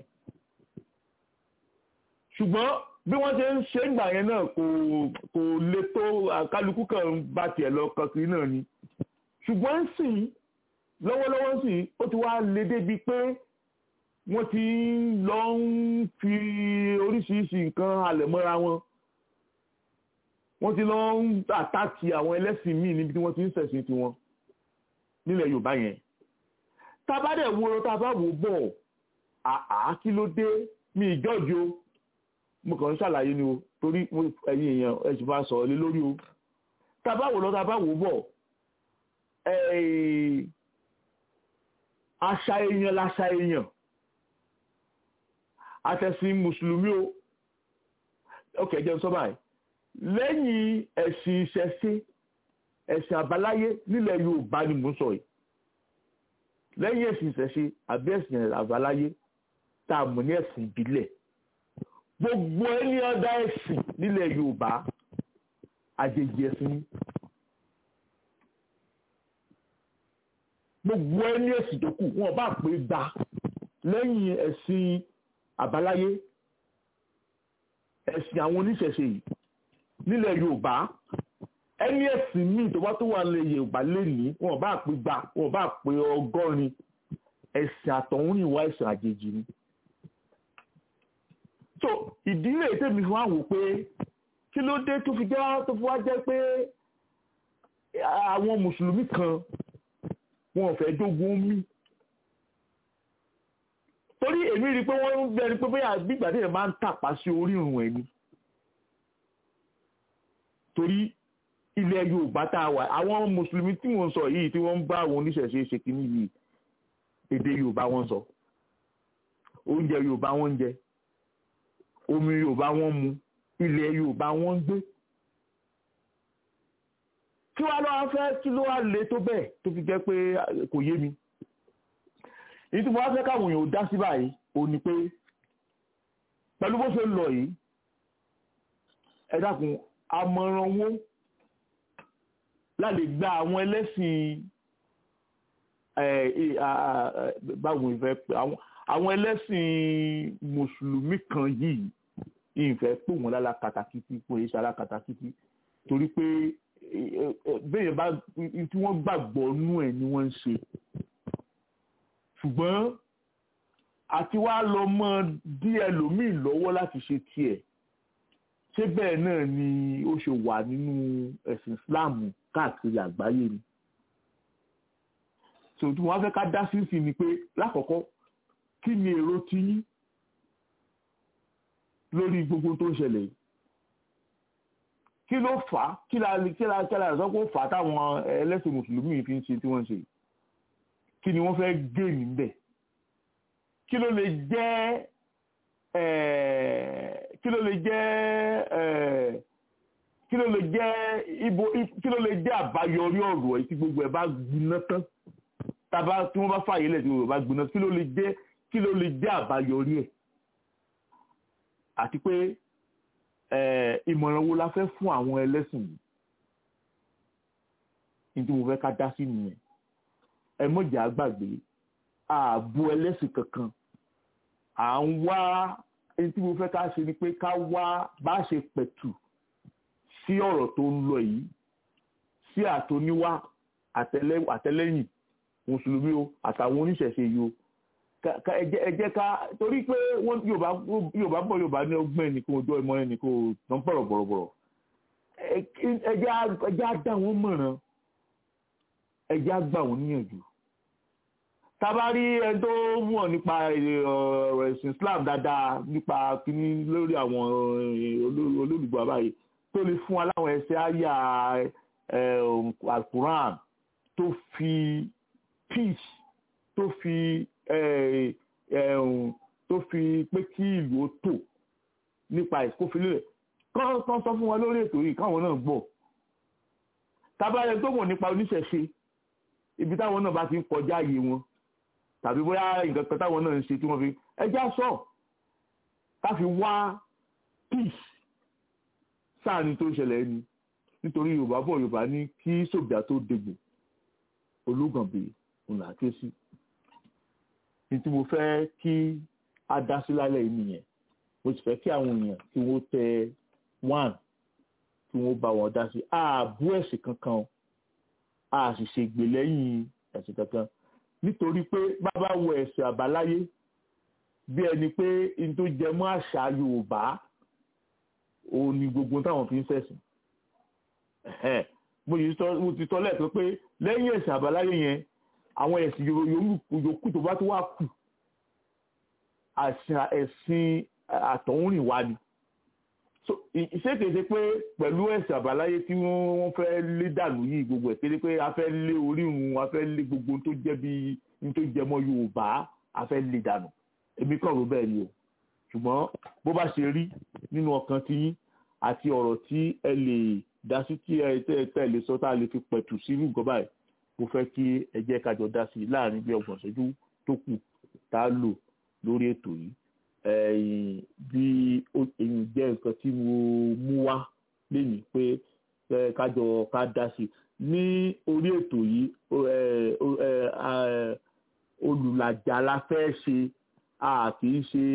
ṣùgbọ́n bí wọ́n ṣe ń ṣe ìgbà yẹn náà kò kò le tó kálukú kan bá tiẹ̀ lọ kankiri náà ni ṣùgbọ́n sì lọ́wọ́lọ́wọ́ sì ó ti wá le débi pé wọ́n ti lọ ń fi oríṣiríṣi nǹkan halẹ̀ mọ́ra wọn wọ́n ti lọ ń àtàkì àwọn ẹlẹ́sìn míì níbi tí wọ́n ti ń ṣẹ̀sìn tiwọn nílẹ̀ Yorùbá yẹn tá a bá dẹ̀ wo tá a bá wò bọ̀ àá kí ló dé mi ìjọ́jọ́ mo kàn ń ṣàlàyé ni o torí ẹ̀yin èèyàn ẹ sì máa sọ̀rọ̀ lé lórí o tá a bá wò lọ tá a bá wò bọ̀ àṣà èèyàn láṣà èèyàn àtẹ̀sìn mùsùlùmí o ok jẹun sọ báyìí lẹ́yìn ẹ̀sìn ìṣẹ̀ṣe ẹ̀sìn àbáláyé nílẹ̀ Yorùbá ni mò ń sọ yìí lẹ́yìn ẹ̀sìn ìṣẹ̀ṣe àbí ẹ̀sìn àbáláyé tá a mọ̀ ní ẹ̀sìn ìbílẹ̀ gbogbo ẹni ọ̀dà ẹ̀sìn nílẹ̀ Yorùbá àjèjì ẹ̀sìn ni gbogbo ẹni ẹ̀sìn tó kù wọn bá pé gba lẹ́yìn ẹ̀sìn àbáláyé ẹ̀sìn àwọn oníṣẹ̀ṣe yìí nílẹ̀ Yorùbá ẹni ẹ̀sìn míì tó bá tó wà lẹ̀ Yorùbá lẹ́nìí wọn bá pé gba wọn bá pé ọgọ́rin ẹ̀sìn àtọ̀húnrìnwá ẹ̀sìn àjèjì ni. so ìdílé tèmi fún wa wò pé kí ló dé tó fi jẹ́ tó fi wá jẹ́ pé àwọn mùsùlùmí kan wọn ò fẹ́ dógún mí torí èmi rí i pé wọ́n ń bẹ̀rẹ̀ pé bóyá gbígbà tí ẹ̀ máa ń tàpá sí orí ìrùn ẹni torí ilẹ̀ Yorùbá tá a wà àwọn mùsùlùmí tí wọ́n ń sọ yìí tí wọ́n ń bá àwọn oníṣẹ̀ṣe ṣe kínní yìí èdè Yorùbá wọ́n sọ oúnjẹ Yorùbá wọ́n ń jẹ omi Yorùbá wọ́n mu ilẹ̀ Yorùbá wọ́n ń gbé kí wàá lọ́wọ́ fẹ́ kí ló wá le tó bẹ́ẹ̀ tó fi jẹ́ pé kò yé mi èyí tí mo wá fẹ́ káwọn èèyàn ò dá sí báyìí ò ní pé pẹ̀lú bó ṣe ń lọ yìí ẹ dákun àmọ̀ràn wo láti gba àwọn ẹlẹ́sìn báwo ìfẹ́ àwọn ẹlẹ́sìn mùsùlùmí kan yìí ìfẹ́ pò wọ́n lára kàtàkìtì pò èyí sára kàtàkìtì torí pé bẹ́ẹ̀ bá tí wọ́n gbàgbọ́ nú ẹ̀ ni wọ́n ń ṣe ṣùgbọ́n àti wá lọ mọ dí ẹlòmíì lọ́wọ́ láti ṣe tiẹ̀ ṣé bẹ́ẹ̀ náà ni ó ṣe wà nínú ẹ̀sìn Islam káàkiri àgbáyé ni tòun tí wọ́n fẹ́ ká dá sí sí ni pé lákọ̀ọ́kọ́ kí ni èrò ti yín lórí gbogbo tó ń ṣẹlẹ̀ yìí kí ló fà á kí la kí la kí la sọ pé ó fà á táwọn ẹlẹ́sìn mùsùlùmí fi ń ṣe tí wọ́n ń ṣe yìí kí ni wọ́n fẹ́ gé níbẹ̀ kí ló lè jẹ́ kí ló lè jẹ́ kí ló lè jẹ́ ibo kí ló lè jẹ́ àbáyọrí ọ̀rọ̀ ẹ̀ tí gbogbo ẹ̀ bá gbiná tán tàbá tí wọ́n bá fààyè lẹ̀ tí gbogbo ẹ̀ bá gbiná kí ló lè jẹ́ kí ló lè jẹ́ àbáyọrí ẹ̀ àti pé ìmọ̀ràn wo la fẹ́ fún àwọn ẹlẹ́sìn yìí ní tí mo fẹ́ ká dá sí nìyẹn ẹ mọ̀jà gbàgbé ààbò ẹlẹ́sìn kankan à ń wá ẹni tí mo fẹ́ ká ṣe ni pé ká wá bá ṣe pẹ̀tù sí ọ̀rọ̀ tó ń lọ yìí sí àtòníwá àtẹlẹ́yìn mùsùlùmí o àtàwọn oníṣẹ̀ṣe yìí o ẹ jẹ́ ká torí pé yorùbá bọ̀ yorùbá ní ọgbọ́n ẹnìkan ojú ọmọ ẹnìkan tó ń pọ̀rọ̀ bọ̀rọ̀bọ̀rọ̀ ẹ jẹ́ á dá wọn mọ̀ràn ẹ jẹ́ á gbà wọ́n níyànjú tabari ẹni tó mọ̀ nípa ọ̀rọ̀ ẹ̀sìn Islam dáadáa nípa kíní lórí àwọn olólùgbò àbáyé tó lè fún wa láwọn ẹsẹ̀ àyà alukuran tó fi peace tó fi tó fi pé kí ìlú ó tò nípa ìkófilé rẹ̀ kán sọ fún wa lórí ètò yìí káwọn náà gbọ́ tabari ẹni tó mọ̀ nípa oníṣẹ̀ṣe ibi táwọn náà bá ti ń kọjá ààyè wọn tàbí bóyá nǹkan kan táwọn náà ń ṣe tí wọ́n fi ẹjá sọ ká fi wá peace sáàni tó ṣẹlẹ̀ ni nítorí yorùbá bọ̀ yorùbá ní kí sòbíà tó dégbò ológànbè ńlá ké sí ní tí mo fẹ́ kí a dá sí lálẹ́ yìí nìyẹn mo sì fẹ́ kí àwọn èèyàn tí wọ́n tẹ one tí wọ́n bá wọn dá sí ààbò ẹ̀sìn kankan a sì ṣègbè lẹ́yìn ẹ̀sìn kankan nítorí pé bàbá wo ẹ̀sìn àbáláyé bí ẹni pé n tó jẹ mọ́ àṣà yorùbá òun ni gbogbo táwọn fi ń ṣẹ̀sìn mo ti sọ lẹ́ẹ̀kan pé lẹ́yìn ẹ̀sìn àbáláyé yẹn àwọn ẹ̀sìn yòókù tó bá tó wà kù àṣà ẹ̀sìn àtọ̀húnrìnwá ni so ìṣèkéṣe pé pẹ̀lú ẹ̀sìn àbáláyé tí wọ́n fẹ́ lé dànù yìí gbogbo ẹ̀ kéde pé a fẹ́ lé orírun a fẹ́ lé gbogbo tó jẹ́ bí ní tó jẹ mọ́ Yorùbá a fẹ́ lé dànù èmi kàn rò bẹ́ẹ̀ ni o ṣùgbọ́n bó bá ṣe rí nínú ọkàn tí yín àti ọ̀rọ̀ tí ẹ lè dá sí tí ẹ tẹ́ ẹ lè sọ tá a lè fi pẹ̀tù sínú nǹkan báyìí mo fẹ́ kí ẹ jẹ́ ká jọ dá sí i láàrin bí ọgbọ̀n ṣẹ́jú tó kù tá a lò lórí ètò yìí ẹ̀yìn bí èyí jẹ́ nǹkan tí mo mú wá lẹ́yìn pé kájọ ká dá sí i ní orí ètò yìí olùlàjà la fẹ́ ṣe a kì í ṣe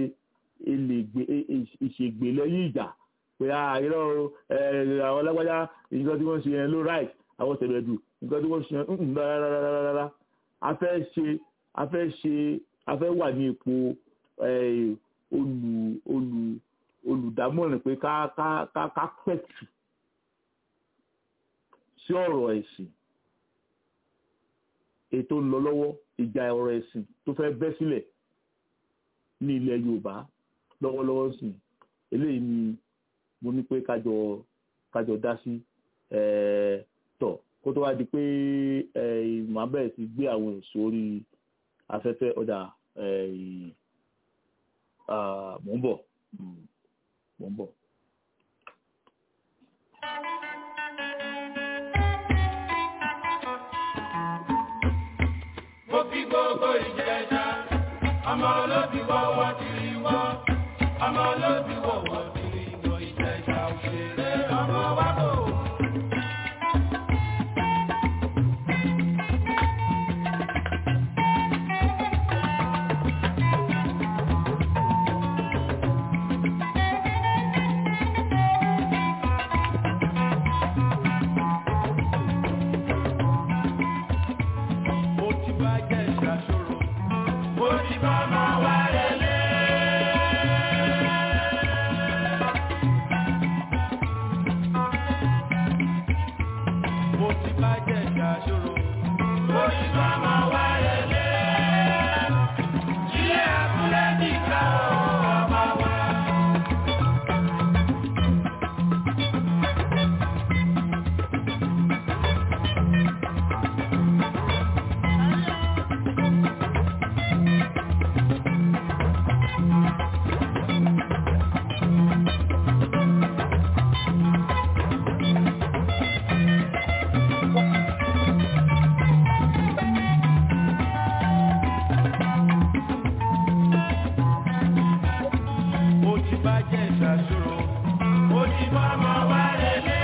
ìṣègbè lẹ́yìn ìjà pé irọ́ àwọn lágbájá nǹkan tí wọ́n ṣe yẹn ló right àwọn tẹ̀lẹ̀dù nǹkan tí wọ́n ṣe yẹn rárá a fẹ́ ṣe a fẹ́ ṣe a fẹ́ wà ní ipò olù olù olùdámọ̀ràn pé ká ká ká ká pẹ̀tù sí ọ̀rọ̀ ẹ̀sìn ètò ń lọ lọ́wọ́ ìjà ọ̀rọ̀ ẹ̀sìn tó fẹ́ bẹ́ sílẹ̀ ní ilẹ̀ Yorùbá lọ́wọ́lọ́wọ́ sí eléyìí ni mo ní pé kájọ kájọ dá sí tọ̀ kó tó wá di pé màá bẹ̀rẹ̀ sí gbé àwọn èso orí afẹ́fẹ́ ọ̀dà mò ń bọ̀ mò ń bọ̀. mo fi gbogbo ìjẹta ọmọ olóbi wọ́wọ́ tìrì wọ́ ọmọ olóbi wọ́wọ́ tìrì wọ́ ìjẹta òṣèré ọmọ wa bò. mo ti bá jẹ́ ìṣàṣòro mo ti bá máa wá lélẹ̀. mo ti bá jẹ́ ìṣàṣòro mo ti bá máa wá lélẹ̀. ilé abúlé nìkan ọmọ wa. mo ti bá jẹ́ ìṣàṣòro mo ti bá máa wá lélẹ̀.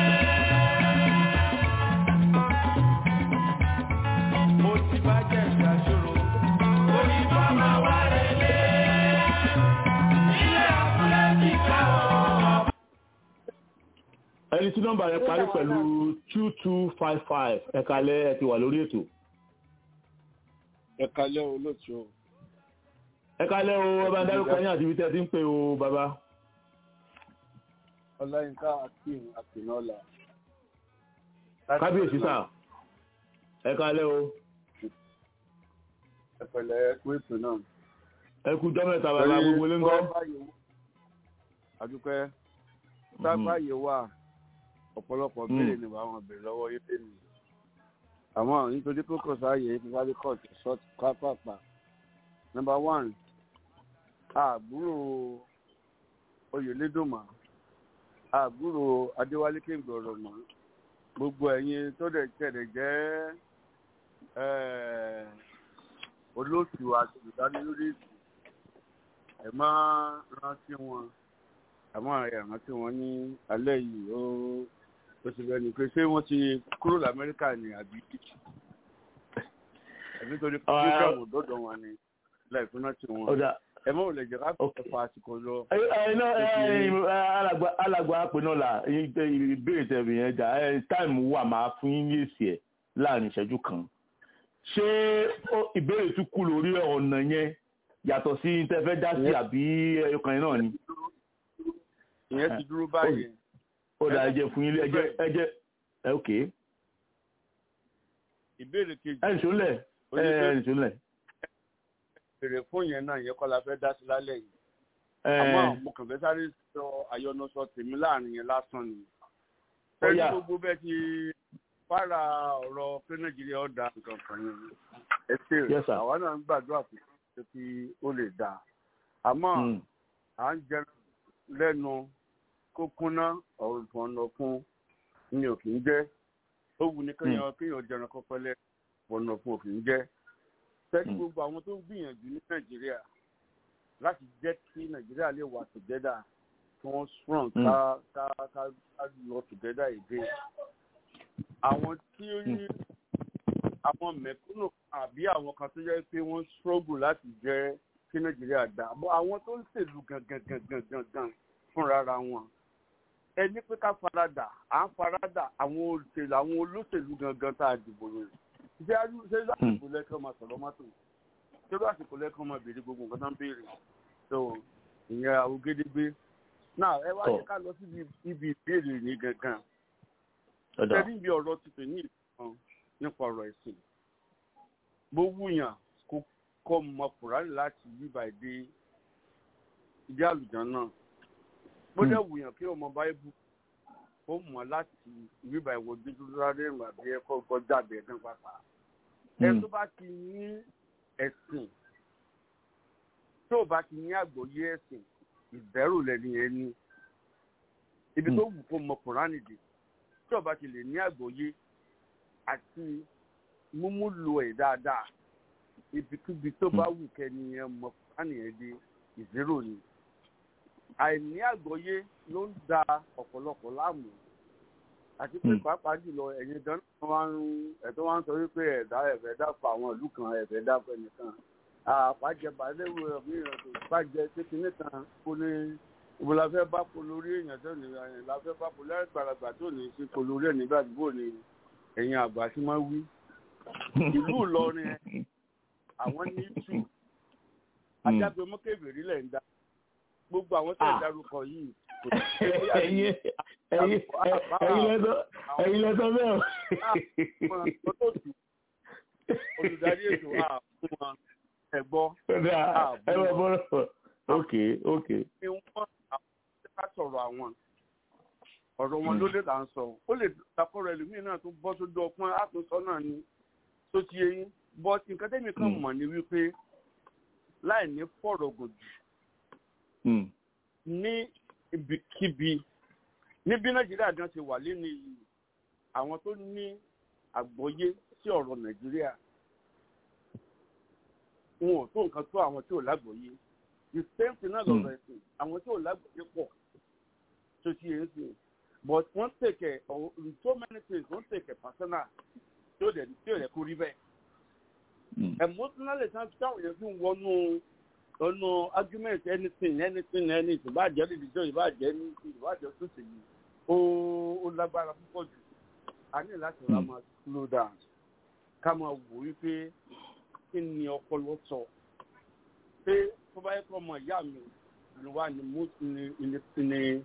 mo ti bá jẹ́ ìṣàṣòro mo ti bá máa wá lélẹ̀. ilé abúlé ti ká ọ̀. ẹni tí nọ́mbà rẹ̀ parí pẹ̀lú two two five five ẹ̀ka alẹ́ ẹ ti wà lórí ètò. ẹ̀ka lẹ́ olóòtú o. ẹ̀ka alẹ́ o ẹ bá ń dárúkọ yín àti ibi tẹ́ ẹ ti ń pè o bàbá. ọláyínká akeem akinola. kábíyèsí sà ẹ̀ka alẹ́ o ẹ̀pẹ̀lẹ̀ ẹ̀kú ètò náà. ẹ kú jọ́ mẹ́ta bàbá gbogbo lé ń gọ́. àdúpẹ́ sábàyè wà ọ̀pọ̀lọpọ̀ béèrè ni wàá wọn béèrè lọ́wọ́ yé tèmi. àmọ́ nítorí pé kò sáàyè ìfipábí kọ́ọ̀tù short pápápá. number one àbúrò oyèlédùnmá àbúrò adéwálé kéńgbọ̀rọ̀ mọ́ gbogbo ẹ̀yin tó dẹ̀ tẹ̀lé jẹ́ eh, olóòtú àti olùdánilórí ètò ẹ̀ máa rántí wọn àmọ́ ẹ̀ rántí wọn ní alẹ́ yìí ó ó ti bẹ́ẹ̀ ni pé ṣé wọ́n ti kúrò lamẹ́ríkà ni àbí ẹ̀mí torí pé Ah, program dọ́dọ̀ wọn ni láìpẹ́ rántí wọn ọ̀dà ẹ mọ̀ ò lè jẹ́ ká fẹ́ fa àsìkò lọ. ẹ ẹ náà ẹ ẹ alàgbà alàgbà apẹnọlà ìbéèrè tẹbi yẹn jà ẹ táìmù wà máa fún yín yèsì ẹ láàrin ìṣẹ́jú kan ṣé ó- ìbéèrè tún kú lórí ọ̀nà yẹn yàtọ̀ sí tẹ́ fẹ́ dá sí àbí ẹyọkàn yẹn náà ni ìyẹn ti dúró báyìí ó dà ẹ jẹ́ fún yín lé ẹjẹ ẹjẹ ẹ ok ìbéèrè kejì ẹ nìṣó lẹ ẹ ẹ nìṣó lẹ béèrè fún yẹn náà yẹn kọ́ la fẹ́ dá sí lálẹ́ yìí àmọ́ mo kàn fẹ́ sáré sọ àyọnusọ tèmi láàrin yẹn lásán ni. Ó pẹ̀lú yá. gbogbo bẹ́ẹ̀ ti fara ọ̀rọ̀ pé nàìjíríà ó da nǹkan kan yẹn ẹ ṣe Yes, sir. àwa náà ń gbàdúrà pé pé kí ó lè dáa àmọ́ Mm. à ń jẹ lẹ́nu kó kúnná ọ̀nà fún ni ò kì í jẹ́ ó wù ní kéèyàn kéèyàn jẹran kọ́kọ́ lẹ́ ọ̀nà fún ò kì í jẹ́ tẹ́lí Mm. gbogbo àwọn tó ń gbìyànjú ní nàìjíríà láti jẹ́ kí nàìjíríà lè wà together kí wọ́n strong Mm. ká ká ká ká lọ together again àwọn tí ó ní àwọn mẹ̀kúnnù àbí àwọn kan tó jẹ́ pé wọ́n struggle láti jẹ́ kí nàìjíríà dá bọ́ àwọn tó ń ṣèlú gangan gangan gangan fúnra ra wọn ẹni pé ká faradà à ń faradà àwọn olùṣèlú àwọn olóṣèlú gangan tá a dìbò yẹn ṣé á- ṣé lásìkò lẹ́kọ̀ọ́ máa sọ̀rọ̀ mọ́tò ṣé lásìkò lẹ́kọ̀ọ́ máa béèrè gbogbo nǹkan tó ń béèrè so ìyẹn àwògedegbe náà ẹ wá Tọ́. jẹ́ ká lọ síbi ibi ìbéèrè ní gangan ọ̀dà tẹ́lí ibi ọ̀rọ̀ ti pè ní ìkan nípa ọ̀rọ̀ ẹ̀sìn bó wúyàn kó kọ́ mọ kùránì láti yíba èdè ìdí àlùján náà bó dẹ̀ wúyàn kí ọmọ báíbù ó mọ̀ láti yíba ìwọ dúdú rárẹ̀ ìrìn àbí ẹ̀kọ́ kọjá àbẹ̀ ẹ̀dán pàpà ẹ tó bá ti ní ẹ̀sìn tó bá ti ní àgbọ́yé ẹ̀sìn ìbẹ̀rù lẹ́ni ẹni ibi tó wù kó mọ kùránì dé tí ọba ti lè ní àgbọ́yé àti múmúlò ẹ̀ dáadáa ibikíbi tó bá wù kẹ́ni yẹn mọ kùránì yẹn dé ìzérò ni àìní àgbọ́yé ló ń da ọ̀pọ̀lọpọ̀ láàmú àti pé Hmm. pàápàá jùlọ ẹ̀yin gan náà wá ń ẹ̀tọ́ wá ń sọ wípé ẹ̀dá ẹ̀fẹ̀ dápọ̀ àwọn ìlú kan ẹ̀fẹ̀ dápọ̀ ẹnìkan àpàjẹbà léwu mìíràn tó bàjẹ́ kékeré kan kó ní ibo la fẹ́ bá polo orí èèyàn tó ní ẹ̀yìn la fẹ́ bá polo ẹ̀rẹ́ gbàlagbà tó ní sí polo orí ẹ̀ nígbà tí bò ní ẹ̀yìn àgbà tí wọ́n wí. ìlú Ìlọrin ẹ àwọn ní tù ajágbe mọ́kèbèrè lẹ̀ ń da gbogbo àwọn tó ń Ah. darúkọ yìí kò sí pé bóyá ẹ̀yin ẹ̀yin ẹ̀yin lẹ́sọ̀ ẹ̀yin lẹ́sọ̀ bẹ́ẹ̀ o. àwọn olóòtú olùdarí ètò àfún wọn ẹ̀gbọ́ ọ̀dà ẹ bá bọ́rọ̀ ok ok ni wọ́n àwọn tí ká sọ̀rọ̀ àwọn ọ̀rọ̀ wọn ló lè là ń sọ ó lè takọ̀rọ̀ ẹlòmíín náà tó bọ́ sójú ọpọ́n àtúnṣọ náà ni tó ti yẹyìn but nǹkan tẹ́mi kan Mm. mọ̀ ni wípé láì ní fọ̀rọ̀ gòjù Mm. ní ibikíbi ní bí nàìjíríà gan ṣe wà lẹ́nu yìí àwọn tó ní àgbọ́yé sí ọ̀rọ̀ nàìjíríà wọn ò tó nǹkan tó àwọn tí ò lágbọ́yé the same thing náà lọ́rọ̀ ẹ̀sìn àwọn tí ò lágbọ́yé pọ̀ tó ti yẹn sìn but wọ́n tèkẹ̀ in so many things wọ́n tèkẹ̀ personal tí ò dẹ̀ tí ò dẹ̀ kó rí bẹ́ẹ̀ Mm. emotionally sáà táwọn yẹn fi ń wọnú ọ̀nà argument anything anything anything ìbàjẹ́ religion ìbàjẹ́ anything ìbàjẹ́ sọ́sẹ̀ yìí ó ó lágbára púpọ̀ jù a ní láti ra máa slow down ká máa wò wípé kí ni ọpọlọ sọ pé tó bá yẹ kó ọmọ ìyá mi ni wà ní mú ní ní ní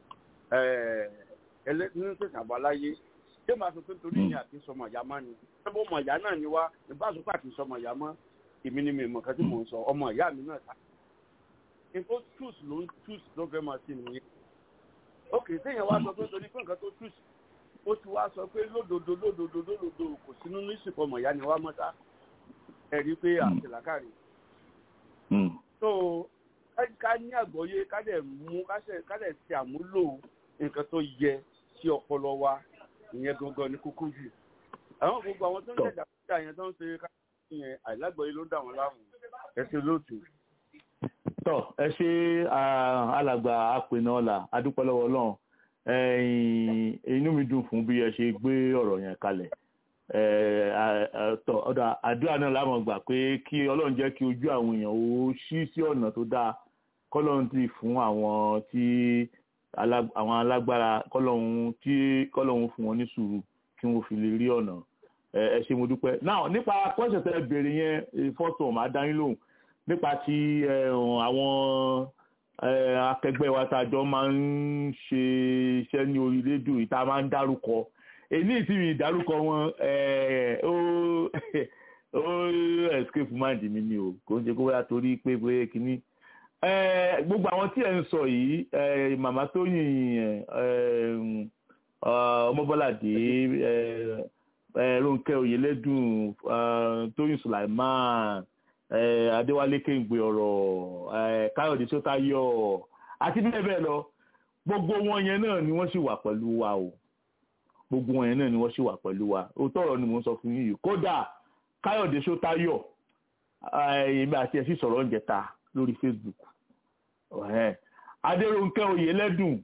ẹlẹ́sìn àbáláyé ṣé màá sọ pé torí ìyá àti sọmọ ìyá má ni ṣé bó ọmọ ìyá náà ni wá ìbáṣọ pé àti sọmọ ìyá mọ́ èmi ni mi mọ̀ kan tí mò ń sọ ọmọ ìyá mi náà ta nǹkan choose ló ń choose ló fẹ́ máa ṣe nìyẹn ok téèyàn wá sọ pé torí pé nǹkan tó choose ó ti wá sọ pé lódodo lódodo lódodo kò sí nínú ìsìnkú ọmọ ìyá ni wá mọ́ta ẹ̀rí pé àtìlákàrí Mm. so ká- ká ní àgbọ́yé ká dẹ̀ mú ká ṣe- ká dẹ̀ ṣe àmúlò nǹkan tó yẹ sí ọpọlọ wa ìyẹn gangan ní kókó jù àwọn gbogbo àwọn tó ń Tọ́. jẹ̀dá kúta yẹn tó ń ṣe ká yẹn àìlágbọ́yé ló ń dà wọ́n láàmú ẹ̀sìn lóòtù. tọ ẹ ṣe ah, alàgbà apènà ọlà adúpẹ́ lọ́wọ́ Ọlọ́run ẹ̀yin inú mi dùn fún bí ẹ ṣe gbé ọ̀rọ̀ yẹn kalẹ̀ Eh, ah, ah, tọ ọdọ àdúrà náà láwọn gbà pé kí Ọlọ́run jẹ́ kí ojú àwọn èèyàn ó ṣí sí ọ̀nà tó dáa kọ́lọ́run ti fún àwọn tí alá- àwọn alágbára kọ́lọ́run tí kọ́lọ́run fún wọn ní sùúrù kí wọ́n fi lè rí ọ̀nà ẹ ẹ ṣé mo dúpẹ́ náà nípa kọ́ṣẹ̀ tẹ béèrè yẹn fọ́tò máa dá yín lóhùn nípa ti ẹ, àwọn ẹ, akẹgbẹ́ wa tá a jọ máa ń ṣe iṣẹ́ ní orí rédíò yìí tá a máa ń dárúkọ èyí tí mi dárúkọ wọn ẹ, ó ó escape mind mi ni o kò ń ṣe kó wáyà torí pé pé kínní Eh, gbogbo àwọn tí ẹ ń sọ yìí eh, màmá Tóyìn eh, ah, Ọmọbọ́ládé eh, eh, Rónkẹ́ Oyèlédùn ah, Tóyìn Sulaiman eh, Adéwálé Kéǹgbé ọ̀rọ̀ eh, Káyọ̀dé Sótáyọ̀ àti bẹ́ẹ̀ bẹ́ẹ̀ lọ gbogbo wọn yẹn náà ni wọ́n sì wà pẹ̀lú wa o gbogbo wọn yẹn náà ni wọ́n sì wà pẹ̀lú wa òótọ́ ọ̀rọ̀ ni mò ń sọ fún yín yìí kódà Káyọ̀dé Sótáyọ̀ eh, èmi àti ẹ̀ sì sọ̀rọ̀ ń jẹta lórí Facebook ọ̀hẹ́ adéròǹkẹ́ oyèlẹ́dùn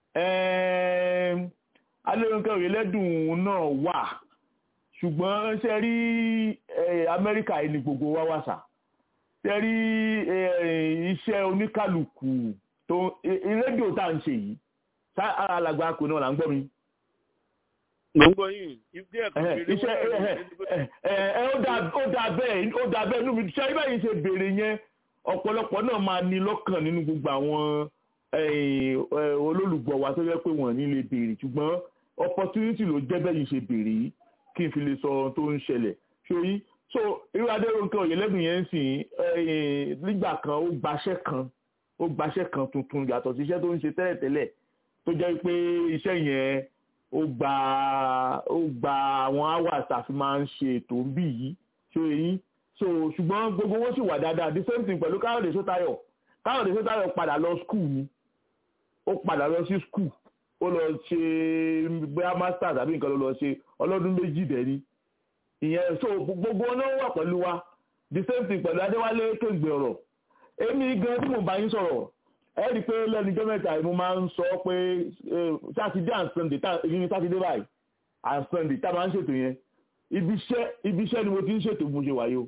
ẹ̀ẹ́m, adéròǹkẹ́ oyèlẹ́dùn náà wà ṣùgbọ́n ṣe rí eh, amẹ́ríkà yìí ni gbogbo wa wà sà ṣe rí eh, iṣẹ́ oníkàlùkù tó i- i- rédíò tá à ń ṣe yìí ṣá alàgbà kò náà là ń gbọ́ mi mo ń gbọ́ yín ìdí ẹ̀kọ́ Ẹhẹ́, kiri iṣẹ́ wọ́n ẹhẹ́, ẹ ẹ ẹ, ó dáa ó dáa bẹ́ẹ̀ ó dáa bẹ́ẹ̀ inú mi ṣe ibà yìí ṣe béèrè yẹn ọ̀pọ̀lọpọ̀ náà máa ní lọ́kàn nínú gbogbo àwọn eh, eh, olólùgbọ́ wa tó yẹ pé wọ́n ní lè béèrè ṣùgbọ́n opportunity ló jẹ́ bẹ́ẹ̀ yìí ṣe béèrè yìí kí n fi lè sọ ohun tó ń ṣẹlẹ̀ ṣòyí so irú adéròǹkẹ́ òyìnlẹ́dùn yẹn ń sìn eh, nígbà kan ó gbaṣẹ́ kan ó gbaṣẹ́ kan tuntun yàtọ̀ sí iṣẹ́ tó ń ṣe tẹ́lẹ̀tẹ́lẹ̀ tó jẹ́ pé iṣẹ́ yẹn ó gba ó gba àwọn hours àfi máa ń ṣe ètò ń bì yìí ṣó eyín so ṣùgbọ́n gbogbo wọn sì wà dáadáa the same thing pẹ̀lú káyọ̀dé sótayọ̀ káyọ̀dé sótayọ̀ padà lọ school ni ó padà lọ sí school ó lọ ṣe bóyá masters àbí nǹkan ló lọ ṣe ọlọ́dún méjì dẹ̀ni ìyẹn so gbogbo wọn náà wà pẹ̀lú wa the same thing pẹ̀lú adéwálé kéǹgbè ọ̀rọ̀ èmi gan tí mo bá yín sọ̀rọ̀ ẹ rí i pé lẹ́nujọ́ mẹ́ta yìí mo máa ń sọ pé sátidé and sunday tá èyí ni sátidé báyìí and sunday tá a máa ń ṣètò yẹn ibi iṣẹ́ ibi iṣẹ́ ni mo ti ń ṣètò bí mo ṣe wáyé o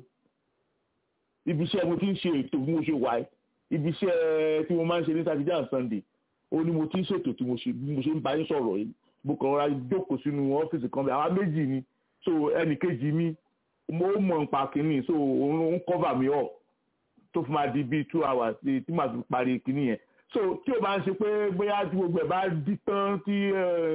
ibi iṣẹ́ mo ti ń ṣe ètò bí mo ṣe wáyé ibi iṣẹ́ tí mo máa ń ṣe ní sátidé and sunday ó ní mo ti ń ṣètò tí mo ṣe bí mo ṣe ń bá yín sọ̀rọ̀ yìí mo kàn rọra jókòó sínú ọ́fíìsì kan bí àwa méjì ni so ẹnì kejì mi mo mọ̀ nípa kínní so òun ń cover mi up tó fi máa di bíi two hours tí tí màá fi parí kínní yẹn so tí o bá ń ṣe pé bóyá tí gbogbo ẹ̀ bá dí tán tí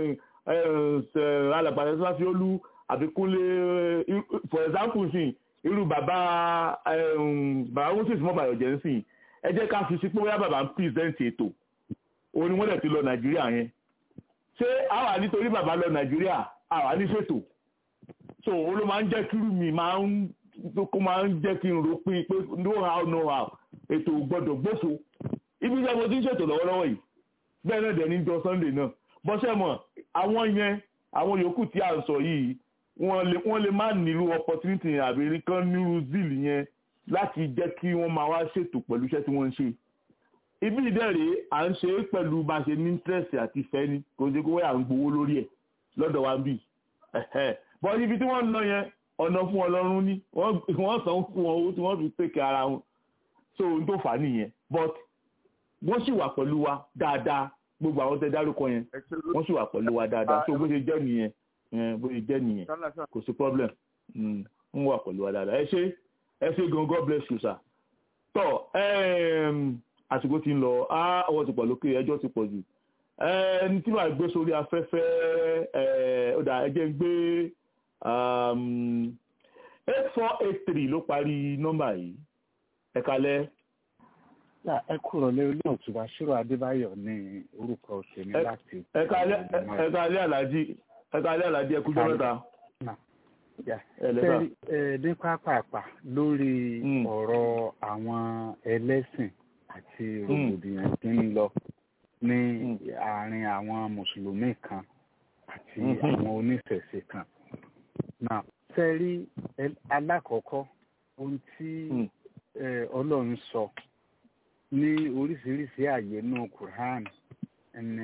alàgbàdo sáfíólú àbíkúnlé for example sí irú bàbá bàbá moses mọ́bàyọ̀ jẹ́ ń sìn ẹ jẹ́ ká fi sí pé bóyá bàbá ń present ètò òun ni wọ́n dẹ̀ ti lọ nàìjíríà yẹn ṣé àwa nítorí bàbá lọ nàìjíríà àwa ní ṣètò so òun ló máa ń jẹ́ kírú mi máa ń kó máa ń jẹ́ kí n rò pín pé no how no how ètò gbọ́dọ̀ gbófo ibi iṣẹ́ mo ti ń ṣètò lọ́wọ́lọ́wọ́ yìí bẹ́ẹ̀ náà dẹ̀ ní jọ sunday náà bọ́sẹ̀ mọ̀ àwọn yẹn àwọn yòókù tí a ń sọ yìí wọ́n lè wọ́n lè má nílò opportunity yẹn àbí kan nílò zeal yẹn láti jẹ́ kí wọ́n máa wá ṣètò pẹ̀lú iṣẹ́ tí wọ́n ń ṣe ibi ìdẹ́rẹ̀ à ń ṣe é pẹ̀lú bá a ṣe ní interest àti ìfẹ́ ni kò ṣe kó wáyà ń gbowó lórí ẹ̀ lọ́dọ̀ wa ń bì bọ́ ibi tí wọ́n ń lọ yẹn ọ̀nà fún ọlọ́run ní wọ́n san fún wọn owó tí wọ́n fi pèkè ara wọn so ohun tó fà á nìyẹn but wọ́n sì wà pẹ̀lú wa dáadáa gbogbo àwọn tẹ dárúkọ yẹn wọ́n sì wà pẹ̀lú wa dáadáa so bó ṣe jẹ́ nìyẹn bó ṣe jẹ́ nìyẹn kò sí problem ń wà pẹ̀lú wa dáadáa ẹ ṣe ẹ ṣe gan god bless you sir tọ àsìkò ti ń lọ á ọwọ́ ti pọ̀ lókè ẹjọ́ ti pọ̀ jù ẹni tí màá gbé sórí afẹ́fẹ́ ọ̀dà ẹjẹ́ ń gbé eight four eight three ló parí nọ́mbà yìí ẹ kalẹ́. ẹ kúrò lé olóòtú Bàṣírò Adébáyọ̀ ní orúkọ òṣèlú láti. ẹ kalẹ́ alájí ẹ kalẹ́ alájí ẹ kújọ́ mẹ́ta. ẹ ní pápápá lórí ọ̀rọ̀ àwọn ẹlẹ́sìn àti rògbòdìyàn tí ń lọ ní àárín àwọn mùsùlùmí kan àti àwọn oníṣẹ̀ṣe kan náà sẹ́rí alákọ̀ọ́kọ́ ohun tí ọlọ́run sọ ní oríṣiríṣi àyè náà Quran ní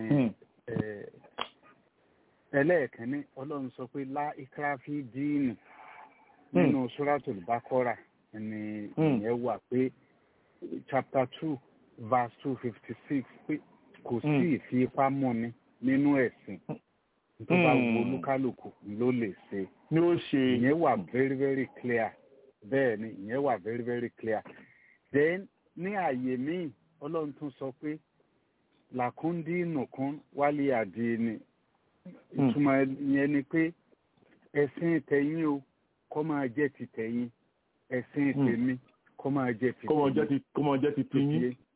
ẹlẹ́ẹ̀kẹ́ni ọlọ́run sọ pé lá ikrafi díìnì nínú suratul Baqara ní ìyẹn wà pé chapter two verse two fifty six pé kò sí ìfipámúni nínú ẹ̀sìn tó bá wo olúkálùkù ló lè ṣe. ni ó ṣe. ìyẹn wà very very clear bẹ́ẹ̀ ni ìyẹn wà very very clear. then ní àyè míì ọlọ́run tún sọ pé làkúndí nùkún wálé àdìní ìtumọ̀ yẹn ni pé ẹ̀sìn tẹ̀yìn o kó máa jẹ́ ti tẹ̀yìn ẹ̀sìn tèmi kó máa jẹ́ ti tèmi. kó máa jẹ́ ti tiyín.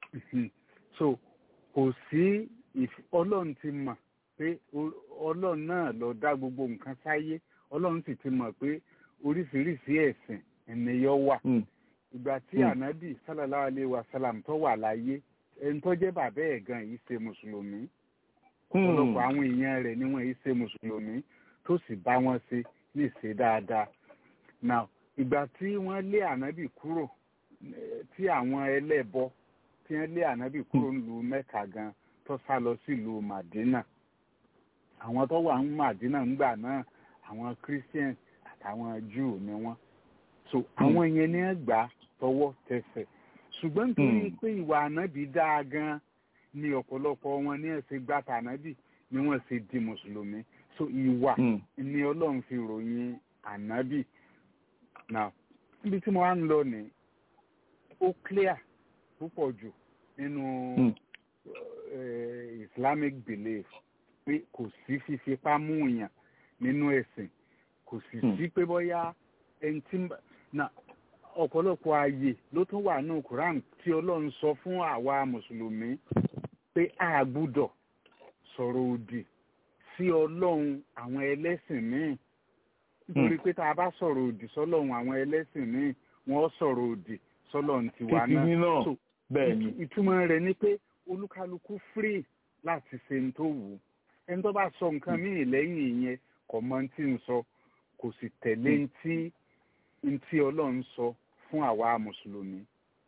so kò sí ọlọ́run ti mọ̀ pé ọlọ́run náà ló dá gbogbo nǹkan sáyé ọlọ́run sì ti mọ̀ pé oríṣiríṣi ẹ̀sìn ènìyàn wà ìgbà tí ànábì sallallahu alaihi wasallam tó wà láyé ẹni tó jẹ́ bàbá ẹ̀ gan yìí ṣe mùsùlùmí ọ̀pọ̀lọpọ̀ àwọn èèyàn rẹ̀ ni wọ́n yìí ṣe mùsùlùmí tó sì bá wọn ṣe ní ìṣe dáadáa now ìgbà tí wọ́n lé ànábì kúrò tí àwọn ẹlẹ́bọ tí wọ́n lé ànábì kúrò nílùú mẹ́ka gan tó sá lọ sílùú madina àwọn tó wà ní madina ńgbà náà àwọn christian àtàwọn jew ni wọ́n so àwọn yẹn ní gbà tọwọ́ tẹsẹ̀ ṣùgbọ́n nítorí pé ìwà ànábì dáa gan ni ọ̀pọ̀lọpọ̀ wọn ní ẹ̀sìn gbàtà ànábì ni wọ́n ṣe di mùsùlùmí so ìwà ni ọlọ́run fi ròyìn ànábì now níbi tí mo wá ń lọ ní ó clear púpọ̀ jù nínú islamic belief pé kò sí fífipá mú yàn nínú ẹ̀sìn kò sì sí pé bóyá ẹni tí na ọ̀pọ̀lọpọ̀ ààyè ló tún wà ní quran tí ọlọ́run sọ fún àwa mùsùlùmí pé a gbúdọ̀ sọ̀rọ̀ òdì sí ọlọ́run àwọn ẹlẹ́sìn míì nítorí pé tá a bá sọ̀rọ̀ òdì sọ́lọ́run àwọn ẹlẹ́sìn míì wọ́n sọ̀rọ̀ òdì sọ́lọ́run tiwa náà so ìtumọ̀ rẹ̀ ni pé olúkálukú free láti ṣe ní tó wù ú ẹni tó bá sọ nǹkan míì lẹ́yìn ìyẹn kò mọ tí ń sọ kò sì tẹ̀lé ntí ntí ọlọ́run sọ fún àwa mùsùlùmí.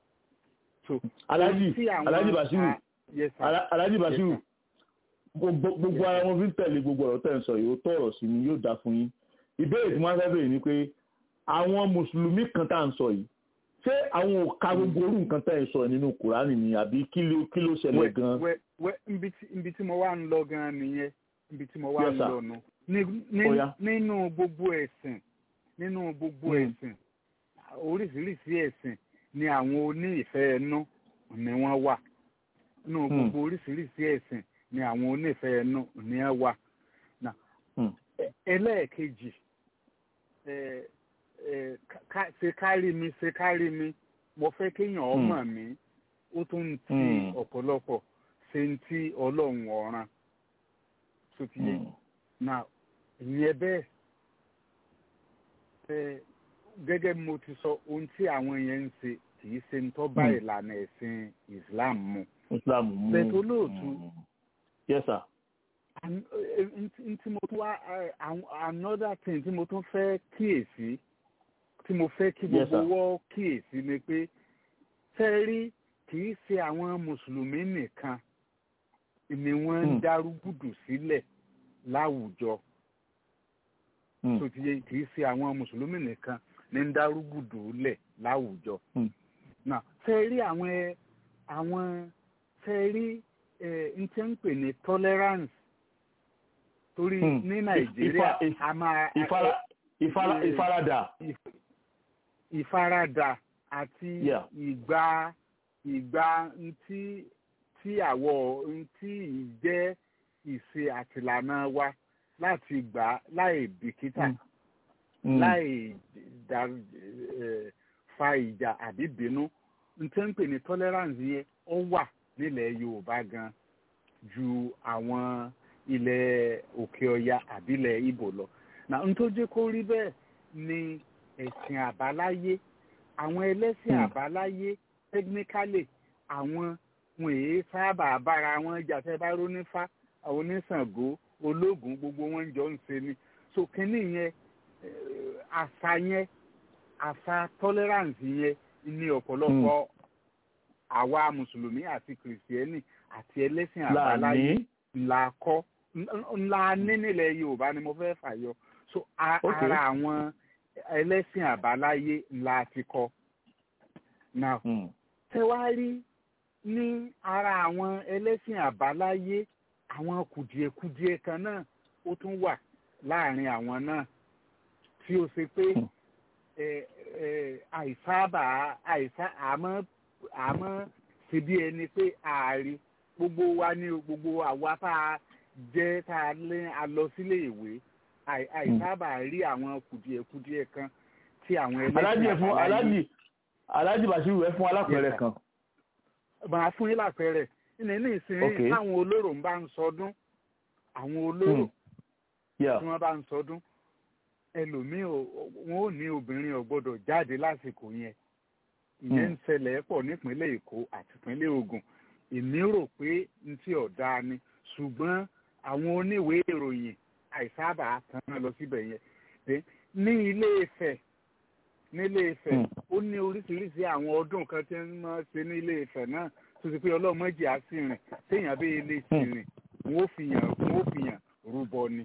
alájì alájì basiru alájì basiru gbogbo ara wọn fi ń tẹ̀lé gbogbo ọ̀rọ̀ tẹ̀ ń sọ yìí ó tọ̀rọ̀ sí ni yóò dá fún yín ìbéèrè tí wọ́n fẹ́ bèèrè ni pé àwọn mùsùlùmí kan tá à ń sọ yìí ṣé àwọn ò ka gbogbo orú nǹkan tẹ̀ ń sọ nínú kùránì ni àbí kí ló kí ló ṣẹlẹ̀ gan. wẹ wẹ ibi tí mo wá ń lọ gan nìyẹn ibi tí mo wá ń lọ nù nínú gbogbo ẹ̀sìn nínú gbogbo ẹ̀sìn oríṣiríṣi ẹ̀sìn ni àwọn oní ìfẹ́ ẹnu ni wọ́n wà nínú gbogbo oríṣiríṣi ẹ̀sìn ni àwọn onífẹ́ ẹnu ni wọ́n wà ẹlẹ́ẹ̀kejì ṣe kárí mi ṣe kárí mi mo fẹ́ kéèyàn ọmọ mi ó tún ń ti ọ̀pọ̀lọpọ̀ ṣe ń ti ọlọ́run ọ̀ràn tó ti yé na ìyẹn bẹ́ẹ̀ gẹ́gẹ́ bí mo ti sọ ohun tí àwọn yẹn ń ṣe kì í ṣe ń tọ́ bá ìlànà ẹ̀sìn Islam mu Islam mu bẹ́ẹ̀ tó lóòtú yes sir tí mo tún wá another thing tí mo tún fẹ́ kíyèsí tí mo fẹ́ kí gbogbo wọ́ kíyèsí ni pé tẹ́rí kì í ṣe àwọn mùsùlùmí nìkan ni wọ́n ń darúgùdù sílẹ̀ láwùjọ tó ti yẹ kì í ṣe àwọn mùsùlùmí nìkan ní ń darúgùdù lẹ̀ láwùjọ. tẹ́rí àwọn àwọn tẹ́rí n tẹ́ ń pè ní tolerance torí ní nàìjíríà a máa. ìfaradà. ìfaradà àti ìgbà ìgbà ntí tí àwọ̀ ntí ìjẹ́ ìṣe àtìlànà wa láti gbà láì bìkítà láì fa ìjà àbí bínú ntẹ́ ń pè ní tolerance yẹn ó wà nílẹ̀ yorùbá gan ju àwọn ilẹ̀ òkè ọya àbílẹ̀ ibo lọ na n tó jẹ́ kó rí bẹ́ẹ̀ ni ẹ̀sìn àbáláyé àwọn ẹlẹ́sìn àbáláyé technically àwọn wọn èé sábà bára wọn jà tẹ́ bá rónífá àwọn oníṣàngó ológun gbogbo wọn jọ ń ṣe ni so kínní yẹn àṣà yẹn àṣà tolerance yẹn ní ọ̀pọ̀lọpọ̀ àwa mùsùlùmí àti kìrìsìtẹ́nì àti ẹlẹ́sìn àbáláyé ńlá kọ́ ńlá ní nílẹ̀ yorùbá ni mo fẹ́ fàyọ so ara àwọn ẹlẹ́sìn àbáláyé ńlá ti kọ́ now tẹwárí ní ara àwọn ẹlẹ́sìn àbáláyé àwọn kùdìẹ̀kudiẹ kan náà ó tún wà láàrin àwọn náà tí ó ṣe pé àìsábà àìsá àmọ́ àmọ́ ṣe bí ẹni pé ààrí gbogbo wa ní gbogbo àwa tá a jẹ́ tá a lé a lọ sílé ìwé àìsábà rí àwọn kùdìẹ̀kudiẹ kan tí àwọn ẹlẹ́sìn alájì ẹ fún alájì alájì bàṣírù ẹ fún alápẹ̀rẹ̀ kan màá fún yín lápẹẹrẹ ní ní ìsinyìí Okay. táwọn olóró ń bá ń sọdún àwọn olóró Yeah. tí wọ́n bá ń sọdún ẹlòmíì ò- wọn ò ní obìnrin ò gbọ́dọ̀ jáde lásìkò yẹn ìyẹn ń ṣẹlẹ̀ pọ̀ nípínlẹ̀ èkó àti ìpínlẹ̀ ògùn èmi rò pé n tí ọ̀dà ni ṣùgbọ́n àwọn oníwèé ìròyìn àìsábà tán lọ síbẹ̀ yẹn Then, ní ilé Ifẹ̀ ní ilé Ifẹ̀ ó ní oríṣiríṣi àwọn ọdún kan tí wọ́n máa ṣe ní ilé Ifẹ̀ náà tó ti pé ọlọ́mọdé á sì rìn téèyàn bí ilé sì rìn wọ́n ó fi yàn wọ́n ó fi yàn rúbọ ni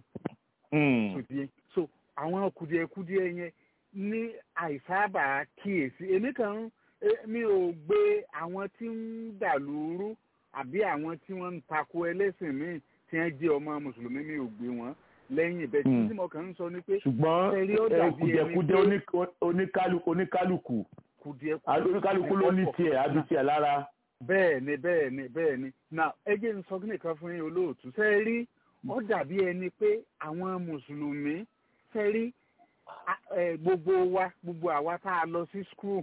sòdìẹ so àwọn kùdìẹ̀kùdìẹ̀ yẹn ní àìsábà kíyèsí èmi kàn ń eh, mi ò gbé àwọn tí ń dàlúrú àbí àwọn tí wọ́n ń tako ẹlẹ́sìn míì tí wọ́n jẹ́ ọmọ mùsùlùmí mi ò gbé wọn lẹ́yìn bẹ́ẹ̀ tí mo kàn ń sọ ni pé ṣùgbọ́n ẹ̀rí ó eh, dàbí ẹni kùdìẹ̀kudẹ pé oní- oníkálukú oníkálukú kùdìẹ̀kudẹ oníkálukú ló ní tiẹ̀ àbí tiẹ̀ lára. bẹ́ẹ̀ ni bẹ́ẹ̀ ni bẹ́ẹ̀ ni now ẹ jẹ́ n sọ kí nìkan fún yín olóòtú ṣe é rí ó dàbí ẹni pé àwọn mùsùlùmí ṣe é rí a- ẹ, gbogbo wa gbogbo àwa tá a lọ sí school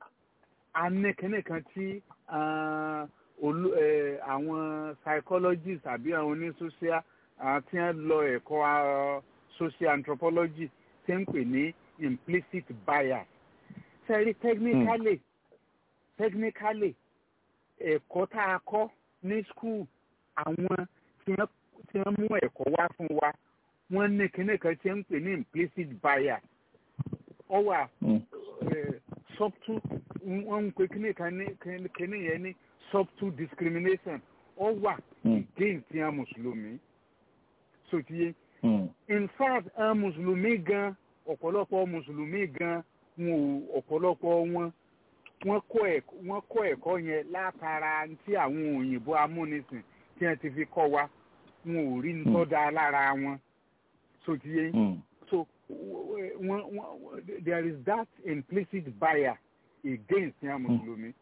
a ní kíní kan tí ah, olú- ẹ, àwọn psychologist àbí àwọn onísocial ah, tí wọ́n lọ ẹ̀kọ́ ah, social anthropology tí ń pè ní implicit bias ṣe é rí technically technically ẹ̀kọ́ tá a kọ́ ní skul àwọn tí wọ́n tí wọ́n mú ẹ̀kọ́ wá fún wa wọ́n ní kinní kan tí wọ́n ń pè ní implicit bias ọ wà eh, subtle wọ́n ń pè kinní kan ní kinní- kinní yẹn ní subtle discrimination ọ wà against tiwọn mùsùlùmí so ti yé in fact àwọn mùsùlùmí gan ọ̀pọ̀lọpọ̀ mùsùlùmí gan wọn ò ọ̀pọ̀lọpọ̀ wọn wọ́n kọ́ ẹ̀kọ́ wọ́n kọ́ ẹ̀kọ́ yẹn látara tí àwọn òyìnbó amúnisìn tí wọ́n ti fi kọ́ wa wọn ò rí nǹkan dáa lára wọn so ti yé so wọ́n wọ́n there is that implicit bias against yẹn mùsùlùmí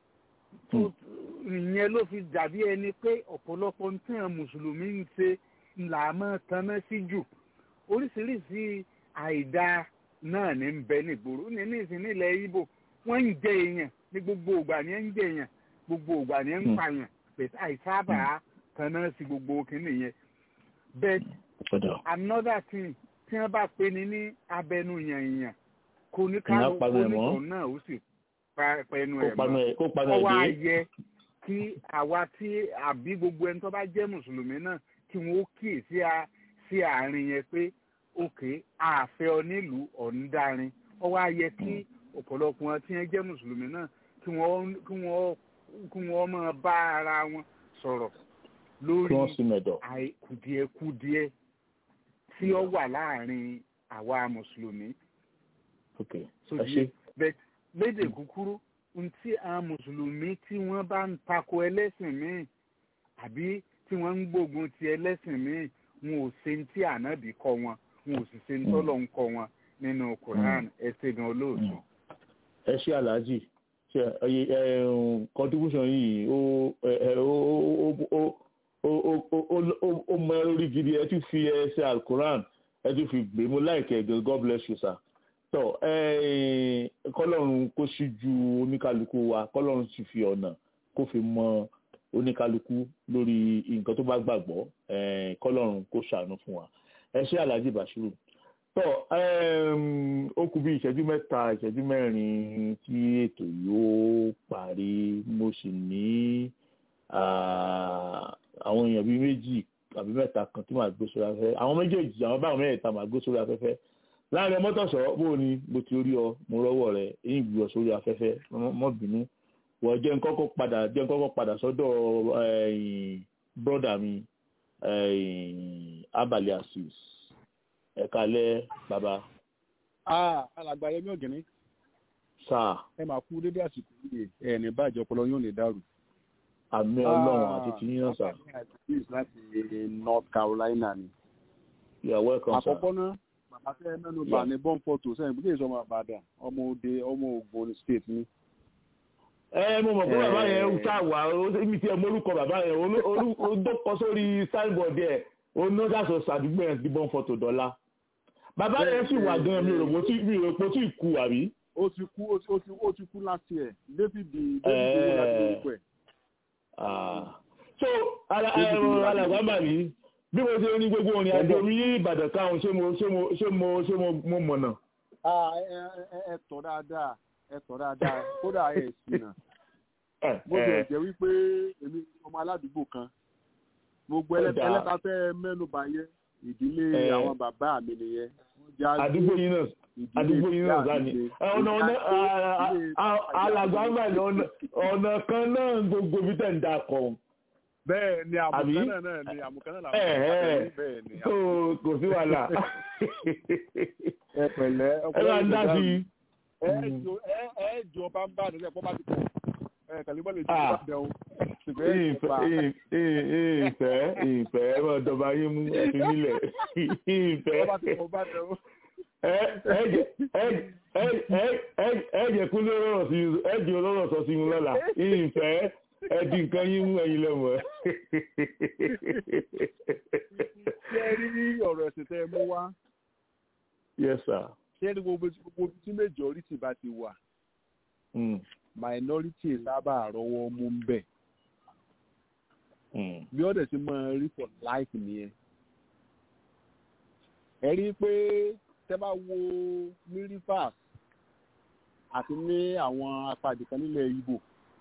so ìyẹn ló fi dàbí ẹni pé ọ̀pọ̀lọpọ̀ tí wọ́n mùsùlùmí ń ṣe là máa tanná sí jù oríṣiríṣi àìdáa náà ní ń bẹ nígboro ní ní ìsìn nílẹ̀ Ìgbò wọ́n ń jẹ èèyàn ní gbogbo ìgbà ní ń jẹ èèyàn gbogbo ìgbà ní ń pààyàn bẹ́ẹ̀ àìsábà tanná sí gbogbo kìíní yẹn but another thing tí wọ́n bá pè ní ní abẹnú yànyàn kò ní ká Ìyá panu ẹ̀ mọ́. oníkan náà ó sì pa- pẹnu Kó ẹ̀ panu ẹ̀- kó panu ẹ̀ ọwọ́ dé. ayẹ kí àwa tí àbí gbogbo ẹni tó bá jẹ́ mùsùlùmí náà kí wọ́n ó kíyè sí a- sí àárín yẹn pé òkè àfẹ́ ọ nílùú ọ̀ndarin ọwọ́ ayẹ kí ọ̀pọ̀lọpọ̀ wọn tí wọ́n jẹ́ mùsùlùmí náà kí wọ́n kí wọ́n kí wọ́n máa bá ara wọn sọ̀rọ̀ lórí kí wọ́n sì mẹ̀dọ̀. àì- kùdìẹ̀kudiẹ tí ó wà láàrin àwa mùsùlùmí ok so ẹ di ṣe. bẹ́ẹ̀ lédè kúkúrú n tí àwọn mùsùlùmí tí wọ́n bá ń tako ẹlẹ́sìn míì àbí tí wọ́n ń gbógun ti ẹlẹ́sìn míì wọn ò ṣe ní tí ànábì kọ́ wọn wọn ò sì ṣe ní tọ́lọ̀ ń kọ́ wọn nínú Quran ẹsẹ̀ gan olóòtú. ẹ ṣe aláàjì ṣe ẹyẹ ẹ contribution yìí ó ẹ ẹ ó ó ó ó ó ó ó ó mọ orí gidi ẹ tún fi ẹsẹ alukoran ẹ tún fi gbé mo láìkẹ gan god bless you sir tọ ẹ kọlọ́run kó ṣíjú oníkálukú wa kọlọ́run sì fi ọ̀nà kó fi mọ oníkálukú lórí nǹkan tó bá gbàgbọ́ ẹ kọlọ́run kó ṣàánú fún wa ẹ ṣe aláàjì bashiru tọ um, ó kù bí ìṣẹ́jú mẹ́ta ìṣẹ́jú mẹ́rin tí ètò yóò parí mo sì ní ah, àwọn èèyàn bíi méjì àbí mẹ́ta kan tí màá gbé sórí afẹ́fẹ́ àwọn méjèèjì àwọn báwọn mẹ́ta màá gbé sórí afẹ́fẹ́ láàrin mọ́tòsọ́ bó o ní mo ti rí ọ mo rọ́wọ́ rẹ èyí gbé ọ sórí afẹ́fẹ́ mọ́- mọ́ bínú wọ́n jẹ́ nkọ́kọ́ padà jẹ́ nkọ́kọ́ padà sọ́dọ̀ bọ́dà mi eh, abali asis ẹ̀ka alẹ́ bàbá Ah, alàgbà yẹmí ọ̀gẹ̀ní sáà ẹ máa kú dédé àsìkò yìí ẹ ní bàjẹ́ ọpọlọ yóò lè dàrú. àmì ọlọ́run àti tìyín náà sà Àtàkùn láti North Carolina ni. you are welcome sir. Àkọ́kọ́ náà, bàbá tẹ́ ẹ mẹ́nu bà ní bọ́ǹ fọ́tò sẹ́yìn bí èso ọmọ Àbàdàn, ọmọ òde, ọmọ Ògbóni state ni. ẹ mo mọ̀ pé bàbá Eh. yẹn ń ṣá wà ó mi tiẹ̀ morúkọ bàbá yẹn olú- olú- ó dọ́kọ sórí signboard ẹ̀ onídàsọ sàdúgbò yẹn ti bọ́n fọ́tò dọ́là bàbá yẹn sì wà gan mi ò rò pé ó tí- mi ò rò pé ó tí ì kú àbí. Ó ti kú ó ti ó ti ó ti kú láti ẹ̀. David David owó láti orúkọ ẹ̀. alàgbàmbà ní bí mo ṣe ní gbogbo òrìn àjò mi ní ìbàdàn káwọn ṣé mo ṣé mo ṣé mo ṣé mo mo mọ̀nà. ẹ tọ́ dáadáa ẹ tọ́ dáadáa kódà ẹ ṣìnà bó ṣe jẹ́ wípé èmi ọmọ aládùúgbò kan gbogbo ẹlẹ́ta fẹ́ mẹ́nu bà yẹn ìdílé àwọn bàbá mi nìyẹn. àdúgbò yín náà àdúgbò yín náà sáà ni ọ̀nà ọ̀nà alàgbàmbà ní ọ̀nà kan náà gbogbo bí tẹ̀ ń dà kọ̀ bẹ́ẹ̀ ni àmùkánná náà ni àmùkánná làwọn ọ̀rẹ́ bẹ́ẹ̀ ni. kò sí wàhálà. ẹ pẹ̀lẹ́ ẹ bá ń dá sí i. ẹ jọ bá ń bá àdúgbò ẹ̀pọ́ bá ti pọ̀ ẹ kàlíbọ̀ lè jẹ́ bá dẹ̀ o. ìfẹ́ ìfẹ́ ẹ máa dọba yín mú ẹtì nílẹ̀ ìfẹ́. ẹ jẹ́ kú lórọ̀ sí ẹ jẹ́ olórọ̀ sọ sí mi lọ́la ìfẹ́ ẹdí nǹkan yín mú ẹyin lẹ́mọ̀ ẹ́. ṣé ẹ rí ní ọ̀rọ̀ ẹ̀sìn tẹ́ ẹ mú wá. yes sir. ṣé ẹ rí gbogbo gbogbo tí majority bá ti wà. minority sábà rọwọ́ mú ń bẹ̀. bí ọ̀dẹ̀ ti máa rí for life nìyẹn. ẹ rí i pé tẹ́ bá wo ní rivers àti ní àwọn apá ìdìkan nílẹ̀ Ìgbò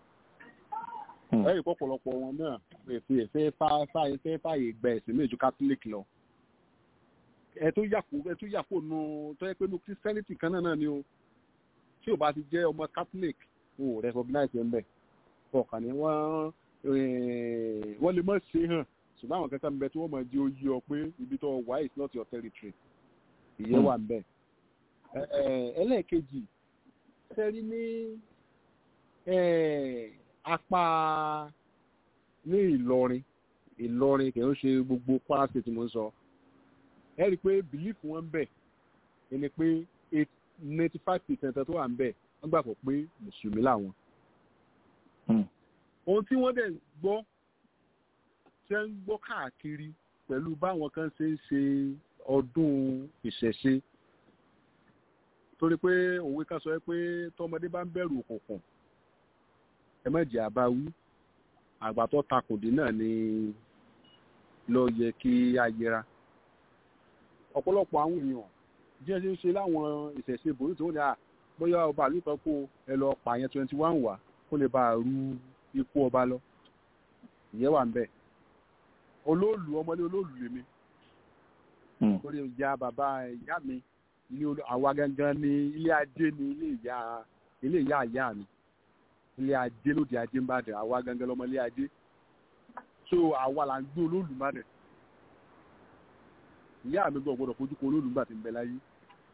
ẹ̀rí pọ̀pọ̀lọpọ̀ wọn náà èfè ẹ̀fẹ́ fáyé fẹ́ fàyè gba ẹ̀sìn méjì catholic lọ. ẹ tó yàpò ẹ tó yàpò nù tó yẹ pé nù christianity kan náà ni o tí o bá ti jẹ́ ọmọ catholic o ò recognize ẹ̀ ń bẹ̀ ọ̀kan ni wọ́n wọ́n lè mọ̀ ṣe hàn ṣùgbọ́n àwọn kankan bẹ tí wọ́n mọ̀ di oyè ọ pé ibi tó wà is not your territory ìyẹn wà ń bẹ̀. ẹlẹ́ẹ̀kejì sẹ́rí ní apá ní ìlọrin ìlọrin kì í ṣe gbogbo kwara state mo ń sọ ẹ rí i pé belief wọn ń bẹ ẹni pé ninety five percent tó wà ń bẹ wọ́n gbàgbọ́ pé mùsùlùmí làwọn. ohun tí wọ́n dẹ̀ gbọ́ ṣe ń gbọ́ káàkiri pẹ̀lú báwọn kan ṣe ń ṣe ọdún ìṣẹ̀ṣe torí pé òwe kan sọ pé tọmọdé bá ń bẹ̀rù òkùnkùn ẹ má jẹ́ àbáwí àgbà tó takòdé náà ni ló yẹ kí a yẹra ọ̀pọ̀lọpọ̀ àwọn èèyàn díẹ̀ ṣe ń ṣe láwọn ìṣẹ̀ṣe bòrí tó ní à bóyá ọba àlú kan kó ẹ lọ pààyàn twenty one wá kó lè bá a ru ikú ọba lọ ìyẹn wà ń bẹ̀ olóòlù ọmọdé olóòlù lèmi lórí ìyá bàbá ìyá mi ilé àwa gangan ni ilé ajé ni ilé ìyá ilé ìyá ìyá mi ilé ajé lóde ajé ń bàdàn àwa gangan lọmọ ilé ajé so àwa là ń gbé olólùmọdẹ ìyá mi gbọ́ gbọ́dọ̀ fojú ko olólùmọ àti ìbẹ láyé.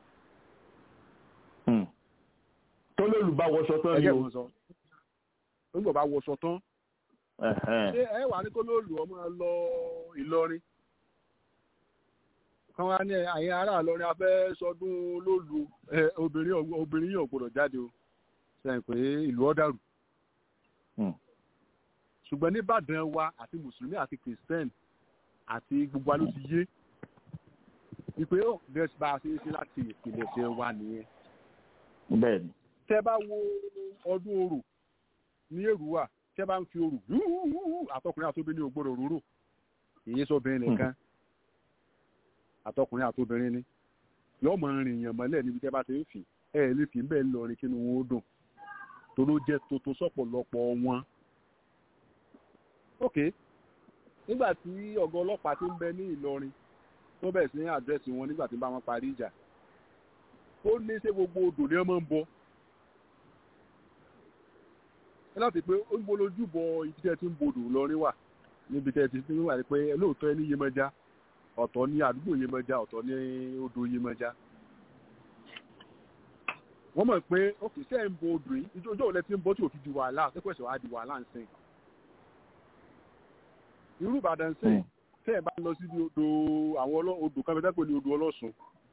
tó lóòlù bá wọṣọ tán ni o. nígbà bá wọṣọ tán. ṣé ẹ wà ní kó lóòlù ọmọ lọ Ìlọrin kan wá ní àyìn ará Ìlọrin afẹ́ sọdún lóòlù obìnrin obìnrin yóò gbọ́dọ̀ jáde o sẹ́yìn pé ìlú ọ̀dàrú ṣùgbọ́n nìbàdàn wa àti mùsùlùmí àti kìrìsìtẹ́nì àti gbogbo aló ti yé wípé ó gẹ̀ẹ́sì bá a ṣe é ṣe láti ìpìlẹ̀ ṣe wa nìyẹn. bẹ́ẹ̀ni. tẹ́ bá wo ọdún orò ní èrúwà tẹ́ bá ń fi orò àtọkùnrin àtobìnrin ò gbọ́dọ̀ róró èyí sọbìnrin nìkan àtọkùnrin àtobìnrin ni yọọ mọ rìn yàn mọ́lẹ̀ níbi tẹ́ bá ti ń fi ẹ lè fi bẹ́ẹ̀ lọrin kí ni wọ́n ó dùn tó ló jẹ́ tuntun sọ̀pọ̀lọpọ̀ wọn ok nígbà tí ọ̀gá ọlọ́pàá ti ń bẹ ní Ìlọrin tó bẹ̀rẹ̀ sí ní àdírẹ́sì wọn nígbà tí bá wọn parí ìjà ó ní ṣé gbogbo odò ni wọ́n máa ń bọ láti pé ó ń bolójú bọ ibi tẹ́ ti ń bodò lọ́rin wà níbi tẹ́ ti ń wà ní pé lóòótọ́ ẹni Yemọja ọ̀tọ̀ ní àdúgbò Yemọja ọ̀tọ̀ ní odò Yemọja wọ́n mọ̀ pé ó kì í sẹ́ ń bo odò yìí ìjọ òun lẹ ti ń bọ́ tí òfin di wàhálà àtẹ́kọ̀ẹ́sẹ̀ wàá di wàhálà ń sìn irú ìbàdàn sí tẹ́ ẹ̀ bá lọ sí odò àwọn odò kan fẹ́ pé ní odò ọlọ́sùn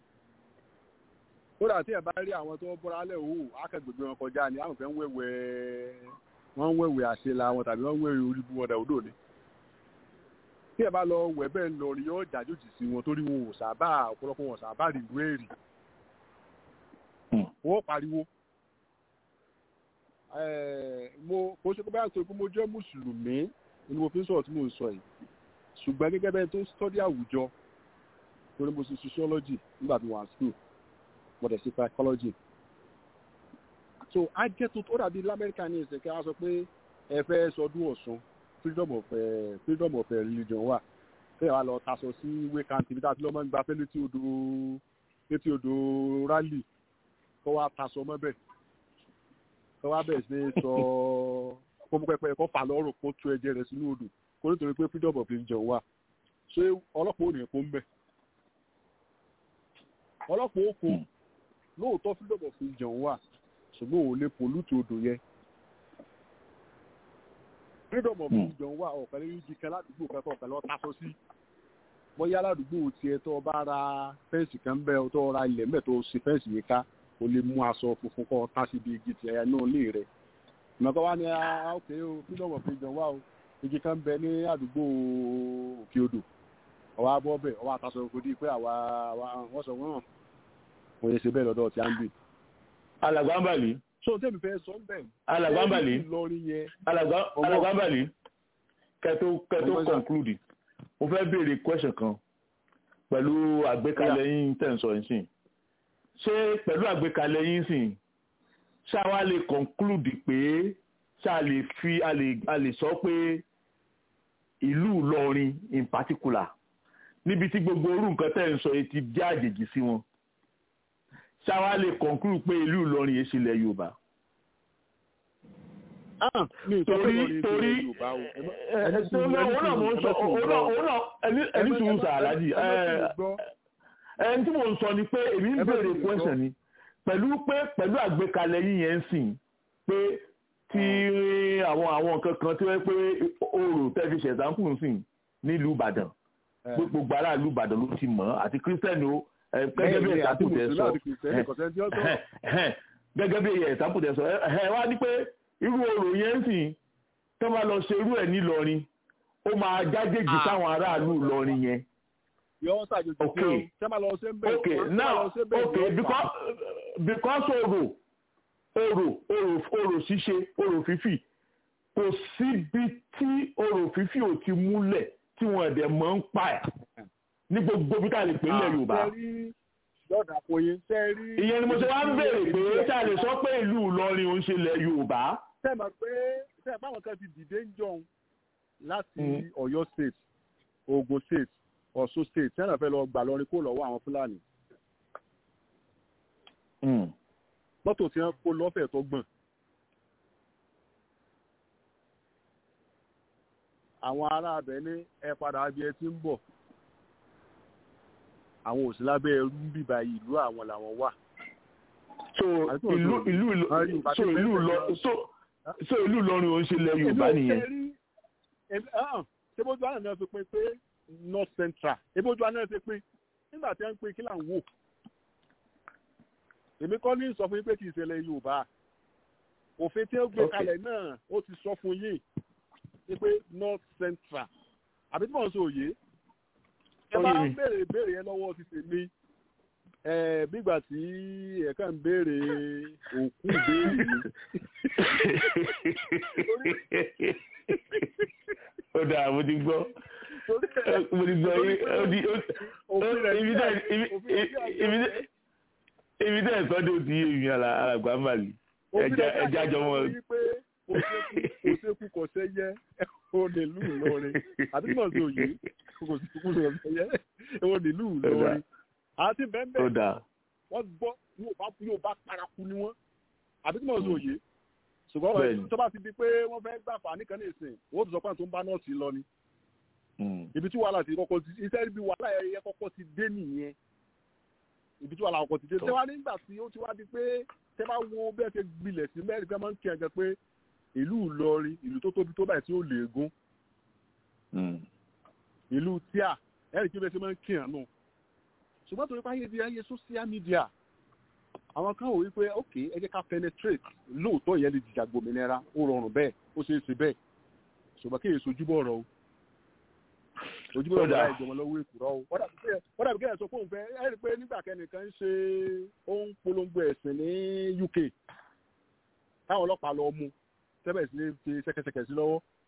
kódà tí ẹ̀ bá rí àwọn tó bọ́ra alẹ́ òwò akẹgbẹ̀gbẹ̀ wọn kọjá ni àwọn fẹ́ ń wẹ̀wẹ̀ wọ́n ń wẹ̀wẹ̀ àṣelà wọn tàbí wọ́n ń wẹ̀wẹ̀ orí bu wọn dà odò ni tí ẹ̀ bá lọ wẹ̀ bẹ́ẹ̀ ń lọ rí yóò jàjòjì sí wọn torí wọn ò sábà ọ̀pọ̀lọpọ̀ wọn sábà rí ìlú èrì wọ́n pariwo mo kò ṣe pé báyà tó pé mo jẹ́ mùsùlùmí ni mo fi ń sọ̀rọ̀ tí mo ń sọ yìí ṣùgbọ́n gẹ́gẹ́ bẹ́ẹ̀ tó study àwùjọ torí mo ṣe sociology nígbà tí mo wà ní school mo dẹ̀ ṣe psychology so á jẹ́ tó tó dàbí lamẹ́ríkà ní ìsìn kí wọ́n sọ pé ẹ fẹ́ sọdún ọ̀sùn freedom of uh, freedom of uh, religion wà fẹ́ẹ̀ wá lọ taṣọ sí wékàntì bí táti lọ́mọ ń gba fẹ́ létí odò létí odò rally kọ́ wá taṣọ mọ́bẹ̀ kọ́ wá bẹ̀rẹ̀ sí ní sọ pọ́npẹ́pẹ́ kọ́ fà lọ́rùn kó tú ẹ̀jẹ̀ rẹ̀ sínú odò kó nítorí pé freedom of religion wà ṣé ọlọ́pàá ò ní kó ń bẹ̀ ọlọ́pàá ó kó lóòótọ́ freedom of religion wà ṣùgbọ́n òun lè pollute odò yẹn freedom of religion wà ọ̀kan lórí ibi kan ládùúgbò kan tó ọ̀kan lọ́ọ́ taṣọ sí bóyá ládùúgbò tiẹ̀ tó bá ra fẹ́ǹsì kan bẹ́ẹ̀ tó ra ilẹ̀ mẹ́ẹ̀ tó ṣe fẹ́ǹsì yìí ká o lè mú aṣọ funfun kọ́ tá síbi igi tiẹ̀ náà lé rẹ̀ ìmọ̀kọ́ wa ni ok o freedom of religion wà o igi kan bẹ ní àdúgbò òkè odò ọwọ́ abọ́ bẹ̀ ọwọ́ àtàṣọ kò dí pé àwa wọ́n sọ wọ́n wọ́n yẹ ṣe bẹ́ẹ̀ lọ́dọ̀ tí a ń gbé. alàgbàǹbàlì. so tẹ́mi fẹ́ sọ bẹ́ẹ̀. alàgbàǹbàlì. Ìlọrin yẹn. alàgbàǹbàlì kẹtó kẹtó conclude mo fẹ́ béèrè question kan pẹ̀lú àgbékalẹ̀ yín tẹ̀sán yín sìn ṣé pẹ̀lú àgbékalẹ̀ yín sìn ṣá wa lè conclude pé ṣá lè fi a lè sọ pé ìlú Ìlọrin in particular níbi tí gbogbo orú nǹkan tẹ̀ ń sọ yìí ti jẹ́ àjèjì sí wọn ṣá wa lè conclude pé ìlú Ìlọrin yìí ṣílẹ̀ Yorùbá torí torí ẹni tí mo sọ aláàjì ẹni tí mo sọ ni pé èmi ń béèrè question ni pẹ̀lú pé pẹ̀lú àgbékalẹ̀ yín yẹn ń sìn pé tí àwọn àwọn nǹkan kan tí wọ́n pé oòrò tẹ́fi ṣẹ̀dánkù ń sìn nílùú Ìbàdàn gbogbo ará ìlú Ìbàdàn ló ti mọ̀ àti kírísítẹ́nì o gẹ́gẹ́ bí ẹ̀ka tó tẹ̀ sọ gẹ́gẹ́ bí ẹ̀ka tó tẹ̀ sọ ẹ wá ní pé irú orò yẹn ń sìn tó máa lọ ṣe irú ẹ̀ nílọrin ó máa jájèjì sáwọn aráàlú Ìlọrin yẹn. okay okay now okay because because orò orò orò orò ṣíṣe orò fífì kò síbi tí orò fífì ò ti múlẹ̀ tí wọ́n ẹ̀dẹ̀ mọ́ ń pa ẹ̀ ní gbogbo bí ká lè pè nílẹ̀ Yorùbá ìyẹn ni mo ṣe wá ń béèrè pé ṣáà lè sọ pé ìlú Ìlọrin òun ṣe ilẹ̀ Yorùbá sẹ́ẹ̀mọ̀ pé sẹ́ẹ̀ báwọn kan ti dìde ń jọun láti Ọ̀yọ́ state Ògùn state Ọ̀ṣun state sẹ́nà fẹ́ lọ gbà lọrin kó lọ́wọ́ àwọn Fúlàní. mọ́tò tí wọ́n kó lọ́fẹ̀ẹ́ tó gbọ̀n. àwọn ará abẹ ní ẹ padà bí ẹ ti ń bọ̀ àwọn òsì lábẹ́ ẹrú ń bíbá ìlú àwọn làwọn wà. so ìlú ìlú so ìlú lọ so so ìlú Ìlọrin ò ń ṣe ilẹ̀ Yorùbá nìyẹn. ṣébójú àná náà fi pín pé north central ṣébójú àná náà fi pín nígbà tí wọ́n ń pín kí là ń wò. èmi kọ́ ní sọ fún yín pé kì í ṣe ilẹ̀ Yorùbá òfin tí ó gbé kalẹ̀ náà ó ti sọ fún yín pé north central àbí tí wọ́n ń sọ òye ẹ bá ń béèrè ìbéèrè yẹn lọ́wọ́ ti tèmi bígbà tí ẹ̀ka ń béèrè òkú ìbéèrè ó dáa mo ti gbọ́ mo ti gbọ́ ibi tẹ́ ẹ̀ sọ́dọ̀ ti yé mi alàgbà ń bàlì ẹja jọ wọn. òṣèkú kò sẹ́yẹ ó nílùú Ìlọrin àti mọ̀ sí òye kò sí kú lọ sẹ́yẹ ó nílùú Ìlọrin àti bẹ́ẹ̀ wọ́n gbọ́ yóò bá paraku ni wọ́n àbí tí mo sọ òye ṣùgbọ́n tó bá ti di pé wọ́n fẹ́ gbà fà nìkan ní ìsìn wọ́n ti sọ pé àwọn tó ń bá nọ́ọ̀sì lọ ni ibi tí wàhálà ti kọ́kọ́ ti iṣẹ́ ibi wàhálà ẹ̀yẹ kọ́kọ́ ti dé nìyẹn ibi tí wàhálà kọ́kọ́ ti dé tẹ́wá nígbà tí ó ti wá di pé tẹ́ bá wo bẹ́ẹ̀ ṣe gbilẹ̀ sí mẹ́rin fẹ́ máa ń kí ẹ̀gẹ́ pé ìlú Ìlọrin ìlú tó tóbi tó báyìí tí ó lè gún ìlú tíà ẹ̀rì kí bẹ́ẹ̀ ṣe máa ń kí ẹ̀ nù ṣùgbọ́n torí páyé di ayé social media àwọn kan wò wípé ok ẹ jẹ́ ká penetrate lóòótọ́ ìyẹn lè jìjà gbòmìnira ó rọrùn bẹ́ẹ̀ ó ṣeé ṣe bẹ́ẹ̀ ṣùgbọ́n kí èso ojúbọ̀ ọ̀rọ̀ o ojúbọ̀ ọ̀rọ̀ láì jọmọ lọ́wọ́ èkùrọ́ o wọ́n dàbí kẹ́hìn sọ fóun fẹ́ ẹ rí i pé nígbà kẹ́nìkan ń ṣe ó ń polongo ẹ̀sìn ní UK táwọn ọlọ́pàá lọ mú tẹ́bẹ̀ sí ní fi ṣẹ̀kẹ̀ṣẹ̀kẹ̀ sí lọ́wọ́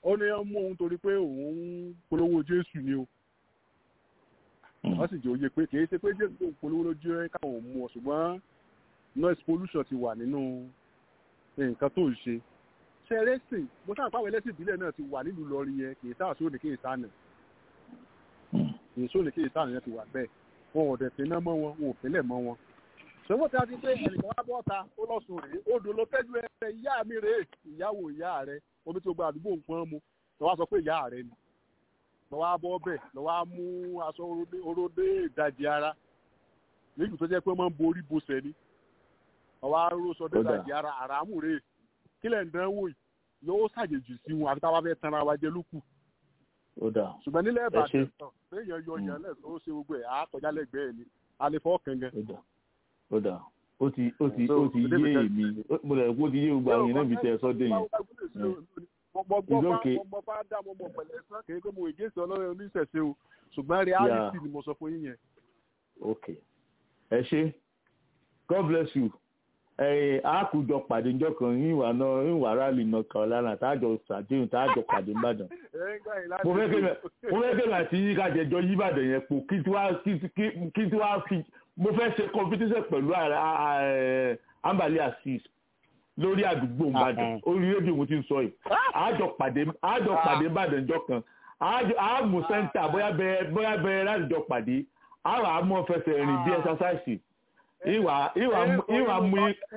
ó ní wọ́n mú òun torí pé òun ń polówó jésù ni o wọ́n sì jẹ́ òye pé kì í ṣe pé jésù tó ń polówó ló jẹ́ káwọn mú ọ ṣùgbọ́n noise pollution ti wà nínú nǹkan tó ń ṣe ṣe ẹlẹ́sìn mo sáà pàwọn ẹlẹ́sìn ìbílẹ̀ náà ti wà nílùú lọ́rí yẹn kì í sáà sóòní kì í sáànà kì í sóòní kì í sáànà yẹn ti wà bẹ́ẹ̀ wọn ò dẹ̀ pinná mọ́ wọn wọn ò pínlẹ̀ mọ́ wọn. ṣòwò tí a ti pé ẹnìkan wá bọ́ ta ó lọ́sùn rèé odò ló tẹ́jú ẹ ìyá mi rèé ìyàwó ìyá rẹ omi tí o gba àdúgbò nǹkan mu lọ wá sọ pé ìyá rẹ ni lọ wá bọ́ bẹ̀ lọ wá mú aṣọ oróde ìdajì ara nígbà tó jẹ́ pé wọ́n máa ń borí bosẹ̀ ni ọwọ́ aró sọ dé ìdajì ara àràmù rèé kílẹ̀ ń dánwò yìí yóò ṣàjèjì sí wọn àfi táwa fẹ́ tanra wa jẹ lókù. ṣùgbọ́n nílẹ̀ ìbàdàn tán téèyàn yọ yàn lẹ́sọ̀ ó ṣe gbogbo ẹ̀ á kọjá lẹ́gbẹ̀ẹ́ ni a lè fọ́ kẹ̀ngẹ́. ó dà ó ti ó ti ó ti yé èmi mo lè kó ti yé gbogbo àwọn èèyàn níbi tẹ ẹ sọdẹ yìí. ìdókè mo bá dá mo mọ pẹ̀lẹ́ sán kì í pé mo ìgéṣẹ ọlọ́run oníṣẹ̀ṣe o ṣùgbọ́n reality ni mo sọ fún yín yẹn. ok ẹ ṣe god bless you àkùjọ pàdé njọ kan ìwà náà ìwà rálì náà kan lánàá táàjọ ṣàdéhùn táàjọ pàdé nìbàdàn. mo fẹ́ kéwà àti kájẹjọ yíbàdàn yẹn po kí tí wàá fi mo fẹ́ ṣe competition pẹ̀lú ambali assis lórí àdúgbò nìbàdàn orí rédíò mo ti ń sọ yìí àjọ pàdé àjọ pàdé nìbàdàn njọ kan àmú sẹ́ńtà bóyá bẹ̀rẹ̀ láti jọ pàdé àwọn àmọ́ fẹsẹ̀ rìn bí ẹ̀sásáìsì ìwà ìwà ìwà mú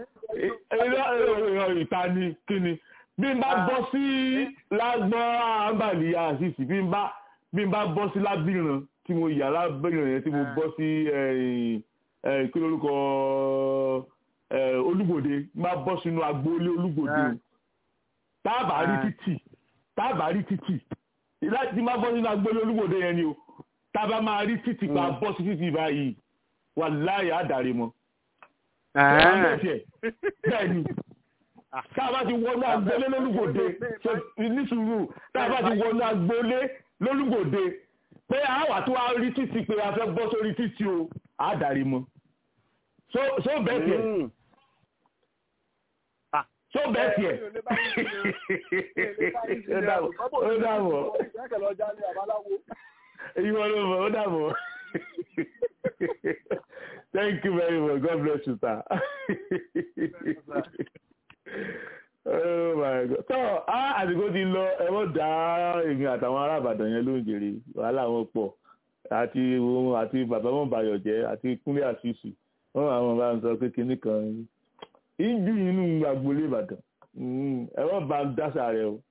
ìta ni kí ni bí n bá bọ́ sí lágbọ́n àǹbàlì àṣìṣì bí n bá bí n bá bọ́ sí lábìrán tí mo yà lábìrán yẹn tí mo bọ́ sí kí lórúkọ olúgbòde n bá bọ́ sínú agboolé olúgbòde o táàbà rí títì táàbà rí títì láti má bọ́ sínú agboolé olúgbòde yẹn ni o táàbà máa rí títì pa bọ́ sí títì báyìí wà láyé àdàrí mọ́. bẹ́ẹ̀ni táàbà ti wọnú agboolé lólúgbòde nísùúrù táàbà ti wọnú agboolé lólúgbòde pé àwà tó wá rí títì pé a fẹ́ bọ́ sórí títì o àdàrí mọ́. so bẹ́ẹ̀ tiẹ̀ so bẹ́ẹ̀ tiẹ̀ ó dàbọ̀ ó dàbọ̀ ìwọ ló mọ̀ ó dàbọ̀. Thank you very much. God bless you, sir. oh my God. So, ah, àsìkò ti lọ ẹ mọ̀ dá èmi àtàwọn ará Ìbàdàn yẹn ló ń jèrè wàhálà wọn pọ̀ àti òun àti bàbá wọn bayọ̀ jẹ́ àti Kúnlé àṣìṣì wọn àwọn bá ń sọ pé kinní kan ìjú inú agboolé Ìbàdàn ẹ wọ́n bá ń dáṣà rẹ o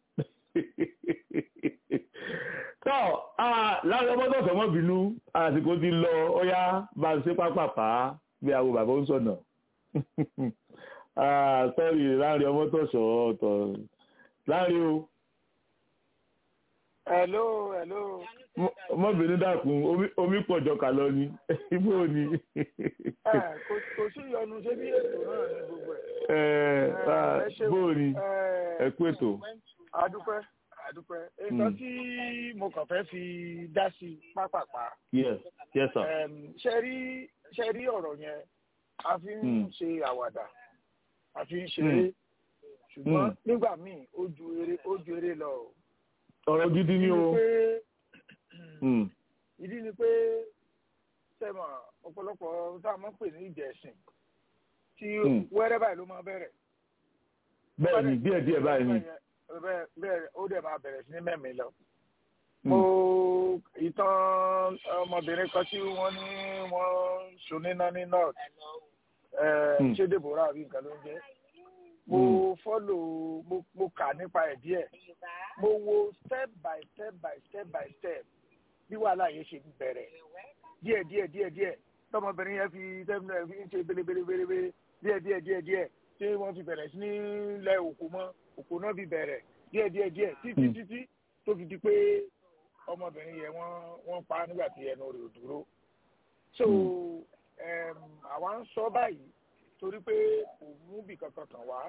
tọ́ láwọn ọmọdé ọ̀sán mọ́ bínú àsìkò ti lọ ọyá bá ń ṣe pápápá bí àwọn bàbá ń sọ̀nà sọ́ọ̀rì láàrin ọmọ tọ̀sọ̀ ọ̀tọ̀ láàrin o. hello hello. mọ́bìnrin dákun omi pọ̀jọ kà lọ ni ibo ni. kò sí ìyọnu ṣé bí ètò náà ní gbogbo ẹ̀. bó o ní ẹ kú ètò. adúpẹ́ àdúpẹ́ nǹkan tí mo kàn fẹ́ fi dá sí pápápá. yes yes sir. ṣe rí ṣe rí ọ̀rọ̀ yẹn a fi ń ṣe àwàdà a fi ń ṣeré ṣùgbọ́n nígbà míì ó ju eré ó ju eré lọ. ọ̀rọ̀ gidi ni o. ìdí ni pé sẹ́mọ̀ ọ̀pọ̀lọpọ̀ tá a máa ń pè ní ìjẹ̀sìn tí wẹ́rẹ́ báyìí ló máa bẹ̀rẹ̀. bẹ́ẹ̀ ni díẹ̀ díẹ̀ báyìí ni bẹ́ẹ̀ ó dẹ̀ máa bẹ̀rẹ̀ sí ní mẹ́mi lọ. mo ìtàn ọmọbìnrin kan tí wọ́n ní wọ́n ṣoníná ní north ṣé deborah àbí nǹkan ló ń jẹ́ mo fọ́lò mo kà nípa ẹ̀ díẹ̀ mo wo step by step by step by step bí wàhálà yẹn ṣe bẹ̀rẹ̀ díẹ̀ díẹ̀ díẹ̀ díẹ̀ tọmọbìnrin yẹn fi tẹ́lẹ̀ fi ń ṣe belebelebele díẹ̀ díẹ̀ díẹ̀ díẹ̀ tí wọ́n fi bẹ̀rẹ̀ sí ní lẹ òkú mọ́ òkú náà fi bẹ̀rẹ̀ díẹ̀ díẹ̀ díẹ̀ títí títí tó fi di pé ọmọbìnrin yẹn wọ́n wọ́n pa nígbà tí ẹnu rẹ̀ ò dúró. so àwa ń sọ báyìí torí pé kò mú bì kankan kàn wá.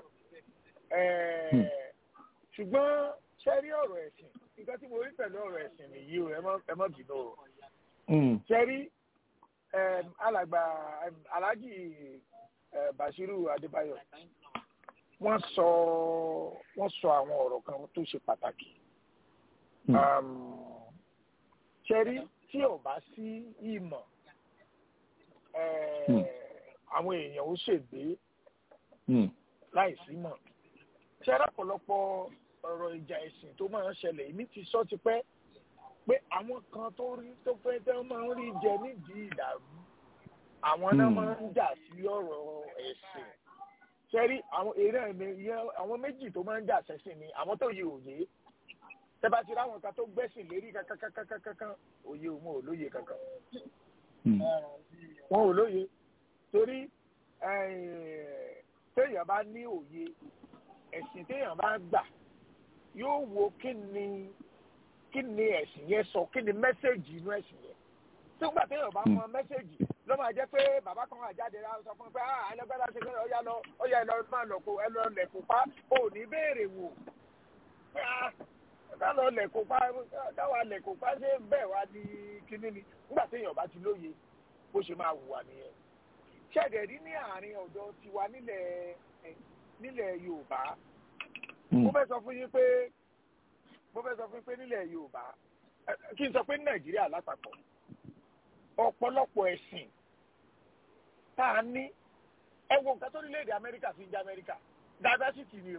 ṣùgbọ́n ṣe rí ọ̀rọ̀ ẹ̀sìn nǹkan tí mo rí pẹ̀lú ọ̀rọ̀ ẹ̀sìn nìyí o ẹ má bínú o. ṣe rí alàgbà aláàjì Bashiru Adébáyọ̀ wọ́n sọ wọ́n sọ àwọn ọ̀rọ̀ kan tó ṣe pàtàkì ṣẹ́rí tí ò bá sí ìmọ̀ àwọn èèyàn ó ṣègbè láìsí mọ̀ ṣẹ́rí ọ̀pọ̀lọpọ̀ ọ̀rọ̀ ìjà ẹ̀sìn tó máa ń ṣẹlẹ̀ èmi ti sọ ti pẹ́ pé àwọn kan tó rí tó fẹ́ tẹ́ máa ń rí jẹ nídìí ìdàrú àwọn náà máa ń jà sí ọ̀rọ̀ ẹ̀sìn sẹ́rí àwọn eré ẹ̀mí àwọn méjì tó máa ń jà sẹ́sìn ni àwọn tó yẹ òye tẹ́bá ti ráwọn kan tó gbẹ́sìn lérí kankankankankan òye òun ò lóye kankan wọn ò lóye torí téèyàn bá ní òye ẹ̀sìn téèyàn bá gbà yóò wo kí ni kí ni ẹ̀sìn yẹn sọ kí ni mẹ́sẹ̀gì inú ẹ̀sìn yẹn tó gbà téèyàn bá mọ mẹ́sẹ̀gì ló máa jẹ́ pé bàbá kan wà jáde rà sọ fún un pé ah ẹlẹgbẹ́dá ṣe kẹ́rẹ́ ọ̀yà lọ ọ̀yà ẹ̀ lọ máa lọ kó ẹ lọ lẹ̀kùn pa ò ní béèrè wò pé ah ká lọ lẹ̀kùn pa káwa lẹ̀kùn pa ṣé bẹ́ẹ̀ wá di kinní ni nígbà téèyàn bá ti lóye bó ṣe máa hùwà nìyẹn ṣẹ̀dẹ̀ rí ní àárín ọ̀dọ́ tiwa nílẹ̀ nílẹ̀ Yorùbá mo fẹ́ sọ fún yín pé mo fẹ́ sọ fún yín pé nílẹ̀ Yorùbá kí n sọ pé ní Nàìjíríà lápapọ̀ ọ̀pọ̀lọpọ̀ ẹ̀sìn tá a ní ẹ wo nǹkan tó nílẹ̀-èdè Amẹ́ríkà fi ń jẹ́ Amẹ́ríkà diversity ni o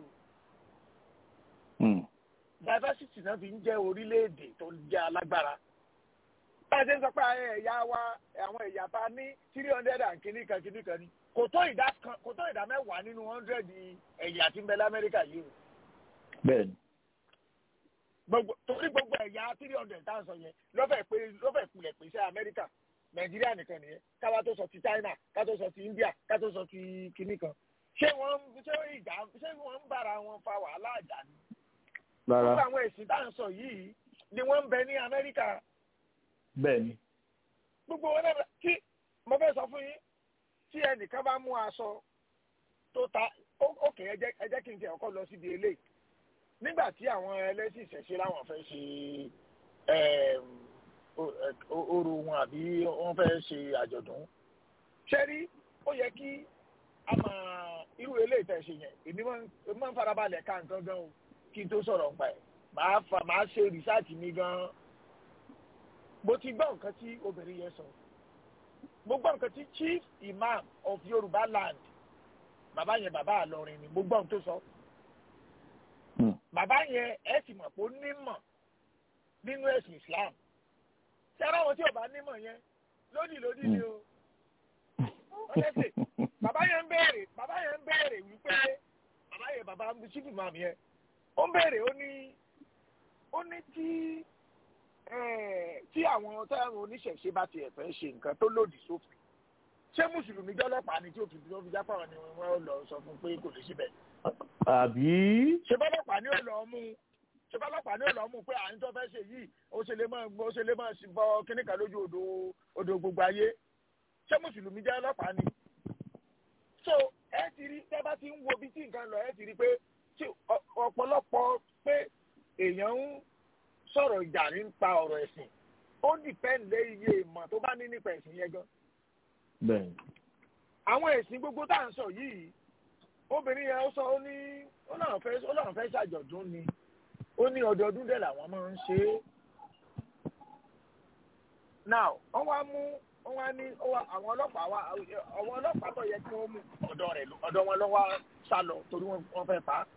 diversity náà fi ń jẹ́ orílẹ̀-èdè tó ń jẹ́ alágbára bá a ṣe ń sọ pé ẹ̀yà wa àwọn ẹ̀yà tá a ní three hundred and kìíní kan kìíní kan ni kò tó ìdá kan kò tó ìdá mẹ́wàá nínú hundred ẹ̀yà tí ń bẹ lamẹ́ríkà yìí o. bẹ́ẹ̀ni. gbogbo torí gbogbo ẹ̀yà three hundred tá à ń sọ yẹn lọ́fẹ̀ẹ́ pé lọ́fẹ̀ẹ́ kulẹ̀ pé sí amẹ́ríkà nàìjíríà nìkan nìyẹn káwá tó sọ ti china ká tó sọ ti india ká tó sọ ti kìíní kan ṣé wọ́n ṣé ìjà ṣé wọ́n ń bára wọn fa wàhálà àjà ni. rárá gbogbo àwọn ẹ̀sìn tá à ń sọ yìí ni wọ́n ń bẹ ní amẹ́ríkà bẹ́ẹ̀ni. gbogbo wọn náà tí mo fẹ́ sọ fún yín tí ẹnìkan bá mú aṣọ tó ta ókè ẹ jẹ́ kí n tẹ̀ ọkọ lọ síbi eléyìí nígbà tí àwọn ẹlẹ́sìn ìṣẹ̀ṣe láwọn fẹ́ ṣe orò wọn àbí wọ́n fẹ́ ṣe àjọ̀dún ṣẹ́rí ó yẹ kí a máa irú eléyìí tẹ̀ ṣe yẹn èmi máa ń farabalẹ̀ ká nǹkan gan o kí n tó sọ̀rọ̀ nípa ẹ̀ màá ṣe rìsáàtì mi gan mo ti gbọ́ nǹkan tí obìnrin yẹn sọ mo gbọ́ nǹkan tí chief imam of yorùbá land bàbá yẹn bàbá àlọrin ni mo gbọ́ nǹkan tó sọ bàbá yẹn ẹ sì mọ̀ pé ó nímọ̀ nínú ẹ̀sìn islam ṣé ara wọn tí ò bá nímọ̀ yẹn lódì lódì ni o ọlẹ́sẹ̀ bàbá yẹn ń béèrè bàbá yẹn ń béèrè wípé bàbá yẹn bàbá chief imam yẹn ó ń béèrè ó ní ó ní tí tí àwọn táwọn oníṣẹ̀ṣe bá tiẹ̀ fẹ́ ṣe nǹkan tó lòdì sófin ṣé mùsùlùmí jọlọ́pàá ni tí òfin tó fi jápá wọn ni wọ́n lọ sọ fún pé kò lè síbẹ̀. àbí. ṣé bọ́lọ́pàá ni ó lọ mú ṣé bọ́lọ́pàá ni ó lọ mú pé à ń tó fẹ́ ṣe yìí ó ṣe lè máa ó ṣe lè máa bọ kíní kan lójú odò odò gbogbo ayé ṣé mùsùlùmí jẹ́ ọlọ́pàá ni. so ẹ ti rí tẹ́ bá ti ń wo bí tí nǹkan lọ ẹ ti rí pé ọ̀pọ̀lọpọ̀ pé èèyàn ń sọ̀rọ̀ ìjà nípa ọ̀rọ̀ ẹ̀sìn ó dìpẹ́ǹdé iye ìmọ̀ tó bá ní nípa ẹ̀sìn yẹn gan. bẹ́ẹ̀ni. àwọn ẹ̀sìn gbogbo tá à ń sọ yìí obìnrin yẹn ó sọ ó ní ó náà fẹ́ ó náà fẹ́ ṣàjọ̀dún ni ó ní ọdọọdún dẹ̀ làwọn máa ń ṣe é. now wọ́n wá mú wọ́n wá ní àwọn ọlọ́pàá wá àwọn ọlọ́pàá tó yẹ kí wọ́n mú ọ̀dọ̀ rẹ̀ ọ̀dọ̀ wọn ló wá sá lọ torí wọ́n fẹ́ pa á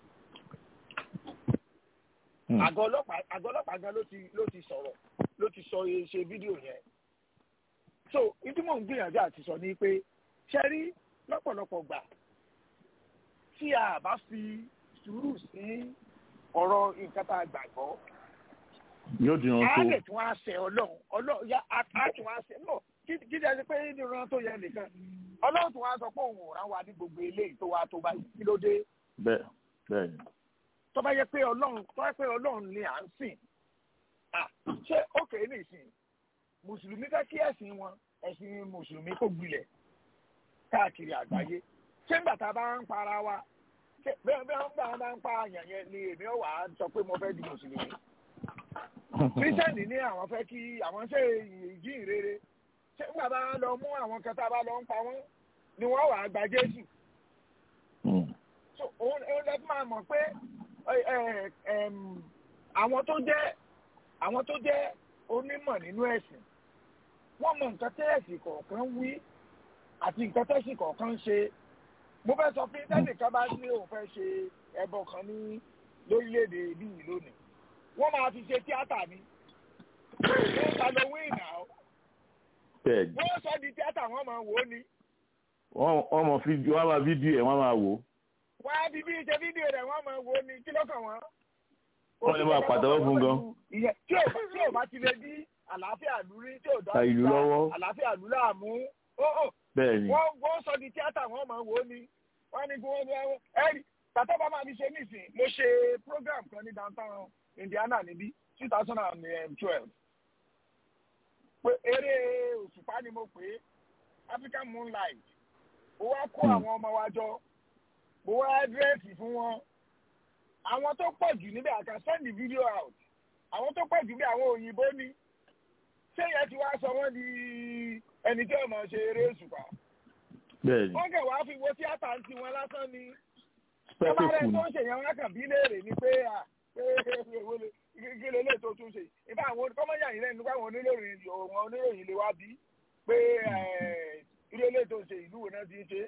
àgọ́ ọlọ́pàá àgọ́ ọlọ́pàá gan ló ti ló ti sọ̀rọ̀ ló ti sọ ṣe fídíò yẹn so ìdí mò ń gbìyànjú àti sọ ni pé ṣe rí lọ́pọ̀lọpọ̀ gbà tí a bá fi sùúrù sí ọ̀rọ̀ nǹkan tá a gbàgbọ́ yóò di wọn tó a lè tún á ṣe ọlọ́run ọlọ́run yá a tún á ṣe náà kí kí ẹ ṣe pé ní ìran tó yẹ nìkan ọlọ́run tún á sọ pé òun ò rán wa ní gbogbo eléyìí tó wá tó báyìí kí ló dé. bẹ́ẹ̀ bẹ́ẹ̀ ni tó bá yẹ pé ọlọ́run tó bá yẹ pé ọlọ́run ni à ń sìn ṣé ókè nìsín mùsùlùmí fẹ́ kí ẹ̀sìn wọn ẹ̀sìn mùsùlùmí kò gbilẹ̀ káàkiri àgbáyé ṣé ńgbà tá a bá ń para wa bẹ́ẹ̀ bẹ́ẹ̀ ń gbà wọn bá ń pa àyàn yẹn ni èmi ò wá sọ pé mo fẹ́ di mùsùlùmí kírísítẹ́nì ní àwọn fẹ́ kí àwọn ṣe ìjíhìn rere ṣé ńgbà bá lọ mú àwọn kan tá a bá lọ ń pa wọ́n ni wọ́n wàá gba Jésù òun lè máa mọ̀ pé àwọn tó jẹ́ àwọn tó jẹ́ onímọ̀ nínú ẹ̀sìn wọ́n mọ nǹkan tẹ́ẹ̀sì kọ̀ọ̀kan wí àti nǹkan tẹ́ẹ̀sì kọ̀ọ̀kan ṣe mo fẹ́ sọ pé tẹ́nìkan bá ní òun fẹ́ ṣe ẹbọ kan ní lórílẹ̀‐èdè bíi lónìí wọ́n máa fi ṣe tíátà ni wọ́n halloween náà bẹ́ẹ̀ni wọ́n sọ di tíátà wọ́n máa wò ó ni wọ́n wọ́n mọ fídíò wọ́n máa fídíò ẹ̀ wọ́n máa wò ó wọ́n á fi bí ṣe fídíò rẹ̀ wọ́n máa wò ó ni kí ló kàn wọ́n. wọ́n lè máa pàtẹ́wọ́ fún gan. ìyẹn tí ò tí ò bá ti lè dí àlàáfíà ìlú rí tí ò dá Ta ìlú lọ́wọ́. àlàáfíà ìlú láàmú ó ó bẹ́ẹ̀ni wọ́n wọ́n sọ di tíátà wọ́n máa wò ó ni wọ́n ní kí wọ́n ní ẹ̀rọ ẹ̀rí tàtọ́ bá máa fi ṣe nísìn mo ṣe program kan ní downtown Indiana níbí two thousand and twelve pé eré òṣùpá ni mo pè é African Moonlight mo wá kó àwọn ọmọ wa jọ mo wá dírẹ́sì fún wọn àwọn tó pọ̀ jù níbẹ̀ I can send the video out àwọn tó pọ̀ jù bí àwọn òyìnbó ni ṣé yẹn ti wá sọ wọ́n di ẹni tí ọmọ ṣe eré òṣùpá bẹ́ẹ̀ni wọ́n kẹ̀ wá fi wo tíátà ń tiwọn lásán ni spẹ́kùkù tọ́bárẹ́ ni tó ń ṣèyàn wọn kàn bí léèrè ni pé à pé èwo lè kí lè lè tó tún ṣe ìfẹ́ àwọn kọ́mọ́yà yìí lẹ́nu nípa àwọn oníròyìn àwọn oníròyìn lè wá bí pé irú ilé tó ń ṣe ìlú wo náà ti ń ṣe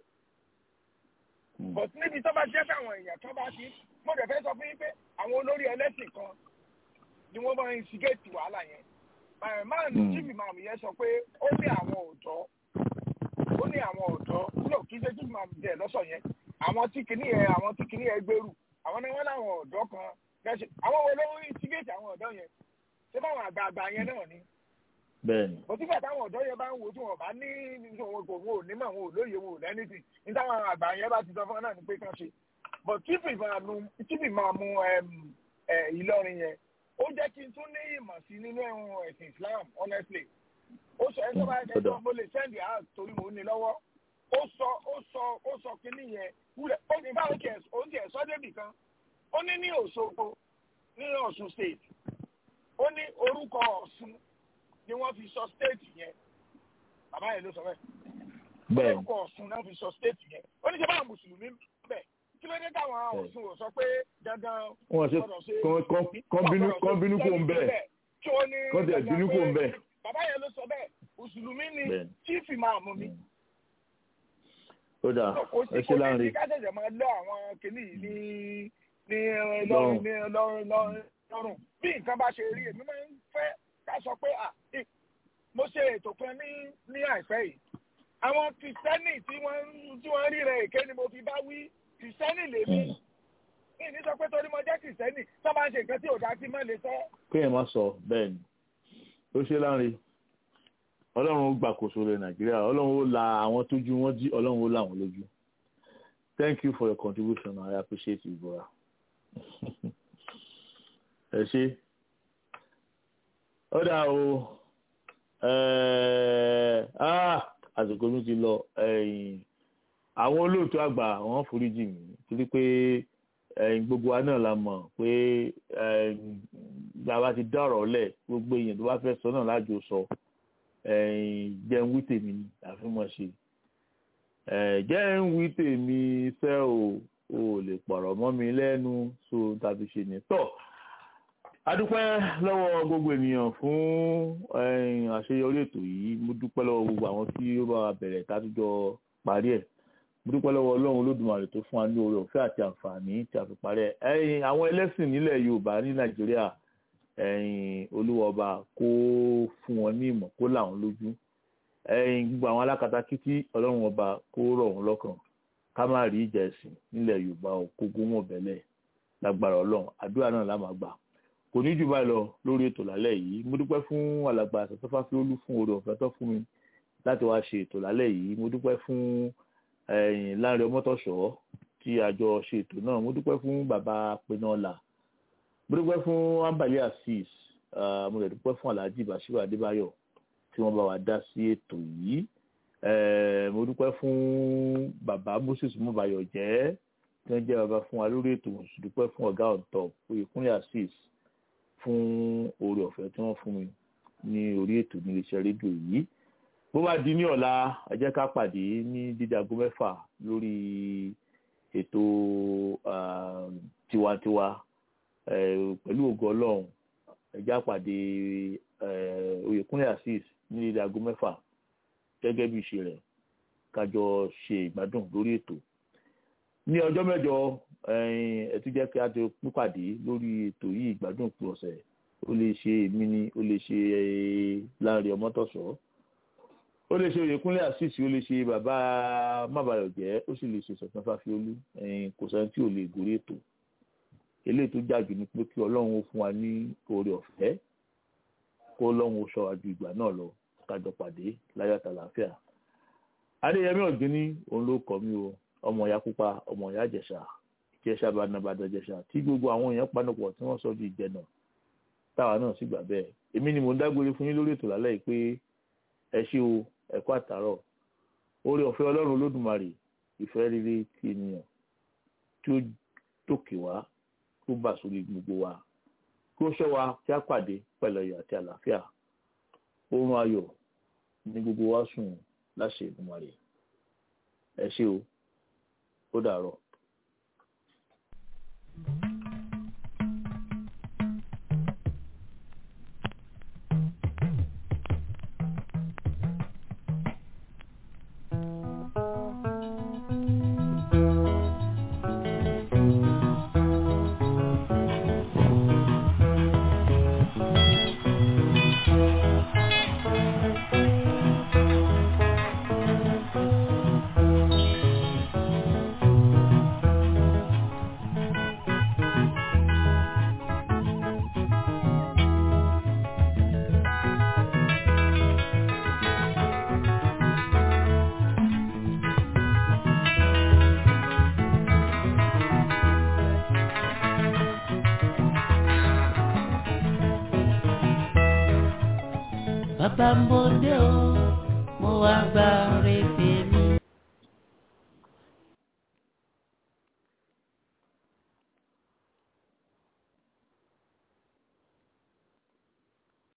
but níbi tó bá jẹ́ fáwọn èèyàn tó bá ti mo dẹ̀ fẹ́ sọ fún yín pé àwọn olórí ẹlẹ́sìn kan ni wọ́n máa ń instigate wàhálà yẹn máa ní chief imam yẹn sọ pé ó ní àwọn ọ̀dọ́ ó ní àwọn ọ̀dọ́ no kì í ṣe chief imam jẹ́ lọ́sọ̀ yẹn àwọn tí kìíní yẹn àwọn tí kìíní yẹn gbèrú àwọn ni wọ́n láwọn ọ̀dọ́ kan gẹ́sẹ̀ àwọn wo ló ń instigate àwọn ọ̀dọ́ yẹn ṣé báwọn àgbààgbà yẹn náà ni bẹ́ẹ̀ni òtífà táwọn ọ̀dọ́ yẹn bá ń wo tí wọn bá ní wọn kò wọn ò ní mọ̀ wọn ò lóye wọn ò lẹ́nìtì ní táwọn àgbà yẹn bá ti sọ fún wọn náà ni pé kán ṣe but chief imam chief imam Ìlọrin yẹn ó jẹ́ kí n tún ní ìmọ̀ sí nínú ẹ̀hún ẹ̀sìn Islam honestly ó sọ ẹ̀ tó bá ẹ̀ tó mo lè send it out torí mo ní lọ́wọ́ ó sọ ó sọ ó sọ kínní yẹn wúlẹ̀ ó ní báwo tiẹ̀ ó tiẹ̀ sọ débì kan ó ní ní Òṣogbo ní Ọ̀ṣun state ó ní orúkọ Ọ̀ṣun ni wọ́n fi sọ state yẹn bàbá yẹn ló sọ bẹ́ẹ̀ bẹ́ẹ̀ni orúkọ Ọ̀ṣun náà fi sọ state yẹn ó ní ṣe báwọn mùsùlùmí bẹ́ẹ̀ kí ló dé táwọn Ọ̀ṣun ò sọ pé dandan wọ́n ṣe kán bínú kán bínú kò ń bẹ́ẹ̀ tí ó ní kán tẹ̀ bínú kò ń bẹ́ẹ̀. bàbá yẹn ló sọ bẹ́ẹ̀ mùsùlùmí ni Bẹ́ẹ̀ni. chief imam ni ó dà kò ẹ sí ṣe kò ní láǹre sí ká ṣẹ̀ṣẹ̀ máa lọ àwọn kìnnì yìí ní ní lọ́rùn ní lọ́rùn lọ́rùn lọ́rùn bí nǹkan bá ṣe rí èmi máa ń fẹ́ ká sọ pé à ì- mo ṣe ètò kan ní ní àìpẹ́ yìí àwọn kìrìsìtẹ́nì tí wọ́n ń- tí wọ́n rí rẹ̀ èké ni mo fi bá wí kìrìsìtẹ́nì lèmi mi ní sọ pé torí mo jẹ́ kìrìsìtẹ́nì tó bá ń ṣe nǹkan tí ò dá sí mọ́ lè sọ kéèyàn má sọ bẹ́ẹ̀ni ó ṣe láǹre ọlọ́run ó gbàkóso rẹ̀ nàìjíríà ọlọ́run ó la àwọn tójú wọn jí ọlọ́run ó là wọ́n lójú thank you for your contribution i appreciate you bora ẹ ṣe ó dà o ẹ̀ẹ́, ah, àsìkò mi ti lọ ẹ̀yìn àwọn olóòtú àgbà wọ́n foríjì mí torí pé ẹ̀yin gbogbo wa náà la mọ̀ pé ẹ̀yin bàbá ti dá ọ̀rọ̀ lẹ̀ gbogbo èèyàn tó bá fẹ́ sọ náà lájò sọ ẹ̀yin jẹun wí tèmi ni àfihàn ṣe ẹ̀ jẹun wí tèmi fẹ́ o ò lè pọ̀rọ̀ mọ́ mi lẹ́nu so tàbí ṣe ní tọ̀ adúpẹ́ lọ́wọ́ gbogbo ènìyàn fún ẹ̀yin àṣeyọrí ètò yìí mo dúpẹ́ lọ́wọ́ gbogbo àwọn tí ó bá wa bẹ̀rẹ̀ tátújọ parí ẹ̀ mo dúpẹ́ lọ́wọ́ ọlọ́run olódùmarè tó fún wa ní oore ọ̀fẹ́ àti àǹfààní tí a fi parí ẹ̀ ẹ̀yin àwọn ẹlẹ́sìn nílẹ̀ yorùbá ní nàìjíríà ẹ̀yin olúwa ọba kó fún wọn ní ìmọ̀ kó là wọn lójú ẹ̀yin gbogbo àwọn alákatakítí ọlọ́run ọba kó rọ̀ wọn lọ́kàn ká má rí ìjà ẹ̀sìn nílẹ̀ yorùbá ò kó gún wọn bẹ́lẹ̀ lágbára ọlọ́run àdúrà náà lá máa gbà kò ní jù báyìí lọ lórí ètò lálẹ́ yìí mo dúpẹ́ fún alàgbà àṣàtọ́fà fíolú fún oore ọ̀fẹ́ tó fún mi láti wá ṣe ètò lálẹ́ yìí mo dúpẹ́ fún ẹ̀yìn láàrin ọmọtọ̀ṣọ́ tí a jọ ṣe ètò náà mo dúpẹ́ fún bàbá pinọ́là mo dúpẹ́ fún ambali asis ah, mo lè dúpẹ́ fún alhaji bashiru adébáyọ̀ tí wọ́n bá wa dá sí ètò yìí Eh, mo dúpẹ́ fún bàbá moses mọ́bayọ̀ jẹ́ tí wọ́n jẹ́ bàbá fún wa lórí ètò mo sì dúpẹ́ fún ọ̀gá ọ̀tọ̀ oyèkúnlé asis fún oore ọ̀fẹ́ tí wọ́n fún mi ní orí ètò ní iléeṣẹ́ rédíò yìí bó bá di ní ọ̀la ẹ jẹ́ ká pàdé ní dídí aago mẹ́fà lórí ètò ah, tiwantiwa pẹ̀lú ògo ọlọ́run ẹ̀já pàdé oyèkúnlé assis ní ilé aago mẹ́fà gẹ́gẹ́ bí ìṣe rẹ̀ kájọ ṣe ìgbádùn lórí ètò ní ọjọ́ mẹ́jọ ẹ tún jẹ́ kí a ti pípàdé lórí ètò yìí ìgbádùn òpin ọ̀sẹ̀ ó lè ṣe èmi ni ó lè ṣe Láńrè Ọmọ́tọ̀sọ́ ó lè ṣe oyèkúnlé assis ó lè ṣe bàbá mábàyọ̀jẹ́ ó sì lè ṣe Sọ̀tàn Fáfiolú kò sẹ́ni tí ò lè gorí ètò eléyìí tó jáde ni pé kí ọlọ́run ó fún wa ní oore ọ̀fẹ́ kó ọlọ́run ó ṣọ́ wa ju ìgbà náà lọ kájọ pàdé láyọ̀ àtàlàáfíà adéyẹmí ọ̀gbìnní òun ló kọ́ mi o ọmọ ìyá pupa ọmọ ìyá jẹ̀ṣà jẹ̀ṣà bàdàbàdà jẹ̀ṣà tí gbogbo àwọn èèyàn panupọ̀ tí wọ́n sọ di ìjẹ̀nà táwa náà sì gbà bẹ́ẹ̀ èmi ni mò ń dágbére fún yín lórí ètò lálẹ́ yìí pé ẹ ṣé o ẹ kú àtàárọ̀ oore ọ̀fẹ́ ọlọ́run olódùmarè ìfẹ́ rere ti ènìyàn tí ó tòkè wá tó bà sórí gbogbo wa kí ó ṣọ́ wa kí á pàdé pẹ̀lú ayọ̀ àti àlàáfíà oorun ayọ̀ ní gbogbo wa sùn láṣẹ Èdùmàrè ẹ ṣé o ó dàárọ̀. bàbá ń bòde o mo wá gbà